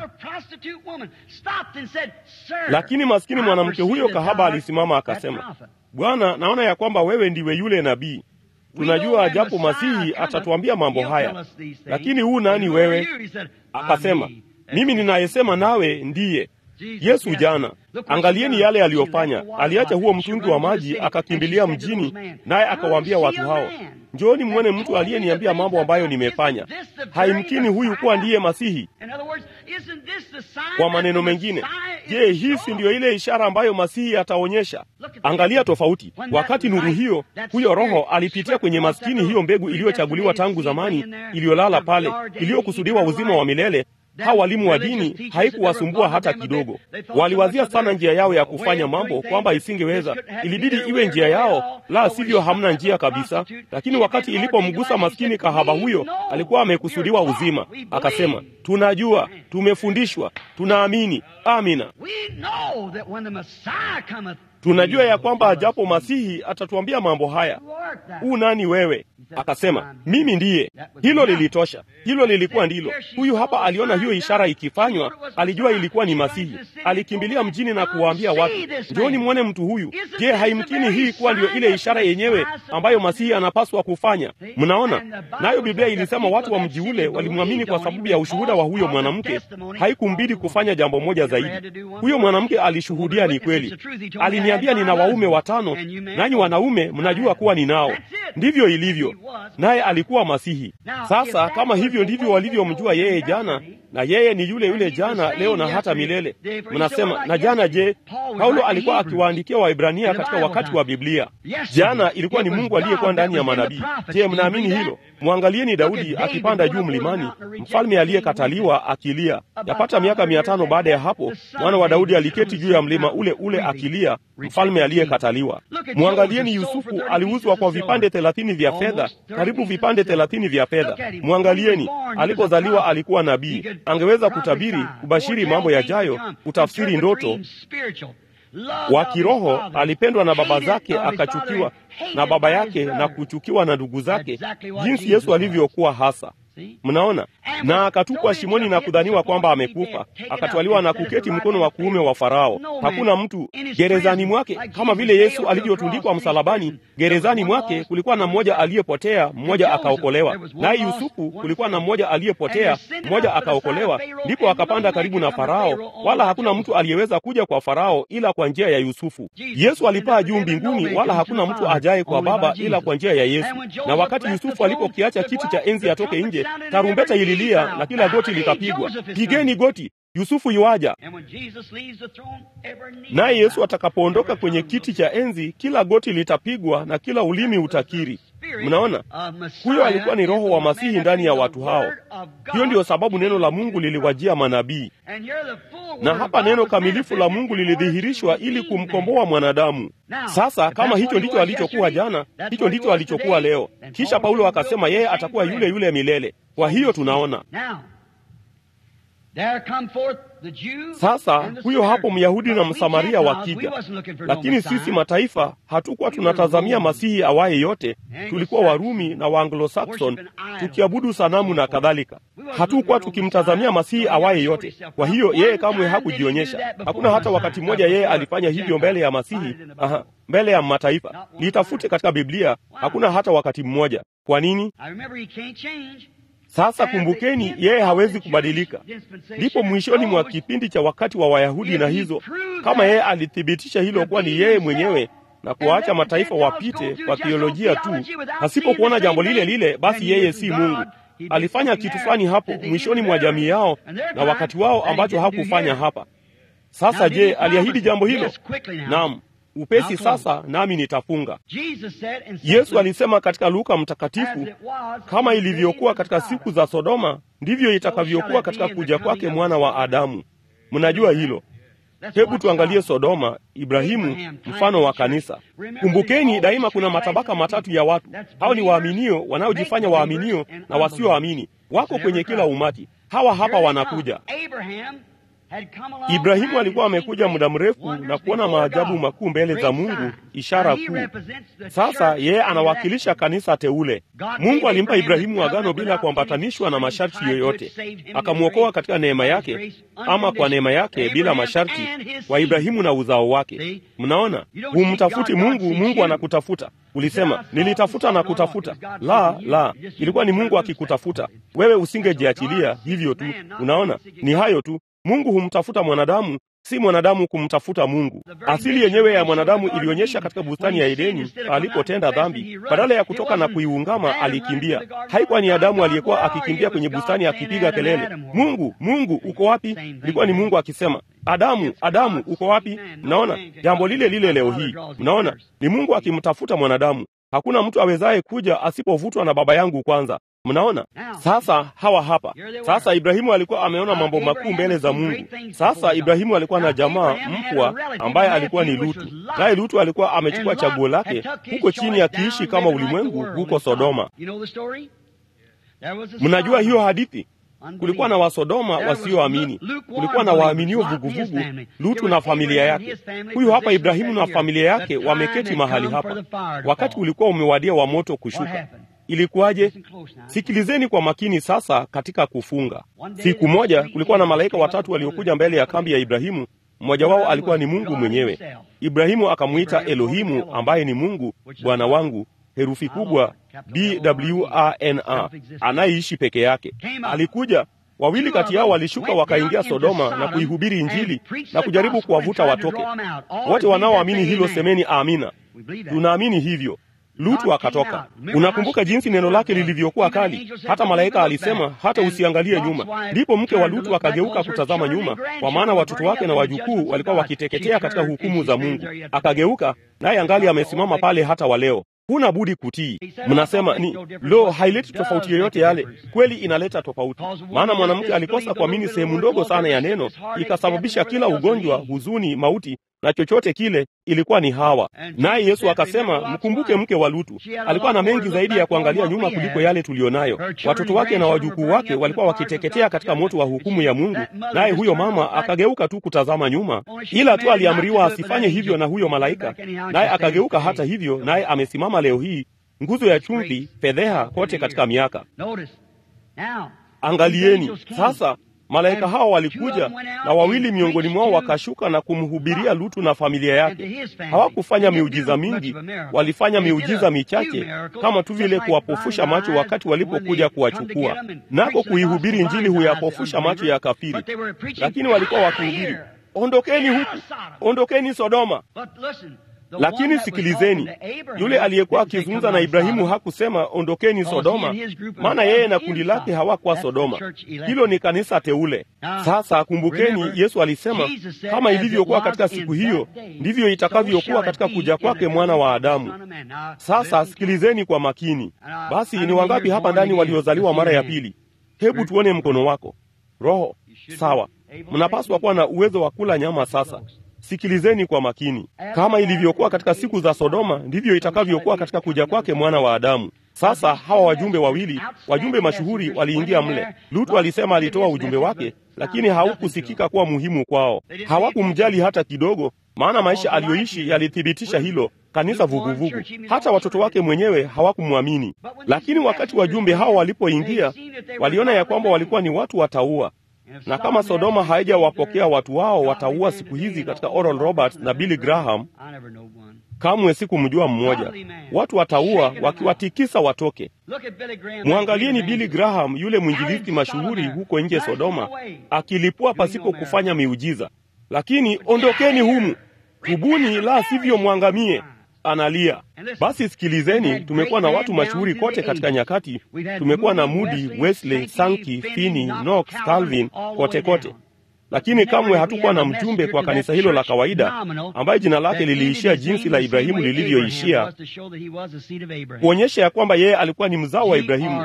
Lakini maskini mwanamke huyo kahaba alisimama akasema, Bwana, naona ya kwamba wewe ndiwe yule nabii. Tunajua japo Masihi atatuambia mambo haya, lakini huu nani wewe? Akasema, mimi ninayesema nawe ndiye Yesu jana. Angalieni yale aliyofanya. Aliacha huo mtungi wa maji akakimbilia mjini, naye akawaambia watu hao, njooni mwone mtu aliyeniambia mambo ambayo nimefanya. Haimkini huyu kuwa ndiye Masihi. Kwa maneno mengine, je, hii si ndiyo ile ishara ambayo Masihi ataonyesha? Angalia tofauti. Wakati nuru hiyo, huyo Roho alipitia kwenye maskini, hiyo mbegu iliyochaguliwa tangu zamani, iliyolala pale, iliyokusudiwa uzima wa milele Hawa walimu wa dini haikuwasumbua hata kidogo. Waliwazia sana njia yao ya kufanya mambo, kwamba isingeweza, ilibidi iwe njia yao, la sivyo hamna njia kabisa. Lakini wakati ilipomgusa maskini kahaba huyo, alikuwa amekusudiwa uzima. Akasema, tunajua, tumefundishwa, tunaamini. Amina. Tunajua ya kwamba ajapo Masihi atatuambia mambo haya. U nani wewe? Akasema, mimi ndiye. Hilo lilitosha, hilo lilikuwa ndilo. Huyu hapa aliona hiyo ishara ikifanywa, alijua ilikuwa ni Masihi. Alikimbilia mjini na kuwaambia watu, njooni mwone mtu huyu. Je, haimkini hii kuwa ndiyo ile ishara yenyewe ambayo Masihi anapaswa kufanya? Mnaona, nayo Biblia ilisema watu wa mji ule walimwamini kwa sababu ya ushuhuda wa huyo mwanamke. Haikumbidi kufanya jambo moja zaidi. Huyo mwanamke alishuhudia ni kweli. Aliniambia nina waume watano, nanyi wanaume mnajua kuwa ninao. Ndivyo ilivyo naye alikuwa Masihi. Sasa kama hivyo ndivyo walivyomjua yeye jana, na yeye ni yule yule jana, leo na hata milele. Mnasema na jana, je, Paulo alikuwa akiwaandikia Waibrania katika wakati wa Biblia? Jana ilikuwa ni Mungu aliyekuwa ndani ya manabii. Je, mnaamini hilo? Mwangalieni Daudi akipanda juu mlimani, mfalme aliyekataliwa akilia. Yapata miaka mia tano baada ya hapo, mwana wa Daudi aliketi juu ya mlima ule ule akilia, mfalme aliyekataliwa. Mwangalieni Yusufu, aliuzwa kwa vipande thelathini vya fedha, karibu vipande thelathini vya fedha. Mwangalieni, alipozaliwa alikuwa nabii, angeweza kutabiri, kubashiri mambo yajayo, kutafsiri ndoto wa kiroho. Alipendwa na baba zake, akachukiwa na baba yake na kuchukiwa na ndugu zake, jinsi Yesu alivyokuwa hasa Mnaona, na akatupwa shimoni na kudhaniwa kwamba amekufa, akatwaliwa na kuketi mkono wa kuume wa Farao. Hakuna mtu gerezani mwake, kama vile Yesu alivyotundikwa msalabani. Gerezani mwake kulikuwa na mmoja aliyepotea, mmoja akaokolewa. Naye Yusufu kulikuwa na mmoja aliyepotea, mmoja akaokolewa. Ndipo akapanda karibu na Farao, wala hakuna mtu aliyeweza kuja kwa Farao ila kwa njia ya Yusufu. Yesu alipaa juu mbinguni, wala hakuna mtu ajaye kwa Baba ila kwa njia ya Yesu. Na wakati Yusufu alipokiacha kiti cha enzi atoke nje tarumbeta ililia na kila goti likapigwa. Pigeni goti, Yusufu yuaja. Naye Yesu atakapoondoka kwenye kiti cha enzi, kila goti litapigwa na kila ulimi utakiri. Mnaona, huyo alikuwa ni Roho wa Masihi ndani ya watu hao. Hiyo ndiyo sababu neno la Mungu liliwajia manabii, na hapa neno kamilifu la Mungu lilidhihirishwa ili kumkomboa mwanadamu. Sasa kama hicho ndicho alichokuwa jana, hicho ndicho alichokuwa leo. Kisha Paulo akasema yeye atakuwa yule yule milele. Kwa hiyo tunaona sasa huyo hapo Myahudi na Msamaria wakija, lakini sisi mataifa hatukuwa tunatazamia Masihi awaye yote. Tulikuwa Warumi na Waanglo-Saxon tukiabudu sanamu na kadhalika. Hatukuwa tukimtazamia Masihi awaye yote. Kwa hiyo yeye kamwe hakujionyesha. Hakuna hata wakati mmoja yeye alifanya hivyo mbele ya Masihi, aha, mbele ya mataifa. Litafute katika Biblia, hakuna hata wakati mmoja. Kwa nini? Sasa kumbukeni, yeye hawezi kubadilika. Ndipo mwishoni mwa kipindi cha wakati wa Wayahudi na hizo, kama yeye alithibitisha hilo kuwa ni yeye mwenyewe na kuwaacha mataifa wapite kwa theolojia tu, pasipokuona jambo lile lile, basi yeye si Mungu. Alifanya kitu fulani hapo mwishoni mwa jamii yao na wakati wao ambacho hakufanya hapa. Sasa je, aliahidi jambo hilo? Naam. Upesi sasa, nami nitafunga. Yesu alisema katika Luka Mtakatifu, kama ilivyokuwa katika siku za Sodoma, ndivyo itakavyokuwa katika kuja kwake mwana wa Adamu. Mnajua hilo. Hebu tuangalie Sodoma, Ibrahimu, mfano wa kanisa. Kumbukeni, daima kuna matabaka matatu ya watu. Hao ni waaminio, wanaojifanya waaminio na wasioamini, wako kwenye kila umati. Hawa hapa wanakuja. Ibrahimu alikuwa amekuja muda mrefu na kuona maajabu makuu mbele za Mungu, ishara kuu. Sasa yeye anawakilisha kanisa teule. Mungu alimpa Ibrahimu agano bila kuambatanishwa na masharti yoyote, akamwokoa katika neema yake, ama kwa neema yake bila masharti, wa Ibrahimu na uzao wake. Mnaona, humtafuti Mungu, Mungu anakutafuta. Ulisema nilitafuta na kutafuta. La, la, ilikuwa ni Mungu akikutafuta wewe, usingejiachilia hivyo tu. Unaona, ni hayo tu. Mungu humtafuta mwanadamu, si mwanadamu kumtafuta Mungu. Asili yenyewe ya mwanadamu ilionyesha katika bustani ya Edeni alipotenda dhambi. Badala ya kutoka na kuiungama, alikimbia. Haikuwa ni Adamu aliyekuwa akikimbia kwenye bustani akipiga kelele, Mungu, Mungu uko wapi? Ilikuwa ni Mungu akisema, Adamu, Adamu uko wapi? Mnaona jambo lile lile leo hii. Mnaona ni Mungu akimtafuta mwanadamu. Hakuna mtu awezaye kuja asipovutwa na Baba yangu kwanza. Mnaona sasa, hawa hapa sasa. Ibrahimu alikuwa ameona mambo makuu mbele za Mungu. Sasa Ibrahimu alikuwa na jamaa mpwa ambaye alikuwa ni Lutu, naye Lutu alikuwa amechukua chaguo lake huko chini, akiishi kama ulimwengu huko Sodoma. Mnajua hiyo hadithi? Kulikuwa na Wasodoma wasioamini, kulikuwa na waaminio vuguvugu, Lutu na familia yake. Huyu hapa Ibrahimu na familia yake wameketi mahali hapa, wakati ulikuwa umewadia wa moto kushuka. Ilikuwaje? Sikilizeni kwa makini sasa. Katika kufunga, siku moja kulikuwa na malaika watatu waliokuja mbele ya kambi ya Ibrahimu. Mmoja wao alikuwa ni Mungu mwenyewe. Ibrahimu akamwita Elohimu, ambaye ni Mungu Bwana wangu, herufi kubwa Bwana, anayeishi peke yake. Alikuja, wawili kati yao walishuka wakaingia Sodoma na kuihubiri Injili na kujaribu kuwavuta watoke. Wote wanaoamini hilo semeni amina. Tunaamini hivyo. Lutu akatoka. Unakumbuka jinsi neno lake lilivyokuwa kali, hata malaika alisema hata usiangalie nyuma. Ndipo mke wa Lutu akageuka kutazama nyuma, kwa maana watoto wake na wajukuu walikuwa wakiteketea katika hukumu za Mungu. Akageuka naye angali amesimama pale hata wa leo. Huna budi kutii. Mnasema ni lo, haileti tofauti yoyote yale. Kweli inaleta tofauti, maana mwanamke alikosa kuamini sehemu ndogo sana ya neno, ikasababisha kila ugonjwa, huzuni, mauti na chochote kile ilikuwa ni Hawa. Naye Yesu akasema, mkumbuke mke wa Lutu, alikuwa na mengi zaidi ya kuangalia nyuma kuliko yale tuliyonayo. Watoto wake na wajukuu wake walikuwa wakiteketea katika moto wa hukumu ya Mungu, naye huyo mama akageuka tu kutazama nyuma, ila tu aliamriwa asifanye hivyo na huyo malaika, naye akageuka hata hivyo, naye amesimama leo hii, nguzo ya chumvi, fedheha kote katika miaka. Angalieni sasa malaika hawa walikuja na wawili miongoni mwao wakashuka na kumhubiria Lutu na familia yake. Hawakufanya miujiza mingi, walifanya miujiza michache, kama tu vile kuwapofusha macho wakati walipokuja kuwachukua. Nako kuihubiri Injili huyapofusha macho ya kafiri, lakini walikuwa wakihubiri, ondokeni huku, ondokeni Sodoma. Lakini sikilizeni, yule aliyekuwa akizungumza na Ibrahimu hakusema ondokeni Sodoma, maana yeye na kundi lake hawakuwa Sodoma. Hilo ni kanisa teule. Sasa kumbukeni, Yesu alisema kama ilivyokuwa katika siku hiyo, ndivyo itakavyokuwa katika kuja kwake mwana wa Adamu. Sasa sikilizeni kwa makini. Basi ni wangapi hapa ndani waliozaliwa mara ya pili? Hebu tuone mkono wako. Roho sawa, mnapaswa kuwa na uwezo wa kula nyama sasa. Sikilizeni kwa makini. Kama ilivyokuwa katika siku za Sodoma, ndivyo itakavyokuwa katika kuja kwake mwana wa Adamu. Sasa hawa wajumbe wawili, wajumbe mashuhuri, waliingia mle. Lutu alisema alitoa ujumbe wake, lakini haukusikika kuwa muhimu kwao. Hawakumjali hata kidogo, maana maisha aliyoishi yalithibitisha hilo. Kanisa vuguvugu, hata watoto wake mwenyewe hawakumwamini. Lakini wakati wajumbe hao walipoingia, waliona ya kwamba walikuwa ni watu wataua na kama Sodoma haijawapokea watu wao, wataua siku hizi katika Oral Roberts na Billy Graham. Kamwe sikumjua mmoja. Watu wataua wakiwatikisa watoke. Mwangalieni Billy Graham, yule mwinjilisti mashuhuri huko nje Sodoma, akilipua pasipo kufanya miujiza. Lakini ondokeni humu, tubuni, la sivyo mwangamie analia. Basi sikilizeni, tumekuwa na watu mashuhuri kote katika nyakati. Tumekuwa na Moody, Wesley, Sankey, Finney, Knox, Calvin, kote kote, lakini kamwe hatukuwa na mjumbe kwa kanisa hilo la kawaida ambaye jina lake liliishia jinsi la Ibrahimu lilivyoishia, kuonyesha ya kwamba yeye alikuwa ni mzao wa Ibrahimu,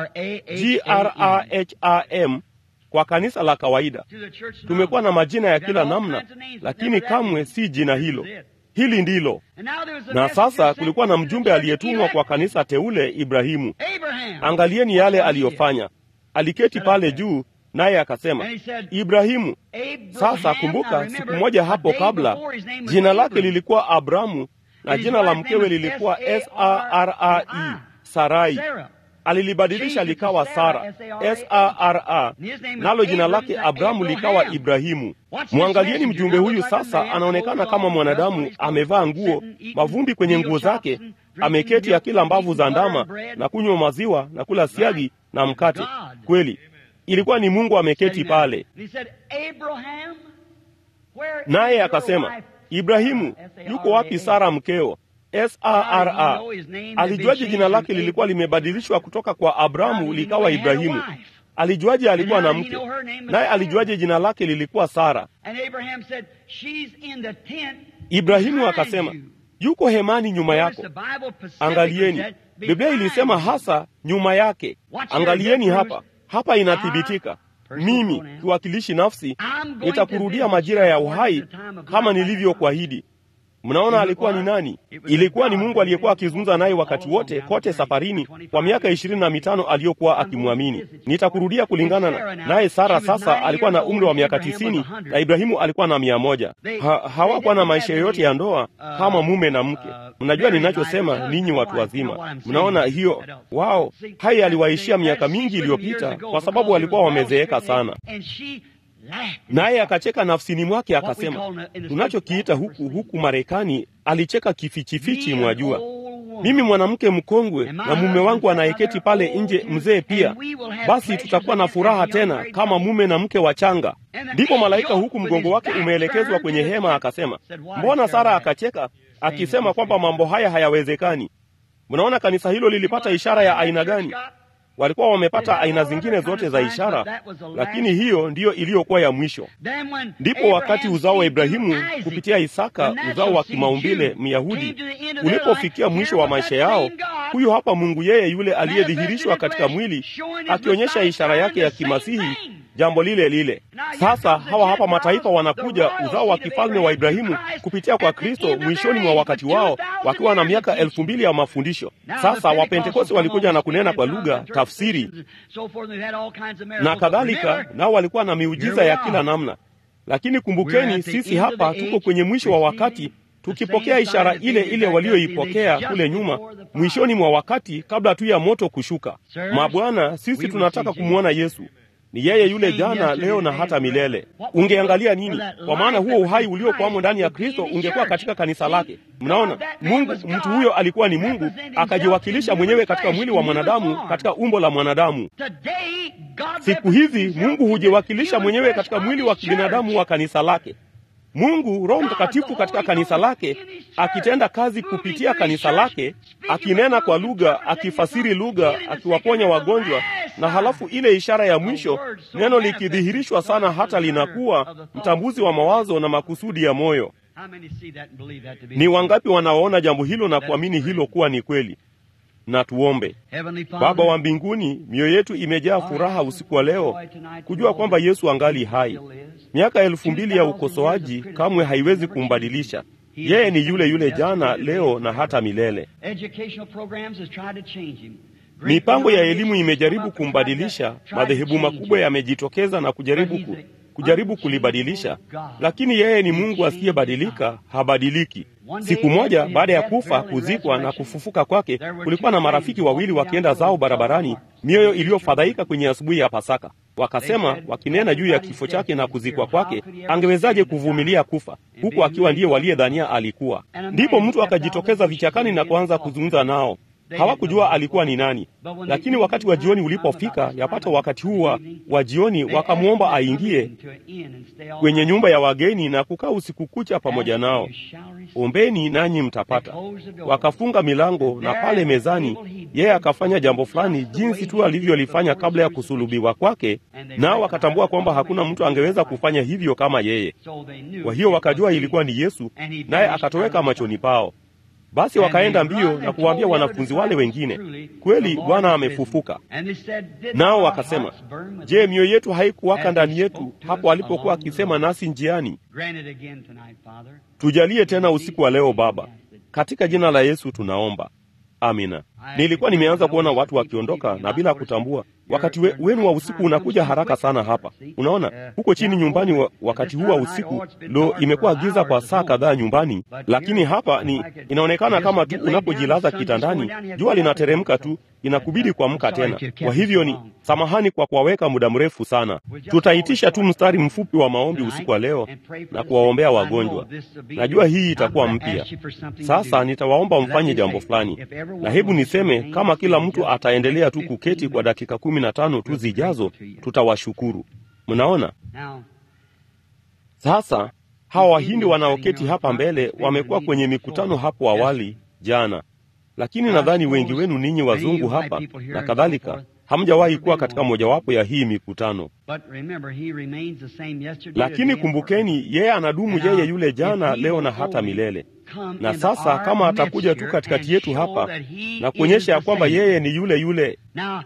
Graham kwa kanisa la kawaida. Tumekuwa na majina ya kila namna, lakini kamwe si jina hilo. Hili ndilo. Na sasa kulikuwa na mjumbe aliyetumwa kwa kanisa teule, Ibrahimu. Angalieni yale aliyofanya. Aliketi pale juu, naye akasema, Ibrahimu. Sasa kumbuka, siku moja hapo kabla jina lake lilikuwa Abramu na jina la mkewe lilikuwa Sarai, Sarai. Alilibadilisha likawa Sara, Sara, nalo jina lake Abramu likawa Ibrahimu. Mwangalieni mjumbe huyu sasa, anaonekana kama mwanadamu, amevaa nguo, mavumbi kwenye nguo zake, ameketi akila mbavu za ndama na kunywa maziwa na kula siagi na mkate. Kweli ilikuwa ni Mungu ameketi pale, naye akasema, Ibrahimu, yuko wapi Sara mkeo? Sara. Alijuaje jina lake lilikuwa limebadilishwa kutoka kwa Abramu likawa Ibrahimu? Alijuaje alikuwa na mke? Naye alijuaje jina lake lilikuwa Sara? Ibrahimu akasema, yuko hemani nyuma yako. Angalieni, Biblia ilisema hasa nyuma yake. Angalieni hapa, hapa inathibitika mimi kiwakilishi nafsi nitakurudia majira ya uhai kama nilivyokuahidi. Mnaona alikuwa ni nani? Ilikuwa ni Mungu aliyekuwa akizungumza naye wakati wote kote safarini kwa miaka ishirini na mitano aliyokuwa akimwamini. Nitakurudia kulingana na naye. Sara sasa alikuwa na umri wa miaka tisini na Ibrahimu alikuwa na mia moja. Ha, hawakuwa na maisha yoyote ya ndoa kama mume na mke. Mnajua ninachosema, ninyi watu wazima. Mnaona hiyo? Wao haya aliwaishia miaka mingi iliyopita, kwa sababu walikuwa wamezeeka sana naye akacheka nafsini mwake akasema, tunachokiita huku huku Marekani, alicheka kifichifichi, mwajua, mimi mwanamke mkongwe na mume wangu anayeketi pale nje mzee pia, basi tutakuwa na furaha tena kama mume na mke wachanga. Ndipo malaika huku mgongo wake umeelekezwa kwenye hema akasema, mbona Sara akacheka akisema kwamba mambo haya hayawezekani? Mnaona kanisa hilo lilipata ishara ya aina gani? Walikuwa wamepata aina zingine zote za ishara, lakini hiyo ndiyo iliyokuwa ya mwisho. Ndipo wakati uzao wa Ibrahimu kupitia Isaka, uzao wa kimaumbile Myahudi, ulipofikia mwisho wa maisha yao, huyo hapa Mungu, yeye yule aliyedhihirishwa katika mwili, akionyesha ishara yake ya kimasihi, jambo lile lile. Sasa hawa hapa mataifa wanakuja, uzao wa kifalme wa Ibrahimu kupitia kwa Kristo mwishoni mwa wakati wao, wakiwa na miaka elfu mbili ya mafundisho. Sasa Wapentekosti walikuja na kunena kwa lugha, tafsiri na kadhalika, nao walikuwa na miujiza ya kila namna. Lakini kumbukeni, sisi hapa tuko kwenye mwisho wa wakati tukipokea ishara ile ile walioipokea kule nyuma, mwishoni mwa wakati, kabla tu ya moto kushuka. Mabwana, sisi tunataka kumwona Yesu. Ni yeye yule jana, leo na hata milele. Ungeangalia nini? Kwa maana huo uhai uliokuwamo ndani ya Kristo ungekuwa katika kanisa lake. Mnaona, Mungu, mtu huyo alikuwa ni Mungu, akajiwakilisha mwenyewe katika mwili wa mwanadamu, katika umbo la mwanadamu. Siku hizi Mungu hujiwakilisha mwenyewe katika mwili wa kibinadamu wa kanisa lake. Mungu Roho Mtakatifu katika kanisa lake akitenda kazi kupitia kanisa lake, akinena kwa lugha, akifasiri lugha, akiwaponya wagonjwa, na halafu ile ishara ya mwisho, neno likidhihirishwa sana hata linakuwa mtambuzi wa mawazo na makusudi ya moyo. Ni wangapi wanaoona jambo hilo na kuamini hilo kuwa ni kweli? Na tuombe. Baba wa mbinguni, mioyo yetu imejaa furaha usiku wa leo kujua kwamba Yesu angali hai. Miaka elfu mbili ya ukosoaji kamwe haiwezi kumbadilisha yeye. Ni yule yule jana, leo na hata milele. Mipango ya elimu imejaribu kumbadilisha, madhehebu makubwa yamejitokeza na kujaribu ku, kujaribu kulibadilisha, lakini yeye ni Mungu asiyebadilika, habadiliki. Siku moja baada ya kufa, kuzikwa na kufufuka kwake, kulikuwa na marafiki wawili wakienda zao barabarani, mioyo iliyofadhaika kwenye asubuhi ya Pasaka. Wakasema, wakinena juu ya kifo chake na kuzikwa kwake, angewezaje kuvumilia kufa huku akiwa ndiye waliyedhania alikuwa? Ndipo mtu akajitokeza vichakani na kuanza kuzungumza nao. Hawakujua alikuwa ni nani, lakini wakati wa jioni ulipofika, yapata wakati huu wa jioni, wakamwomba aingie kwenye nyumba ya wageni na kukaa usiku kucha pamoja nao. Ombeni nanyi mtapata. Wakafunga milango, na pale mezani yeye akafanya jambo fulani jinsi tu alivyolifanya kabla ya kusulubiwa kwake, nao wakatambua kwamba hakuna mtu angeweza kufanya hivyo kama yeye. Kwa hiyo wakajua ilikuwa ni Yesu, naye akatoweka machoni pao. Basi wakaenda mbio na kuwaambia wanafunzi wale wengine, kweli Bwana amefufuka. Nao wakasema, je, mioyo yetu haikuwaka ndani yetu hapo alipokuwa akisema nasi njiani? Tujalie tena usiku wa leo Baba, katika jina la Yesu tunaomba, amina. Nilikuwa nimeanza kuona watu wakiondoka na bila kutambua wakati we, wenu wa usiku unakuja haraka sana hapa. Unaona huko chini nyumbani wa, wakati huu wa usiku lo, imekuwa giza kwa saa kadhaa nyumbani, lakini hapa ni inaonekana kama tu unapojilaza kitandani, jua linateremka tu, inakubidi kuamka tena. Kwa hivyo ni samahani kwa kuwaweka muda mrefu sana. Tutaitisha tu mstari mfupi wa maombi usiku wa leo na kuwaombea wagonjwa. Najua hii itakuwa mpya. Sasa nitawaomba mfanye jambo fulani, na hebu niseme kama kila mtu ataendelea tu kuketi kwa dakika kumi na tano tu zijazo, tutawashukuru. Mnaona sasa, hawa Wahindi wanaoketi hapa mbele wamekuwa kwenye mikutano hapo awali jana, lakini nadhani wengi wenu ninyi wazungu hapa na kadhalika hamjawahi kuwa katika mojawapo ya hii mikutano. Lakini kumbukeni, yeye anadumu, yeye yule jana, leo na hata milele. Na sasa kama atakuja tu katikati yetu hapa na kuonyesha ya kwamba yeye ni yule yule.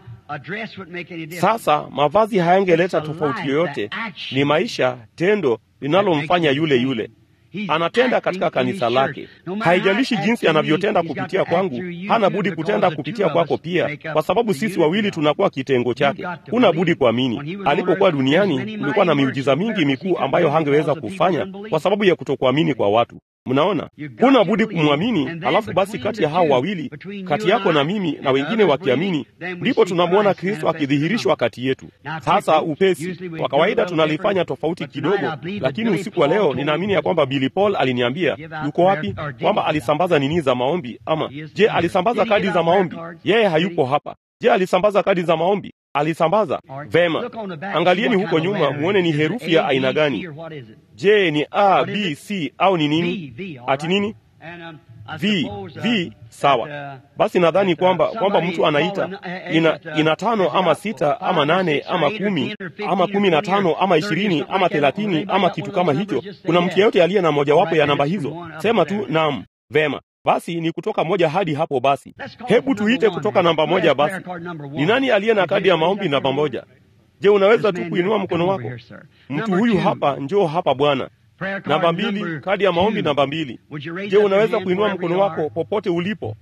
Sasa mavazi hayangeleta tofauti yoyote, ni maisha, tendo linalomfanya yule yule anatenda katika kanisa lake. Haijalishi jinsi anavyotenda kupitia kwangu, hana budi kutenda kupitia kwako pia, kwa sababu sisi wawili tunakuwa kitengo chake. Huna budi kuamini. Alipokuwa duniani, kulikuwa na miujiza mingi mikuu ambayo hangeweza kufanya kwa sababu ya kutokuamini kwa watu. Mnaona, huna budi kumwamini. Halafu basi, kati ya hao wawili, kati yako na mimi na wengine wakiamini, ndipo tunamwona Kristo akidhihirishwa kati yetu. Sasa upesi, kwa kawaida tunalifanya tofauti kidogo, lakini usiku wa leo ninaamini ya kwamba Billy Paul aliniambia yuko wapi, kwamba alisambaza nini za maombi, ama je, alisambaza kadi za maombi? Yeye hayupo hapa. Je, alisambaza kadi za maombi? Alisambaza vema. Angalieni huko nyuma, muone ni herufi ya aina gani. Je, ni A, B, C au ni nini? Ati nini? V, V. Sawa. Basi nadhani kwamba kwamba mtu anaita ina, ina tano ama sita ama nane ama kumi ama kumi na tano ama ishirini ama thelathini ama kitu kama hicho. Kuna mtu yeyote aliye na mojawapo ya namba hizo? Sema tu naam. Vema. Basi ni kutoka moja hadi hapo. Basi hebu tuite kutoka namba moja. Basi ni nani aliye na kadi ya maombi namba moja? Je, unaweza tu kuinua mkono wako? Mtu huyu hapa, njoo hapa bwana. Namba mbili, kadi ya maombi namba mbili. Je, unaweza kuinua mkono wako popote ulipo?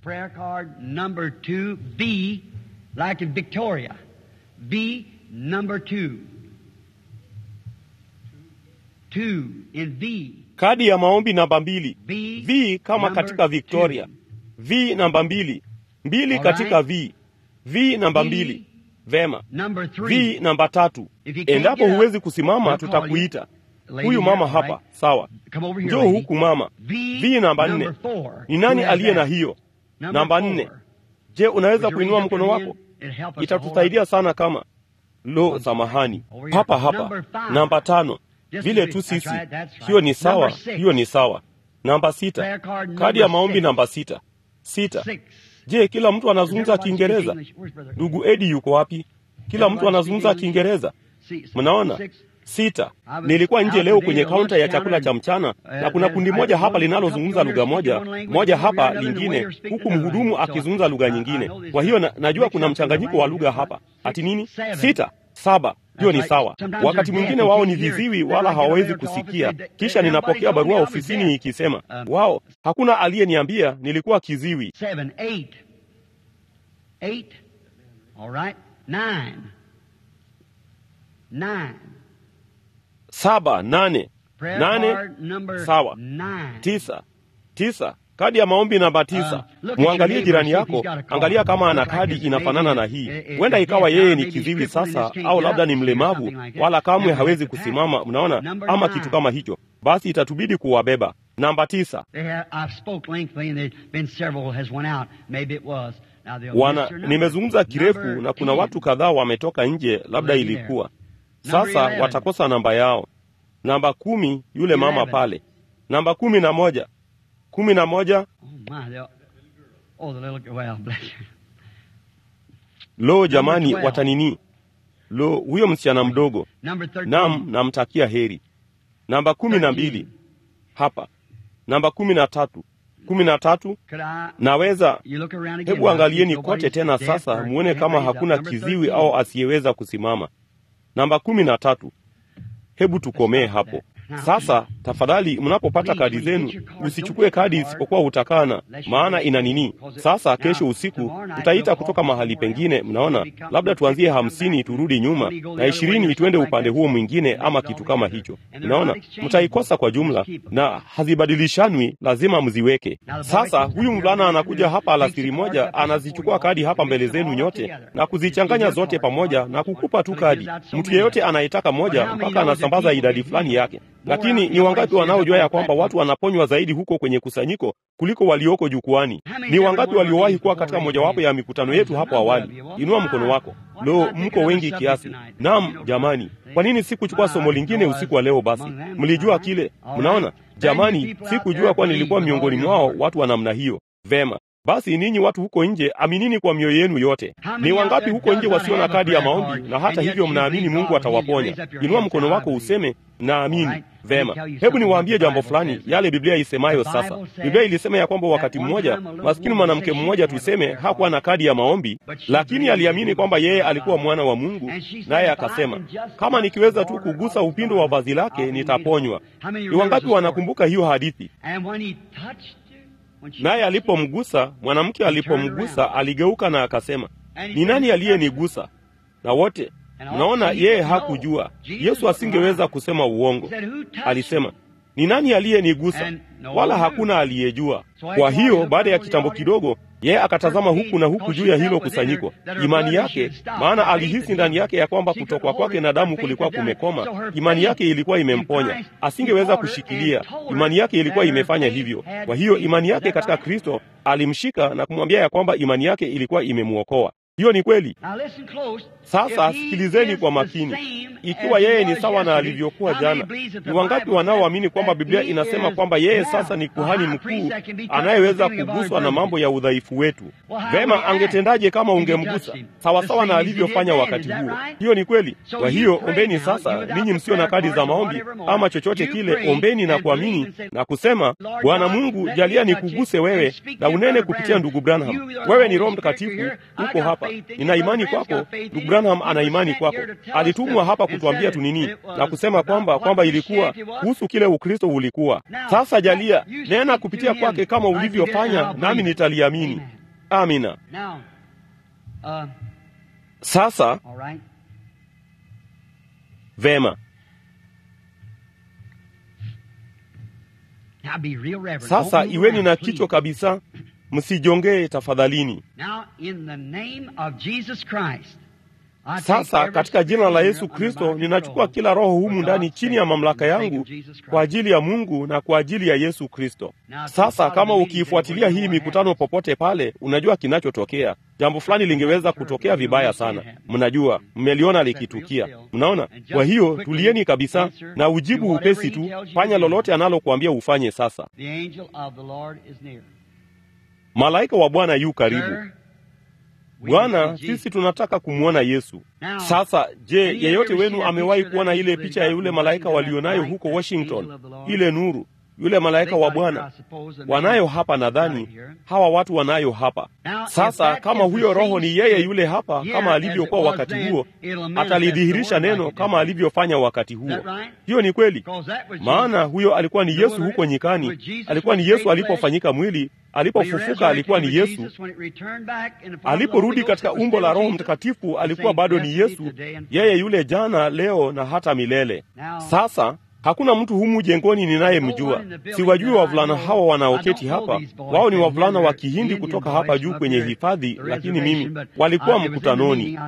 Kadi ya maombi namba mbili. V kama katika Victoria. V namba mbili. Mbili katika V. V namba mbili. Vema. V namba tatu. Endapo huwezi kusimama, tutakuita. Huyu mama hapa, sawa. Njoo huku mama. V namba nne. Ni nani aliye na hiyo namba nne? Je, unaweza kuinua mkono wako? Itatusaidia sana kama lo, samahani, hapa hapa. Namba tano, vile tu sisi. Hiyo ni sawa, hiyo ni sawa. Namba sita, kadi ya maombi namba sita. Sita. Je, kila mtu anazungumza Kiingereza? Ndugu Edi yuko wapi? Kila mtu anazungumza Kiingereza. Mnaona? Sita. Nilikuwa nje leo kwenye kaunta ya chakula cha mchana na kuna kundi moja hapa linalozungumza lugha moja, moja hapa lingine, huku mhudumu akizungumza lugha nyingine. Kwa hiyo na, najua kuna mchanganyiko wa lugha hapa. Ati nini? Sita, saba. Hiyo ni sawa. Wakati mwingine wao ni viziwi wala hawawezi kusikia. Kisha ninapokea barua ofisini ikisema wao, hakuna aliyeniambia nilikuwa kiziwi. Seven, eight. Eight. All right. Nine. Nine. Saba, nane, Prayer nane, card number sawa. nine. tisa, tisa. Kadi ya maombi namba tisa. Uh, look at Mwangalie your jirani neighbor, see if yako, he's got a card. angalia kama ana Looks like kadi it's inafanana na maybe, hii. eh, eh, Huenda eh, ikawa deaf yeye now, ni maybe kiziwi he's crippled sasa, and just au can't labda get ni up, mlemavu, something like that. wala kamwe Never hawezi gets the kusimama. package. Mnaona, Number ama nine. kitu kama hicho. Basi itatubidi kuwabeba. Namba tisa. They have, I've spoke lengthily and there's been several has went out. Maybe it was. Now they'll Wana, miss their number. nimezungumza kirefu Number na kuna 10. watu kadhaa wametoka nje, labda Lady there. ilikuwa Number sasa 11. watakosa namba yao. Namba kumi, yule mama Eleven. pale. Namba kumi na moja, kumi na moja. Oh my, they'll- oh the little well, bless you. Lo, jamani, 12. watanini? Lo, huyo msichana mdogo. Number 13. Nam, namtakia heri. Namba kumi na mbili hapa. Namba kumi na tatu, kumi na tatu. Could I, Naweza you look around again, hebu now, angalieni see if kote nobody's tena deaf sasa, or muone can't kama raise up. hakuna Number kiziwi 13. au asiyeweza kusimama. Namba kumi na tatu. Hebu tukomee hapo sasa. Tafadhali, mnapopata kadi zenu usichukue kadi isipokuwa utakana, maana ina nini. Sasa kesho usiku tutaita kutoka mahali pengine, mnaona, labda tuanzie hamsini turudi nyuma na ishirini tuende upande huo mwingine, ama kitu kama hicho. Mnaona, mtaikosa kwa jumla na hazibadilishanwi, lazima mziweke. Sasa huyu mvulana anakuja hapa alasiri moja, anazichukua kadi hapa mbele zenu nyote na kuzichanganya zote pamoja na kukupa tu kadi. Mtu yeyote anayetaka moja mpaka anasambaza idadi fulani yake. Lakini ni wangapi wanaojua ya kwamba watu wanaponywa zaidi huko kwenye kusanyiko kuliko walioko jukwani? Ni wangapi waliowahi kuwa katika mojawapo ya mikutano yetu hapo awali? Inua mkono wako. Lo, mko wengi kiasi. Naam, jamani, kwa nini sikuchukua somo lingine usiku wa leo? Basi mlijua kile. Mnaona jamani, sikujua kuwa nilikuwa miongoni mwao watu wa namna hiyo. Vema, Basi ninyi watu huko nje, aminini kwa mioyo yenu yote. Ni wangapi huko nje wasio na kadi ya maombi, na hata hivyo mnaamini Mungu atawaponya? Inua mkono wako useme naamini. Vema, hebu niwaambie jambo fulani, yale Biblia isemayo sasa. Biblia ilisema ya kwamba wakati mmoja maskini mwanamke mmoja, tuseme, hakuwa na kadi ya maombi, lakini aliamini kwamba yeye alikuwa mwana wa Mungu, naye akasema, kama nikiweza tu kugusa upindo wa vazi lake nitaponywa. Ni wangapi wanakumbuka hiyo hadithi? Naye alipomgusa, mwanamke alipomgusa, aligeuka na akasema, ni nani aliyenigusa? Na wote Mnaona, yeye hakujua. Yesu asingeweza kusema uongo. Alisema, ni nani aliyenigusa? Wala hakuna aliyejua. Kwa hiyo baada ya kitambo kidogo, yeye akatazama huku na huku juu ya hilo kusanyiko, imani yake, maana alihisi ndani yake ya kwamba kutokwa kwake na damu kulikuwa kumekoma. Imani yake ilikuwa imemponya, asingeweza kushikilia. Imani yake ilikuwa imefanya hivyo. Kwa hiyo imani yake katika Kristo alimshika na kumwambia ya kwamba imani yake ilikuwa imemwokoa. Hiyo ni kweli. Sasa sikilizeni kwa makini. Ikiwa yeye ni sawa na alivyokuwa jana, ni wangapi wanaoamini kwamba Biblia inasema kwamba yeye sasa ni kuhani mkuu anayeweza kuguswa na mambo ya udhaifu wetu? Vema, angetendaje kama ungemgusa sawasawa na alivyofanya wakati huo? Hiyo ni kweli. Kwa hiyo ombeni sasa, ninyi msio na kadi za maombi ama chochote kile, ombeni na kuamini na kusema, Bwana Mungu, jalia nikuguse wewe na unene kupitia ndugu Branham. Wewe ni Roho Mtakatifu, uko hapa, nina imani kwako. Ndugu Branham ana imani kwako, alitumwa hapa kutuambia tu nini na kusema kwamba kwamba ilikuwa kuhusu kile Ukristo ulikuwa. Sasa jalia nena kupitia kwake kama ulivyofanya, nami nitaliamini. Amina. Sasa vema, sasa iweni na kichwa kabisa, msijongee tafadhalini. Sasa katika jina la Yesu Kristo ninachukua kila roho humu ndani chini ya mamlaka yangu kwa ajili ya Mungu na kwa ajili ya Yesu Kristo. Sasa kama ukiifuatilia hii mikutano popote pale, unajua kinachotokea. Jambo fulani lingeweza kutokea vibaya sana. Mnajua, mmeliona likitukia. Mnaona? Kwa hiyo tulieni kabisa na ujibu upesi tu. Fanya lolote analokuambia ufanye. Sasa malaika wa Bwana yu karibu. Bwana, sisi tunataka kumwona Yesu. Sasa je, yeyote wenu amewahi kuona ile picha ya yule malaika walionayo huko Washington, ile nuru, yule malaika wa Bwana? Wanayo hapa, nadhani hawa watu wanayo hapa. Sasa kama huyo roho ni yeye yule hapa, kama alivyokuwa wakati huo, atalidhihirisha neno kama alivyofanya wakati huo. Hiyo ni kweli, maana huyo alikuwa ni Yesu huko nyikani, alikuwa ni Yesu alipofanyika mwili alipofufuka alikuwa ni Yesu. Aliporudi katika umbo la Roho Mtakatifu alikuwa bado ni Yesu, yeye yule jana, leo na hata milele. Sasa hakuna mtu humu jengoni ninayemjua. Siwajui wavulana hawa wanaoketi hapa. Wao ni wavulana wa Kihindi kutoka hapa juu kwenye hifadhi, lakini mimi walikuwa mkutanoni.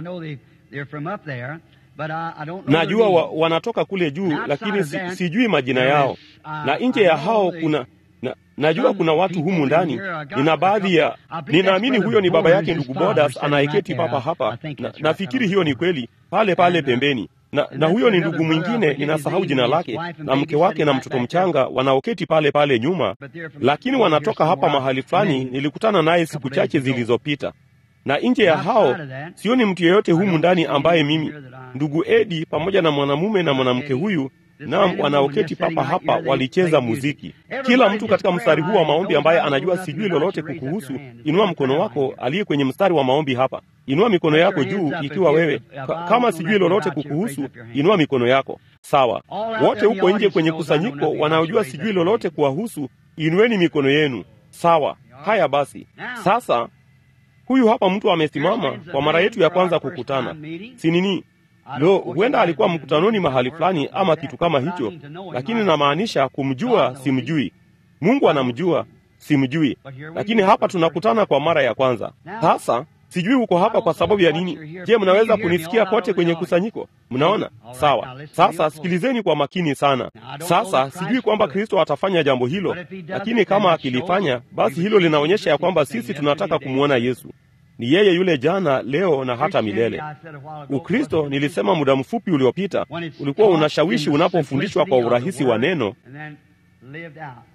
Najua wa, wanatoka kule juu, lakini si, sijui majina yao, na nje ya hao kuna na, najua kuna watu humu ndani. Nina baadhi ya, ninaamini huyo ni baba yake ndugu Bodas anayeketi papa hapa, na nafikiri hiyo ni kweli, pale pale pembeni na, na huyo ni ndugu mwingine, ninasahau jina lake, na mke wake na mtoto mchanga wanaoketi pale pale nyuma, lakini wanatoka hapa mahali fulani. Nilikutana naye siku chache zilizopita, na nje ya hao sioni mtu yeyote humu ndani ambaye mimi, ndugu Edi pamoja na mwanamume na mwanamke huyu Naam, wanaoketi papa hapa walicheza muziki. Kila mtu katika mstari huu wa maombi ambaye anajua sijui lolote kukuhusu, inua mkono wako. Aliye kwenye mstari wa maombi hapa, inua mikono yako juu. Ikiwa wewe kama sijui lolote kukuhusu, inua mikono yako. Sawa, wote huko nje kwenye kusanyiko wanaojua sijui lolote kuwahusu, inueni mikono yenu. Sawa, haya basi. Sasa huyu hapa mtu amesimama kwa mara yetu ya kwanza kukutana, si nini? Lo, huenda alikuwa mkutanoni mahali fulani ama kitu kama hicho, lakini namaanisha kumjua, simjui. Mungu anamjua, simjui, lakini hapa tunakutana kwa mara ya kwanza. Sasa sijui uko hapa kwa sababu ya nini. Je, mnaweza kunisikia kote kwenye kusanyiko? Mnaona? Sawa. Sasa sikilizeni kwa makini sana. Sasa sijui kwamba Kristo atafanya jambo hilo, lakini kama akilifanya, basi hilo linaonyesha ya kwamba sisi tunataka kumwona Yesu. Ni yeye yule jana, leo na hata milele. Ukristo, nilisema muda mfupi uliopita, ulikuwa unashawishi unapofundishwa kwa urahisi wa neno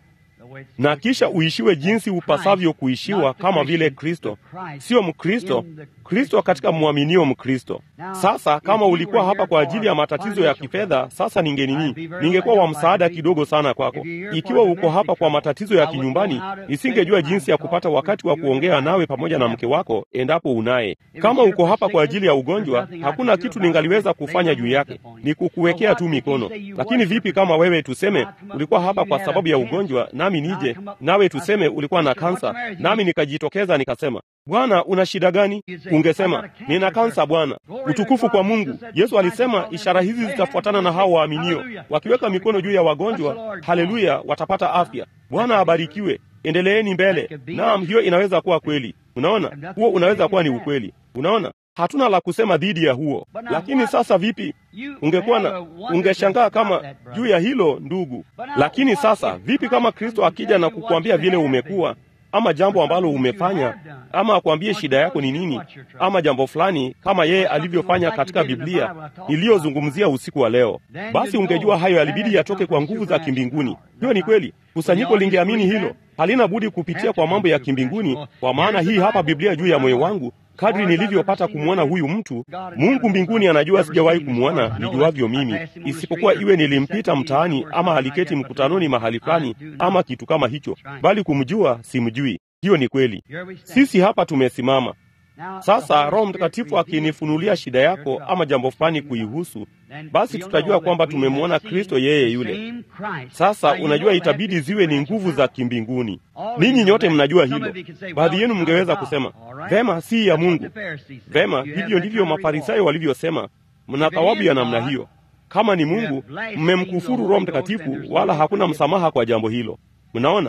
na kisha uishiwe jinsi upasavyo kuishiwa kama vile Kristo, sio Mkristo, Kristo katika mwaminio Mkristo. Sasa kama ulikuwa hapa kwa ajili ya matatizo ya kifedha, sasa ningenini, ningekuwa wa msaada kidogo sana kwako. Ikiwa uko hapa kwa matatizo ya kinyumbani, nisingejua jinsi ya kupata wakati wa kuongea nawe pamoja na mke wako, endapo unaye. Kama uko hapa kwa ajili ya ugonjwa, hakuna kitu ningaliweza kufanya juu yake, ni kukuwekea tu mikono. Lakini vipi kama wewe tuseme ulikuwa hapa kwa sababu ya ugonjwa, nami nije nawe tuseme ulikuwa na kansa, nami nikajitokeza nikasema, Bwana, una shida gani? Ungesema, nina kansa Bwana. Utukufu kwa Mungu. Yesu alisema ishara hizi zitafuatana na hao waaminio, wakiweka mikono juu ya wagonjwa, haleluya, watapata afya. Bwana abarikiwe. Endeleeni mbele. Naam, hiyo inaweza kuwa kweli. Unaona, huo unaweza kuwa ni ukweli. Unaona, hatuna la kusema dhidi ya huo. Lakini sasa vipi? Ungekuwa na ungeshangaa kama juu ya hilo ndugu. Lakini sasa vipi kama Kristo akija na kukuambia vile umekuwa ama jambo ambalo umefanya ama akwambie shida yako ni nini, ama jambo fulani kama yeye alivyofanya katika Biblia niliyozungumzia usiku wa leo, basi ungejua hayo yalibidi yatoke kwa nguvu za kimbinguni. Hiyo ni kweli. Kusanyiko lingeamini hilo, halina budi kupitia kwa mambo ya kimbinguni, kwa maana hii hapa Biblia juu ya moyo wangu kadri nilivyopata kumwona huyu mtu, Mungu mbinguni anajua sijawahi kumwona nijuavyo mimi, isipokuwa iwe nilimpita mtaani ama aliketi mkutanoni mahali fulani ama kitu kama hicho, bali kumjua simjui. Hiyo ni kweli. Sisi hapa tumesimama sasa, Roho Mtakatifu akinifunulia shida yako ama jambo fulani kuihusu, basi tutajua kwamba tumemwona Kristo yeye yule. Sasa unajua, itabidi ziwe ni nguvu za kimbinguni. Ninyi nyote mnajua hilo. Baadhi yenu mngeweza kusema vema, si ya Mungu. Vema, hivyo ndivyo Mafarisayo walivyosema. Mna thawabu ya namna hiyo. Kama ni Mungu, mmemkufuru Roho Mtakatifu, wala hakuna msamaha kwa jambo hilo. Mnaona?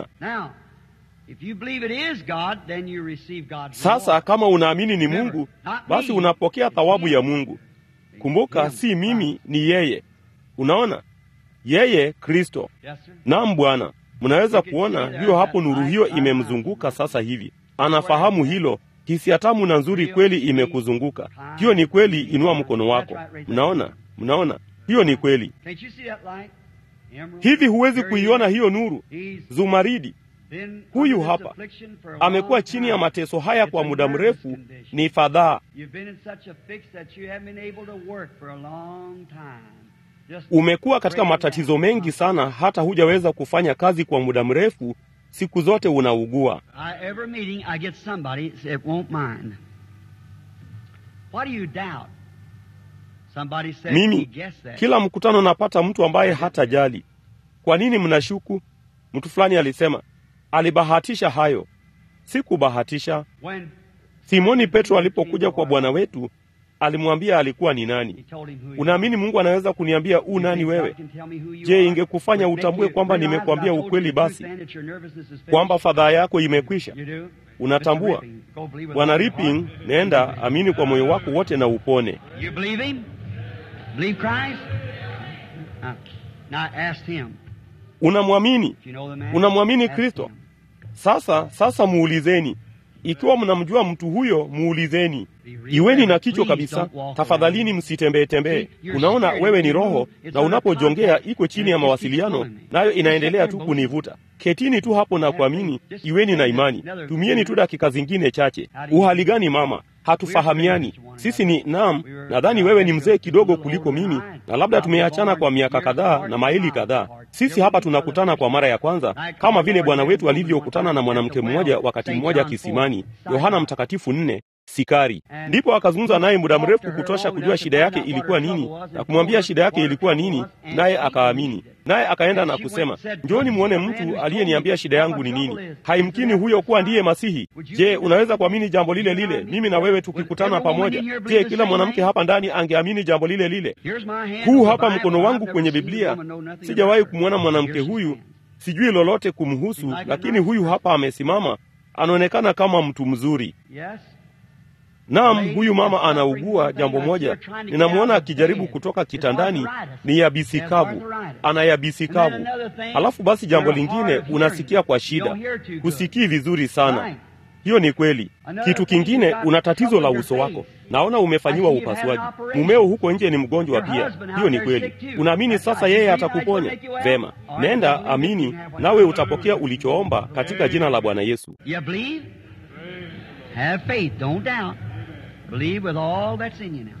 Sasa kama unaamini ni Mungu, basi unapokea thawabu ya Mungu. Kumbuka, si mimi, ni yeye. Unaona, yeye Kristo. Naam Bwana, mnaweza kuona hiyo hapo, nuru hiyo imemzunguka sasa hivi. Anafahamu hilo. Hisia tamu na nzuri kweli imekuzunguka. Hiyo ni kweli. Inua mkono wako. Mnaona, mnaona, hiyo ni kweli. Hivi huwezi kuiona hiyo nuru zumaridi? Huyu hapa amekuwa chini ya mateso haya kwa muda mrefu, ni fadhaa. Umekuwa katika matatizo mengi sana, hata hujaweza kufanya kazi kwa muda mrefu. Siku zote unaugua. Mimi kila mkutano napata mtu ambaye hatajali. Kwa nini mnashuku? Mtu fulani alisema alibahatisha hayo. Sikubahatisha. Simoni Petro alipokuja kwa Bwana wetu alimwambia alikuwa ni nani. Unaamini Mungu anaweza kuniambia u nani wewe? Je, ingekufanya utambue kwamba nimekuambia ukweli, basi kwamba fadhaa yako imekwisha? Unatambua? Bwana Ripping, nenda amini kwa moyo wako wote na upone. Unamwamini? Unamwamini Kristo? Sasa sasa muulizeni. Ikiwa mnamjua mtu huyo, muulizeni. Iweni na kichwa kabisa, tafadhalini, msitembee tembee. Unaona, wewe ni roho, na unapojongea iko chini ya mawasiliano, nayo inaendelea tu kunivuta. Ketini tu hapo na kuamini. Iweni na imani. Tumieni tu dakika zingine chache. Uhali gani mama? Hatufahamiani sisi. Ni naam, nadhani wewe ni mzee kidogo kuliko mimi, na labda tumeachana kwa miaka kadhaa na maili kadhaa. Sisi hapa tunakutana kwa mara ya kwanza, kama vile Bwana wetu alivyokutana na mwanamke mmoja wakati mmoja kisimani, Yohana Mtakatifu nne Sikari. Ndipo akazungumza naye muda mrefu kutosha kujua shida yake ilikuwa nini na kumwambia shida yake ilikuwa nini, naye akaamini. Naye akaenda na kusema, njoni muone mtu aliyeniambia shida yangu ni nini. Haimkini huyo kuwa ndiye Masihi. Je, unaweza kuamini jambo lile lile, mimi na wewe tukikutana pamoja? Je, kila mwanamke hapa ndani angeamini jambo lile lile? Huu hapa mkono wangu kwenye Biblia. Sijawahi kumwona mwanamke huyu, sijui lolote kumhusu, lakini huyu hapa amesimama, anaonekana kama mtu mzuri. Naam, huyu mama anaugua jambo moja. Ninamwona akijaribu kutoka kitandani, ni yabisi kavu, ana yabisi kavu. Halafu basi jambo lingine, unasikia kwa shida, husikii vizuri sana. hiyo ni kweli. Kitu kingine, una tatizo la uso wako, naona umefanyiwa upasuaji. Mumeo huko nje ni mgonjwa pia, hiyo ni kweli. Unaamini sasa yeye atakuponya? Vema, nenda amini, nawe utapokea ulichoomba katika jina la Bwana Yesu. You believe? Have faith. Don't doubt. Believe with all that's in you now.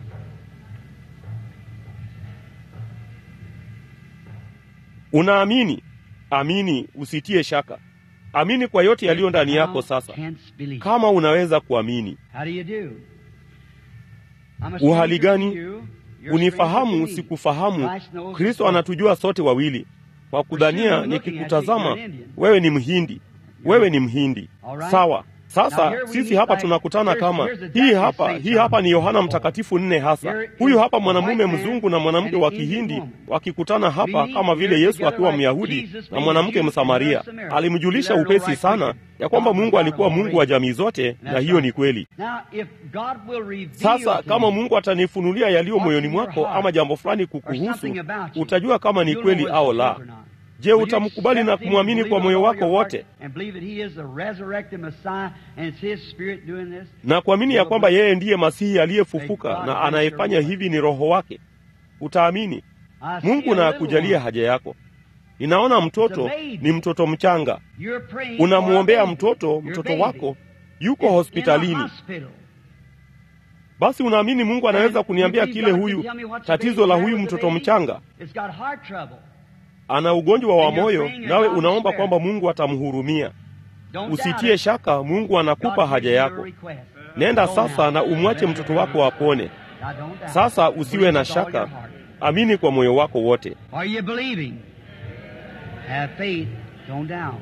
Unaamini? Amini, usitie shaka. Amini kwa yote yaliyo ndani yako sasa, Hence believe. kama unaweza kuamini. How do you do? I'm a Uhali stranger gani? to you. You're a stranger Unifahamu, to me. sikufahamu. Christ knows us Kristo both. anatujua sote wawili. Kwa kudhania, nikikutazama wewe ni Mhindi, wewe ni Mhindi. Sawa. Sasa sisi hapa tunakutana kama hii hapa, hii hapa ni Yohana Mtakatifu nne hasa. Huyu hapa mwanamume mzungu na mwanamke wa Kihindi wakikutana hapa, kama vile Yesu akiwa Myahudi na mwanamke Msamaria. Alimjulisha upesi sana ya kwamba Mungu alikuwa Mungu wa jamii zote, na hiyo ni kweli. Now, if God will reveal Sasa to kama you Mungu atanifunulia yaliyo moyoni mwako ama jambo fulani kukuhusu, utajua kama ni kweli au la. Je, utamkubali na kumwamini kwa moyo wako wote na kuamini ya kwamba yeye ndiye Masihi aliyefufuka na anayefanya hivi ni Roho wake? Utaamini. Mungu na akujalie haja yako. Ninaona mtoto ni mtoto mchanga, unamwombea mtoto, mtoto wako yuko hospitalini. Basi unaamini Mungu anaweza kuniambia kile huyu tatizo la huyu mtoto mchanga ana ugonjwa wa moyo, nawe unaomba kwamba Mungu atamhurumia. Usitie shaka, Mungu anakupa haja yako. Nenda sasa na umwache mtoto wako apone. Sasa usiwe na shaka, amini kwa moyo wako wote. Are you believing? Have faith, don't doubt.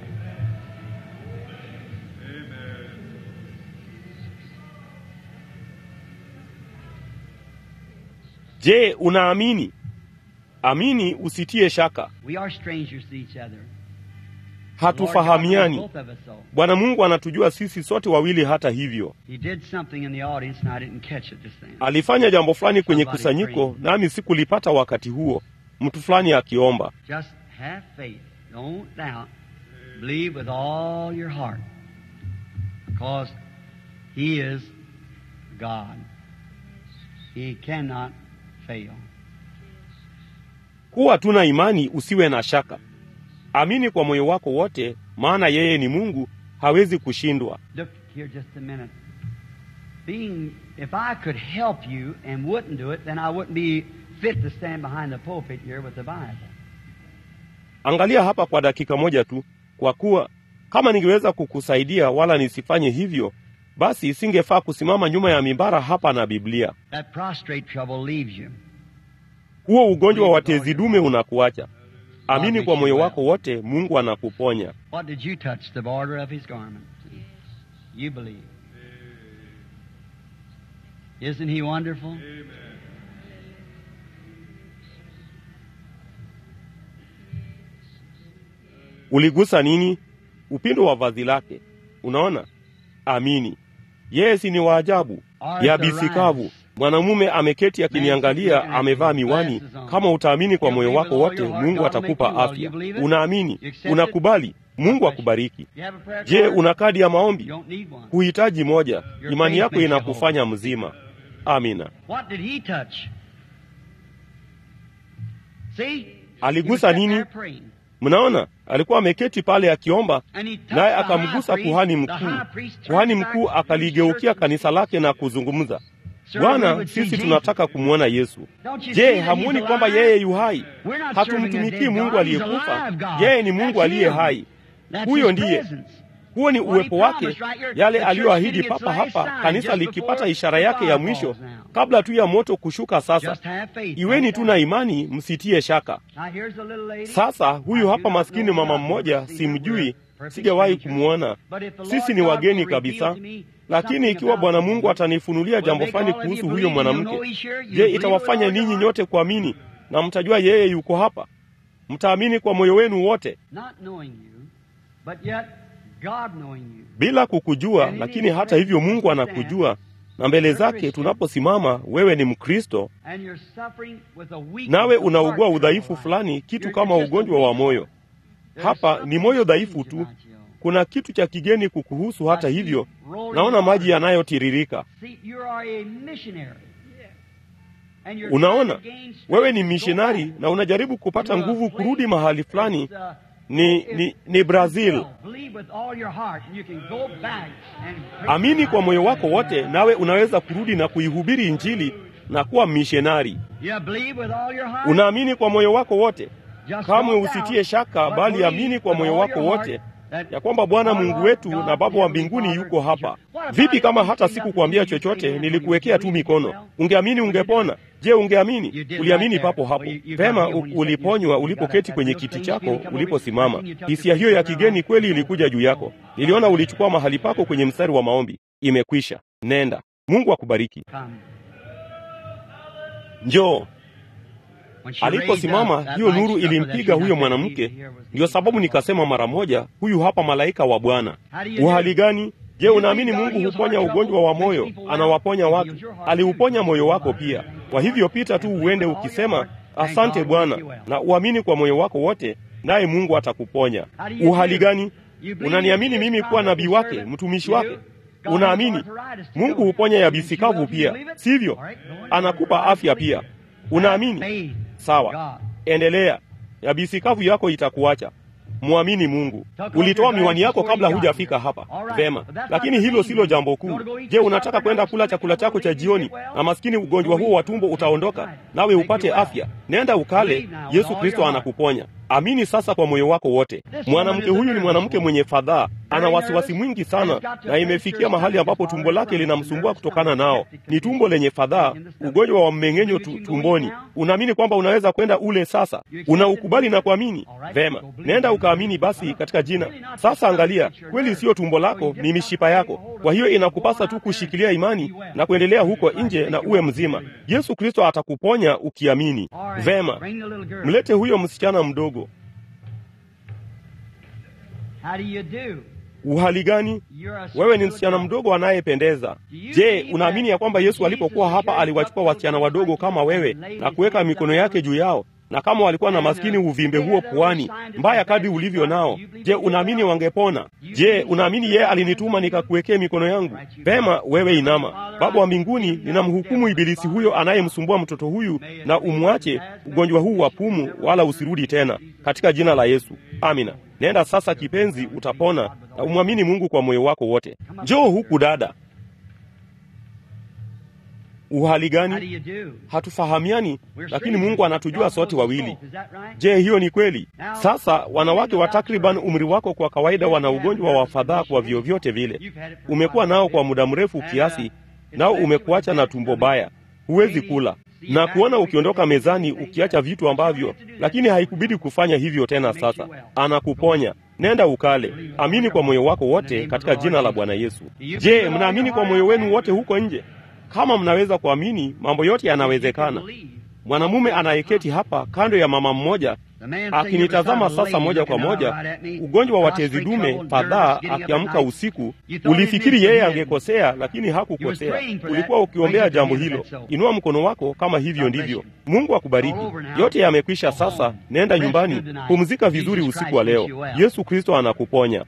Je, unaamini? Amini, usitie shaka. We are strangers to each other. Hatufahamiani. Lord God knows both of us so. Bwana Mungu anatujua sisi sote wawili. Hata hivyo, He did something in the audience and I didn't catch it this time. alifanya jambo fulani kwenye kusanyiko, nami sikulipata wakati huo. Mtu fulani akiomba. Just have faith. Don't doubt. Believe with all your heart. Because He is God. He cannot fail. Kuwa tuna imani, usiwe na shaka. Amini kwa moyo wako wote, maana yeye ni Mungu, hawezi kushindwa. Look here just a minute. Being, if I could help you and wouldn't do it, then I wouldn't be fit to stand behind the pulpit here with the Bible. Angalia hapa kwa dakika moja tu, kwa kuwa kama ningeweza kukusaidia wala nisifanye hivyo, basi isingefaa kusimama nyuma ya mimbara hapa na Biblia. That prostrate trouble leaves you. Huo ugonjwa wa tezi dume unakuacha. Amini kwa moyo wako wote, Mungu anakuponya. What did you touch? The border of His garment. You believe. Isn't He wonderful? Uligusa nini? Upindo wa vazi lake. Unaona? Amini. Yeye si ni waajabu, yabisi kavu. Mwanamume ameketi akiniangalia, amevaa miwani. Kama utaamini kwa moyo wako wote, Mungu atakupa afya. Unaamini? Unakubali? Mungu akubariki. You have a prayer Je, card? una kadi ya maombi? You don't need one. Huhitaji moja. Imani yako inakufanya mzima. Amina. What did he touch? See? Aligusa He was sitting nini? there praying. Mnaona, alikuwa ameketi pale akiomba, And he touched naye the akamgusa high priest. kuhani The mkuu. high priest turned Kuhani back mkuu to his akaligeukia church. kanisa lake na kuzungumza, Sir, we Bwana, would see sisi Jesus. tunataka kumwona Yesu. Don't you see Je, that hamuoni he's kwamba alive? yeye yu hai? We're not serving a Hatumtumikii dead Mungu God. He's aliyekufa, alive God. yeye ni Mungu That's aliye him. hai. That's Huyo his ndiye. presence. Huo ni What he uwepo wake, promised right here. yale The church aliyoahidi getting its papa last hapa, sign kanisa just likipata before ishara the yake ya fire mwisho falls now. kabla tu ya moto kushuka. Sasa Just have faith. iweni Don't tu na doubt. imani, msitie shaka. Now here's a little lady. Sasa huyu I hapa do not maskini know mama her. mmoja, See, simjui, we're perfect sijawahi strangers. kumwona. But if the Lord Sisi ni God wageni will reveal kabisa, to me lakini something ikiwa about Bwana him, Mungu atanifunulia will jambo make fulani all of you kuhusu believe huyo and you'll mwanamke, know he's sure. You'll je, believe itawafanya with all ninyi your nyote kuamini na mtajua yeye yuko hapa? Mtaamini kwa moyo wenu wote, Not knowing you, but yet God knowing you. bila kukujua, lakini hata hivyo Mungu anakujua, na mbele zake tunaposimama, wewe ni Mkristo And you're suffering with a weakness nawe of unaugua heart in udhaifu your life. fulani, kitu You're kama just a ugonjwa wa weak moyo. heart. There's Hapa something ni moyo dhaifu strange tu, about you. kuna kitu cha kigeni kukuhusu. Hata hivyo, naona maji yanayotiririka. Unaona, wewe ni mishonari na unajaribu kupata nguvu kurudi mahali fulani. Ni, ni, ni Brazil. Amini kwa moyo wako wote, nawe unaweza kurudi na kuihubiri Injili na kuwa mishonari. Unaamini kwa moyo wako wote, kamwe usitie shaka, bali amini kwa moyo wako wote ya kwamba Bwana Mungu wetu na Baba wa mbinguni yuko hapa. Vipi kama hata sikukuambia chochote, nilikuwekea tu mikono? Ungeamini ungepona? Je, ungeamini? Uliamini papo hapo. Pema uliponywa ulipoketi kwenye kiti chako uliposimama. Hisia hiyo ya kigeni kweli ilikuja juu yako. Niliona ulichukua mahali pako kwenye mstari wa maombi. Imekwisha, nenda. Mungu akubariki. Njoo. Aliposimama hiyo nuru ilimpiga huyo mwanamke. Ndiyo sababu nikasema mara moja, huyu hapa malaika wa Bwana. Uhali gani? Je, unaamini Mungu huponya ugonjwa wa moyo? Anawaponya watu. Aliuponya moyo wako pia. Kwa hivyo pita tu uende ukisema asante Bwana, na uamini kwa moyo wako wote, naye Mungu atakuponya. Uhali gani? Unaniamini mimi kuwa nabii wake, mtumishi wake? Unaamini Mungu huponya yabisi kavu pia, sivyo? Anakupa afya pia. Unaamini? Sawa, endelea. Yabisi kavu yako itakuacha. Mwamini Mungu. Ulitoa miwani yako kabla hujafika hapa, vema, lakini hilo silo jambo kuu. Je, unataka kwenda kula chakula chako cha jioni na maskini ugonjwa huo wa tumbo utaondoka nawe upate afya? Nenda ukale, Yesu Kristo anakuponya. Amini sasa kwa moyo wako wote. Mwanamke huyu ni mwanamke mwenye fadhaa, ana wasiwasi mwingi sana, na imefikia mahali ambapo tumbo lake linamsumbua kutokana nao. Ni tumbo lenye fadhaa, ugonjwa wa mmeng'enyo tu, tumboni. Unaamini kwamba unaweza kwenda ule sasa? Unaukubali na kuamini? Vema, nenda ukaamini basi katika jina. Sasa angalia, kweli siyo tumbo lako, ni mishipa yako. Kwa hiyo inakupasa tu kushikilia imani na kuendelea huko nje na uwe mzima. Yesu Kristo atakuponya ukiamini. Vema, mlete huyo msichana mdogo. Uhali gani? Wewe ni msichana mdogo anayependeza. Je, unaamini ya kwamba Yesu alipokuwa hapa aliwachukua wasichana wadogo kama wewe na kuweka mikono yake juu yao, na kama walikuwa na maskini uvimbe huo puani mbaya kadri ulivyo nao, je, unaamini wangepona? Je, unaamini yeye alinituma nikakuwekee mikono yangu? Pema, wewe inama. Baba wa mbinguni, ninamhukumu ibilisi huyo anayemsumbua mtoto huyu, na umwache ugonjwa huu wa pumu, wala usirudi tena, katika jina la Yesu, amina. Nenda sasa kipenzi, utapona na umwamini Mungu kwa moyo wako wote. Njoo huku dada. Uhali gani? Hatufahamiani, lakini Mungu anatujua sote wawili. Je, hiyo ni kweli? Sasa wanawake wa takriban umri wako kwa kawaida wana ugonjwa wa fadhaa kwa vyovyote vile. Umekuwa nao kwa muda mrefu kiasi, nao umekuacha na tumbo baya, huwezi kula na kuona ukiondoka mezani ukiacha vitu ambavyo, lakini haikubidi kufanya hivyo tena. Sasa anakuponya. Nenda ukale, amini kwa moyo wako wote katika jina la Bwana Yesu. Je, mnaamini kwa moyo wenu wote huko nje? Kama mnaweza kuamini, mambo yote yanawezekana. Mwanamume anayeketi hapa kando ya mama mmoja akinitazama sasa moja kwa moja, ugonjwa wa tezi dume, fadhaa, akiamka usiku. Ulifikiri yeye angekosea, lakini hakukosea. Ulikuwa ukiombea jambo hilo. Inua mkono wako kama hivyo ndivyo. Mungu akubariki. Yote yamekwisha sasa, nenda nyumbani, pumzika vizuri usiku wa leo. Yesu Kristo anakuponya.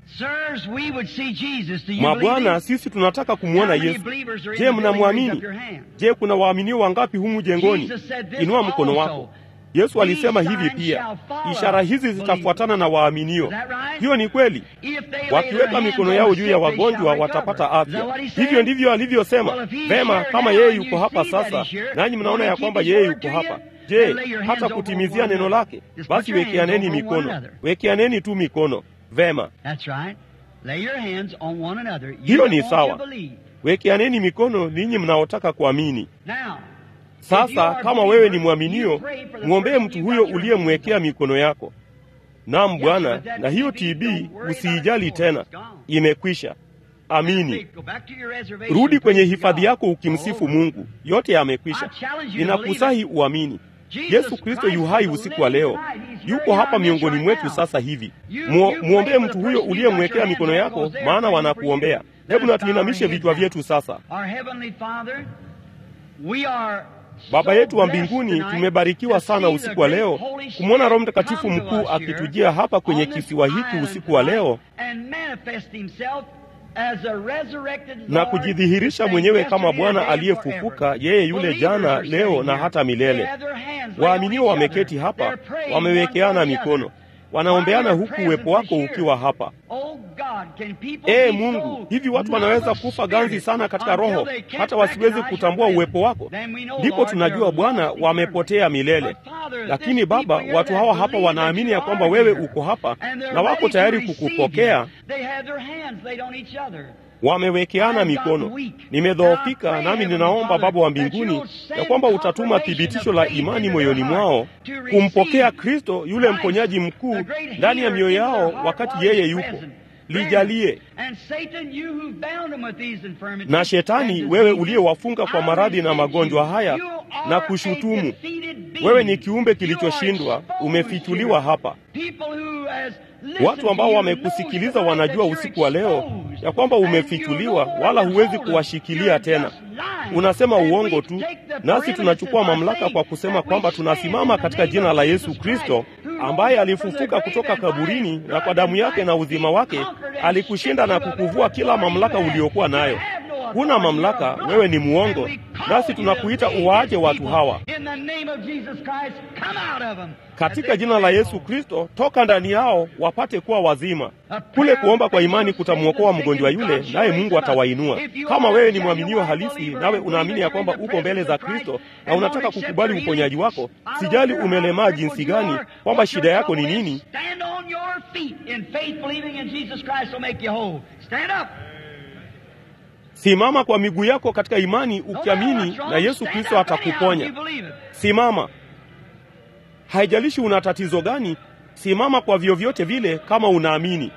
Mabwana, sisi tunataka kumwona Yesu. Je, mnamwamini? Je, kuna waaminio wangapi humu jengoni? Inua mkono wako. Yesu alisema hivi pia, ishara hizi zitafuatana na waaminio. Hiyo ni kweli. Wakiweka mikono yao juu ya wagonjwa watapata afya. Hivyo ndivyo alivyosema. Vema, kama yeye yuko hapa sasa, nanyi mnaona ya kwamba yeye yuko hapa, je, hata kutimizia neno lake? Basi wekeaneni mikono, wekeaneni tu mikono. Vema, hiyo ni sawa. Wekeaneni mikono ninyi mnaotaka kuamini. Sasa kama wewe ni mwaminio, mwombee mtu huyo uliyemwekea mikono yako. Naam Bwana, na hiyo TB usiijali tena, imekwisha. Amini. Rudi kwenye hifadhi yako ukimsifu Mungu, yote yamekwisha. Ninakusahi uamini. Yesu Kristo yu hai usiku wa leo, yuko hapa miongoni mwetu sasa hivi. Mwombee mtu huyo uliyemwekea mikono yako, maana wanakuombea. Hebu na tuinamishe vichwa vyetu sasa. Baba yetu wa mbinguni, tumebarikiwa sana usiku wa leo kumwona Roho Mtakatifu mkuu akitujia hapa kwenye kisiwa hiki usiku wa leo, na kujidhihirisha mwenyewe kama Bwana aliyefufuka, yeye yule jana, leo na hata milele. Waaminio wameketi hapa, wamewekeana mikono, wanaombeana huku uwepo wako ukiwa hapa. Ee Mungu, hivi watu wanaweza kufa ganzi sana katika roho hata wasiwezi kutambua uwepo wako? Ndipo tunajua Bwana, wamepotea milele. Lakini Baba, watu hawa hapa wanaamini ya kwamba wewe uko hapa na wako tayari kukupokea. Wamewekeana mikono. Nimedhoofika, nami ninaomba Baba wa mbinguni ya kwamba utatuma thibitisho la imani moyoni mwao kumpokea Kristo yule mponyaji mkuu ndani ya mioyo yao wakati yeye yupo. Lijalie na Shetani, wewe uliyewafunga kwa maradhi na magonjwa haya na kushutumu, wewe ni kiumbe kilichoshindwa, umefichuliwa hapa. Watu ambao wamekusikiliza wanajua usiku wa leo ya kwamba umefichuliwa, wala huwezi kuwashikilia tena. Unasema uongo tu, nasi tunachukua mamlaka kwa kusema kwamba tunasimama katika jina la Yesu Kristo ambaye alifufuka kutoka kaburini, na kwa damu yake na uzima wake alikushinda na kukuvua kila mamlaka uliokuwa nayo. Huna mamlaka, wewe ni muongo, nasi tunakuita uwaache watu hawa katika jina la Yesu Kristo. Toka ndani yao wapate kuwa wazima. Kule kuomba kwa imani kutamwokoa mgonjwa yule, naye Mungu atawainua. Kama wewe ni mwaminio halisi, nawe unaamini ya kwamba uko mbele za Kristo na unataka kukubali uponyaji wako, sijali umelemaa jinsi gani, kwamba shida yako ni nini, simama kwa miguu yako katika imani, ukiamini na Yesu Kristo atakuponya. Simama. Haijalishi una tatizo gani, simama kwa vyovyote vile kama unaamini.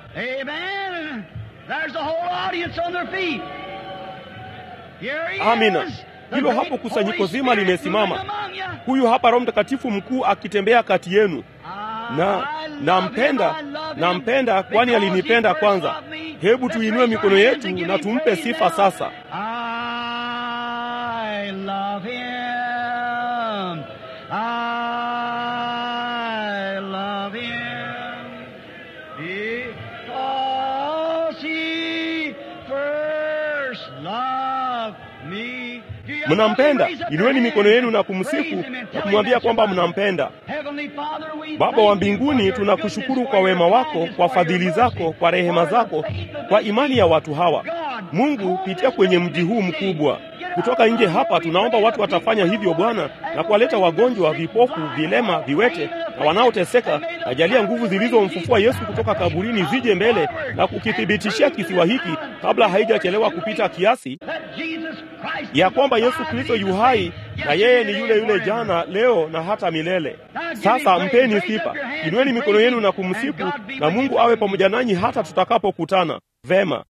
Amina. Hilo hapo kusanyiko zima limesimama. Huyu hapa Roho Mtakatifu mkuu akitembea kati yenu, na nampenda, nampenda kwani alinipenda kwanza. Hebu tuinue mikono yetu na tumpe sifa sasa. I love him. I love him because he first loved me. Mnampenda? Inueni mikono yenu na kumsifu na kumwambia kwamba mnampenda. Baba wa mbinguni, tunakushukuru kwa wema wako, kwa fadhili zako, kwa rehema zako, kwa imani ya watu hawa. Mungu, pitia kwenye mji huu mkubwa kutoka nje hapa, tunaomba watu watafanya hivyo Bwana, na kuwaleta wagonjwa, vipofu, vilema, viwete na wanaoteseka. Najalia nguvu zilizomfufua Yesu kutoka kaburini zije mbele na kukithibitishia kisiwa hiki kabla haijachelewa kupita kiasi, ya kwamba Yesu Kristo yu hai na yeye ni yule yule jana, leo na hata milele. Sasa mpeni sifa, inueni mikono yenu na kumsifu, na Mungu awe pamoja nanyi hata tutakapokutana. Vema.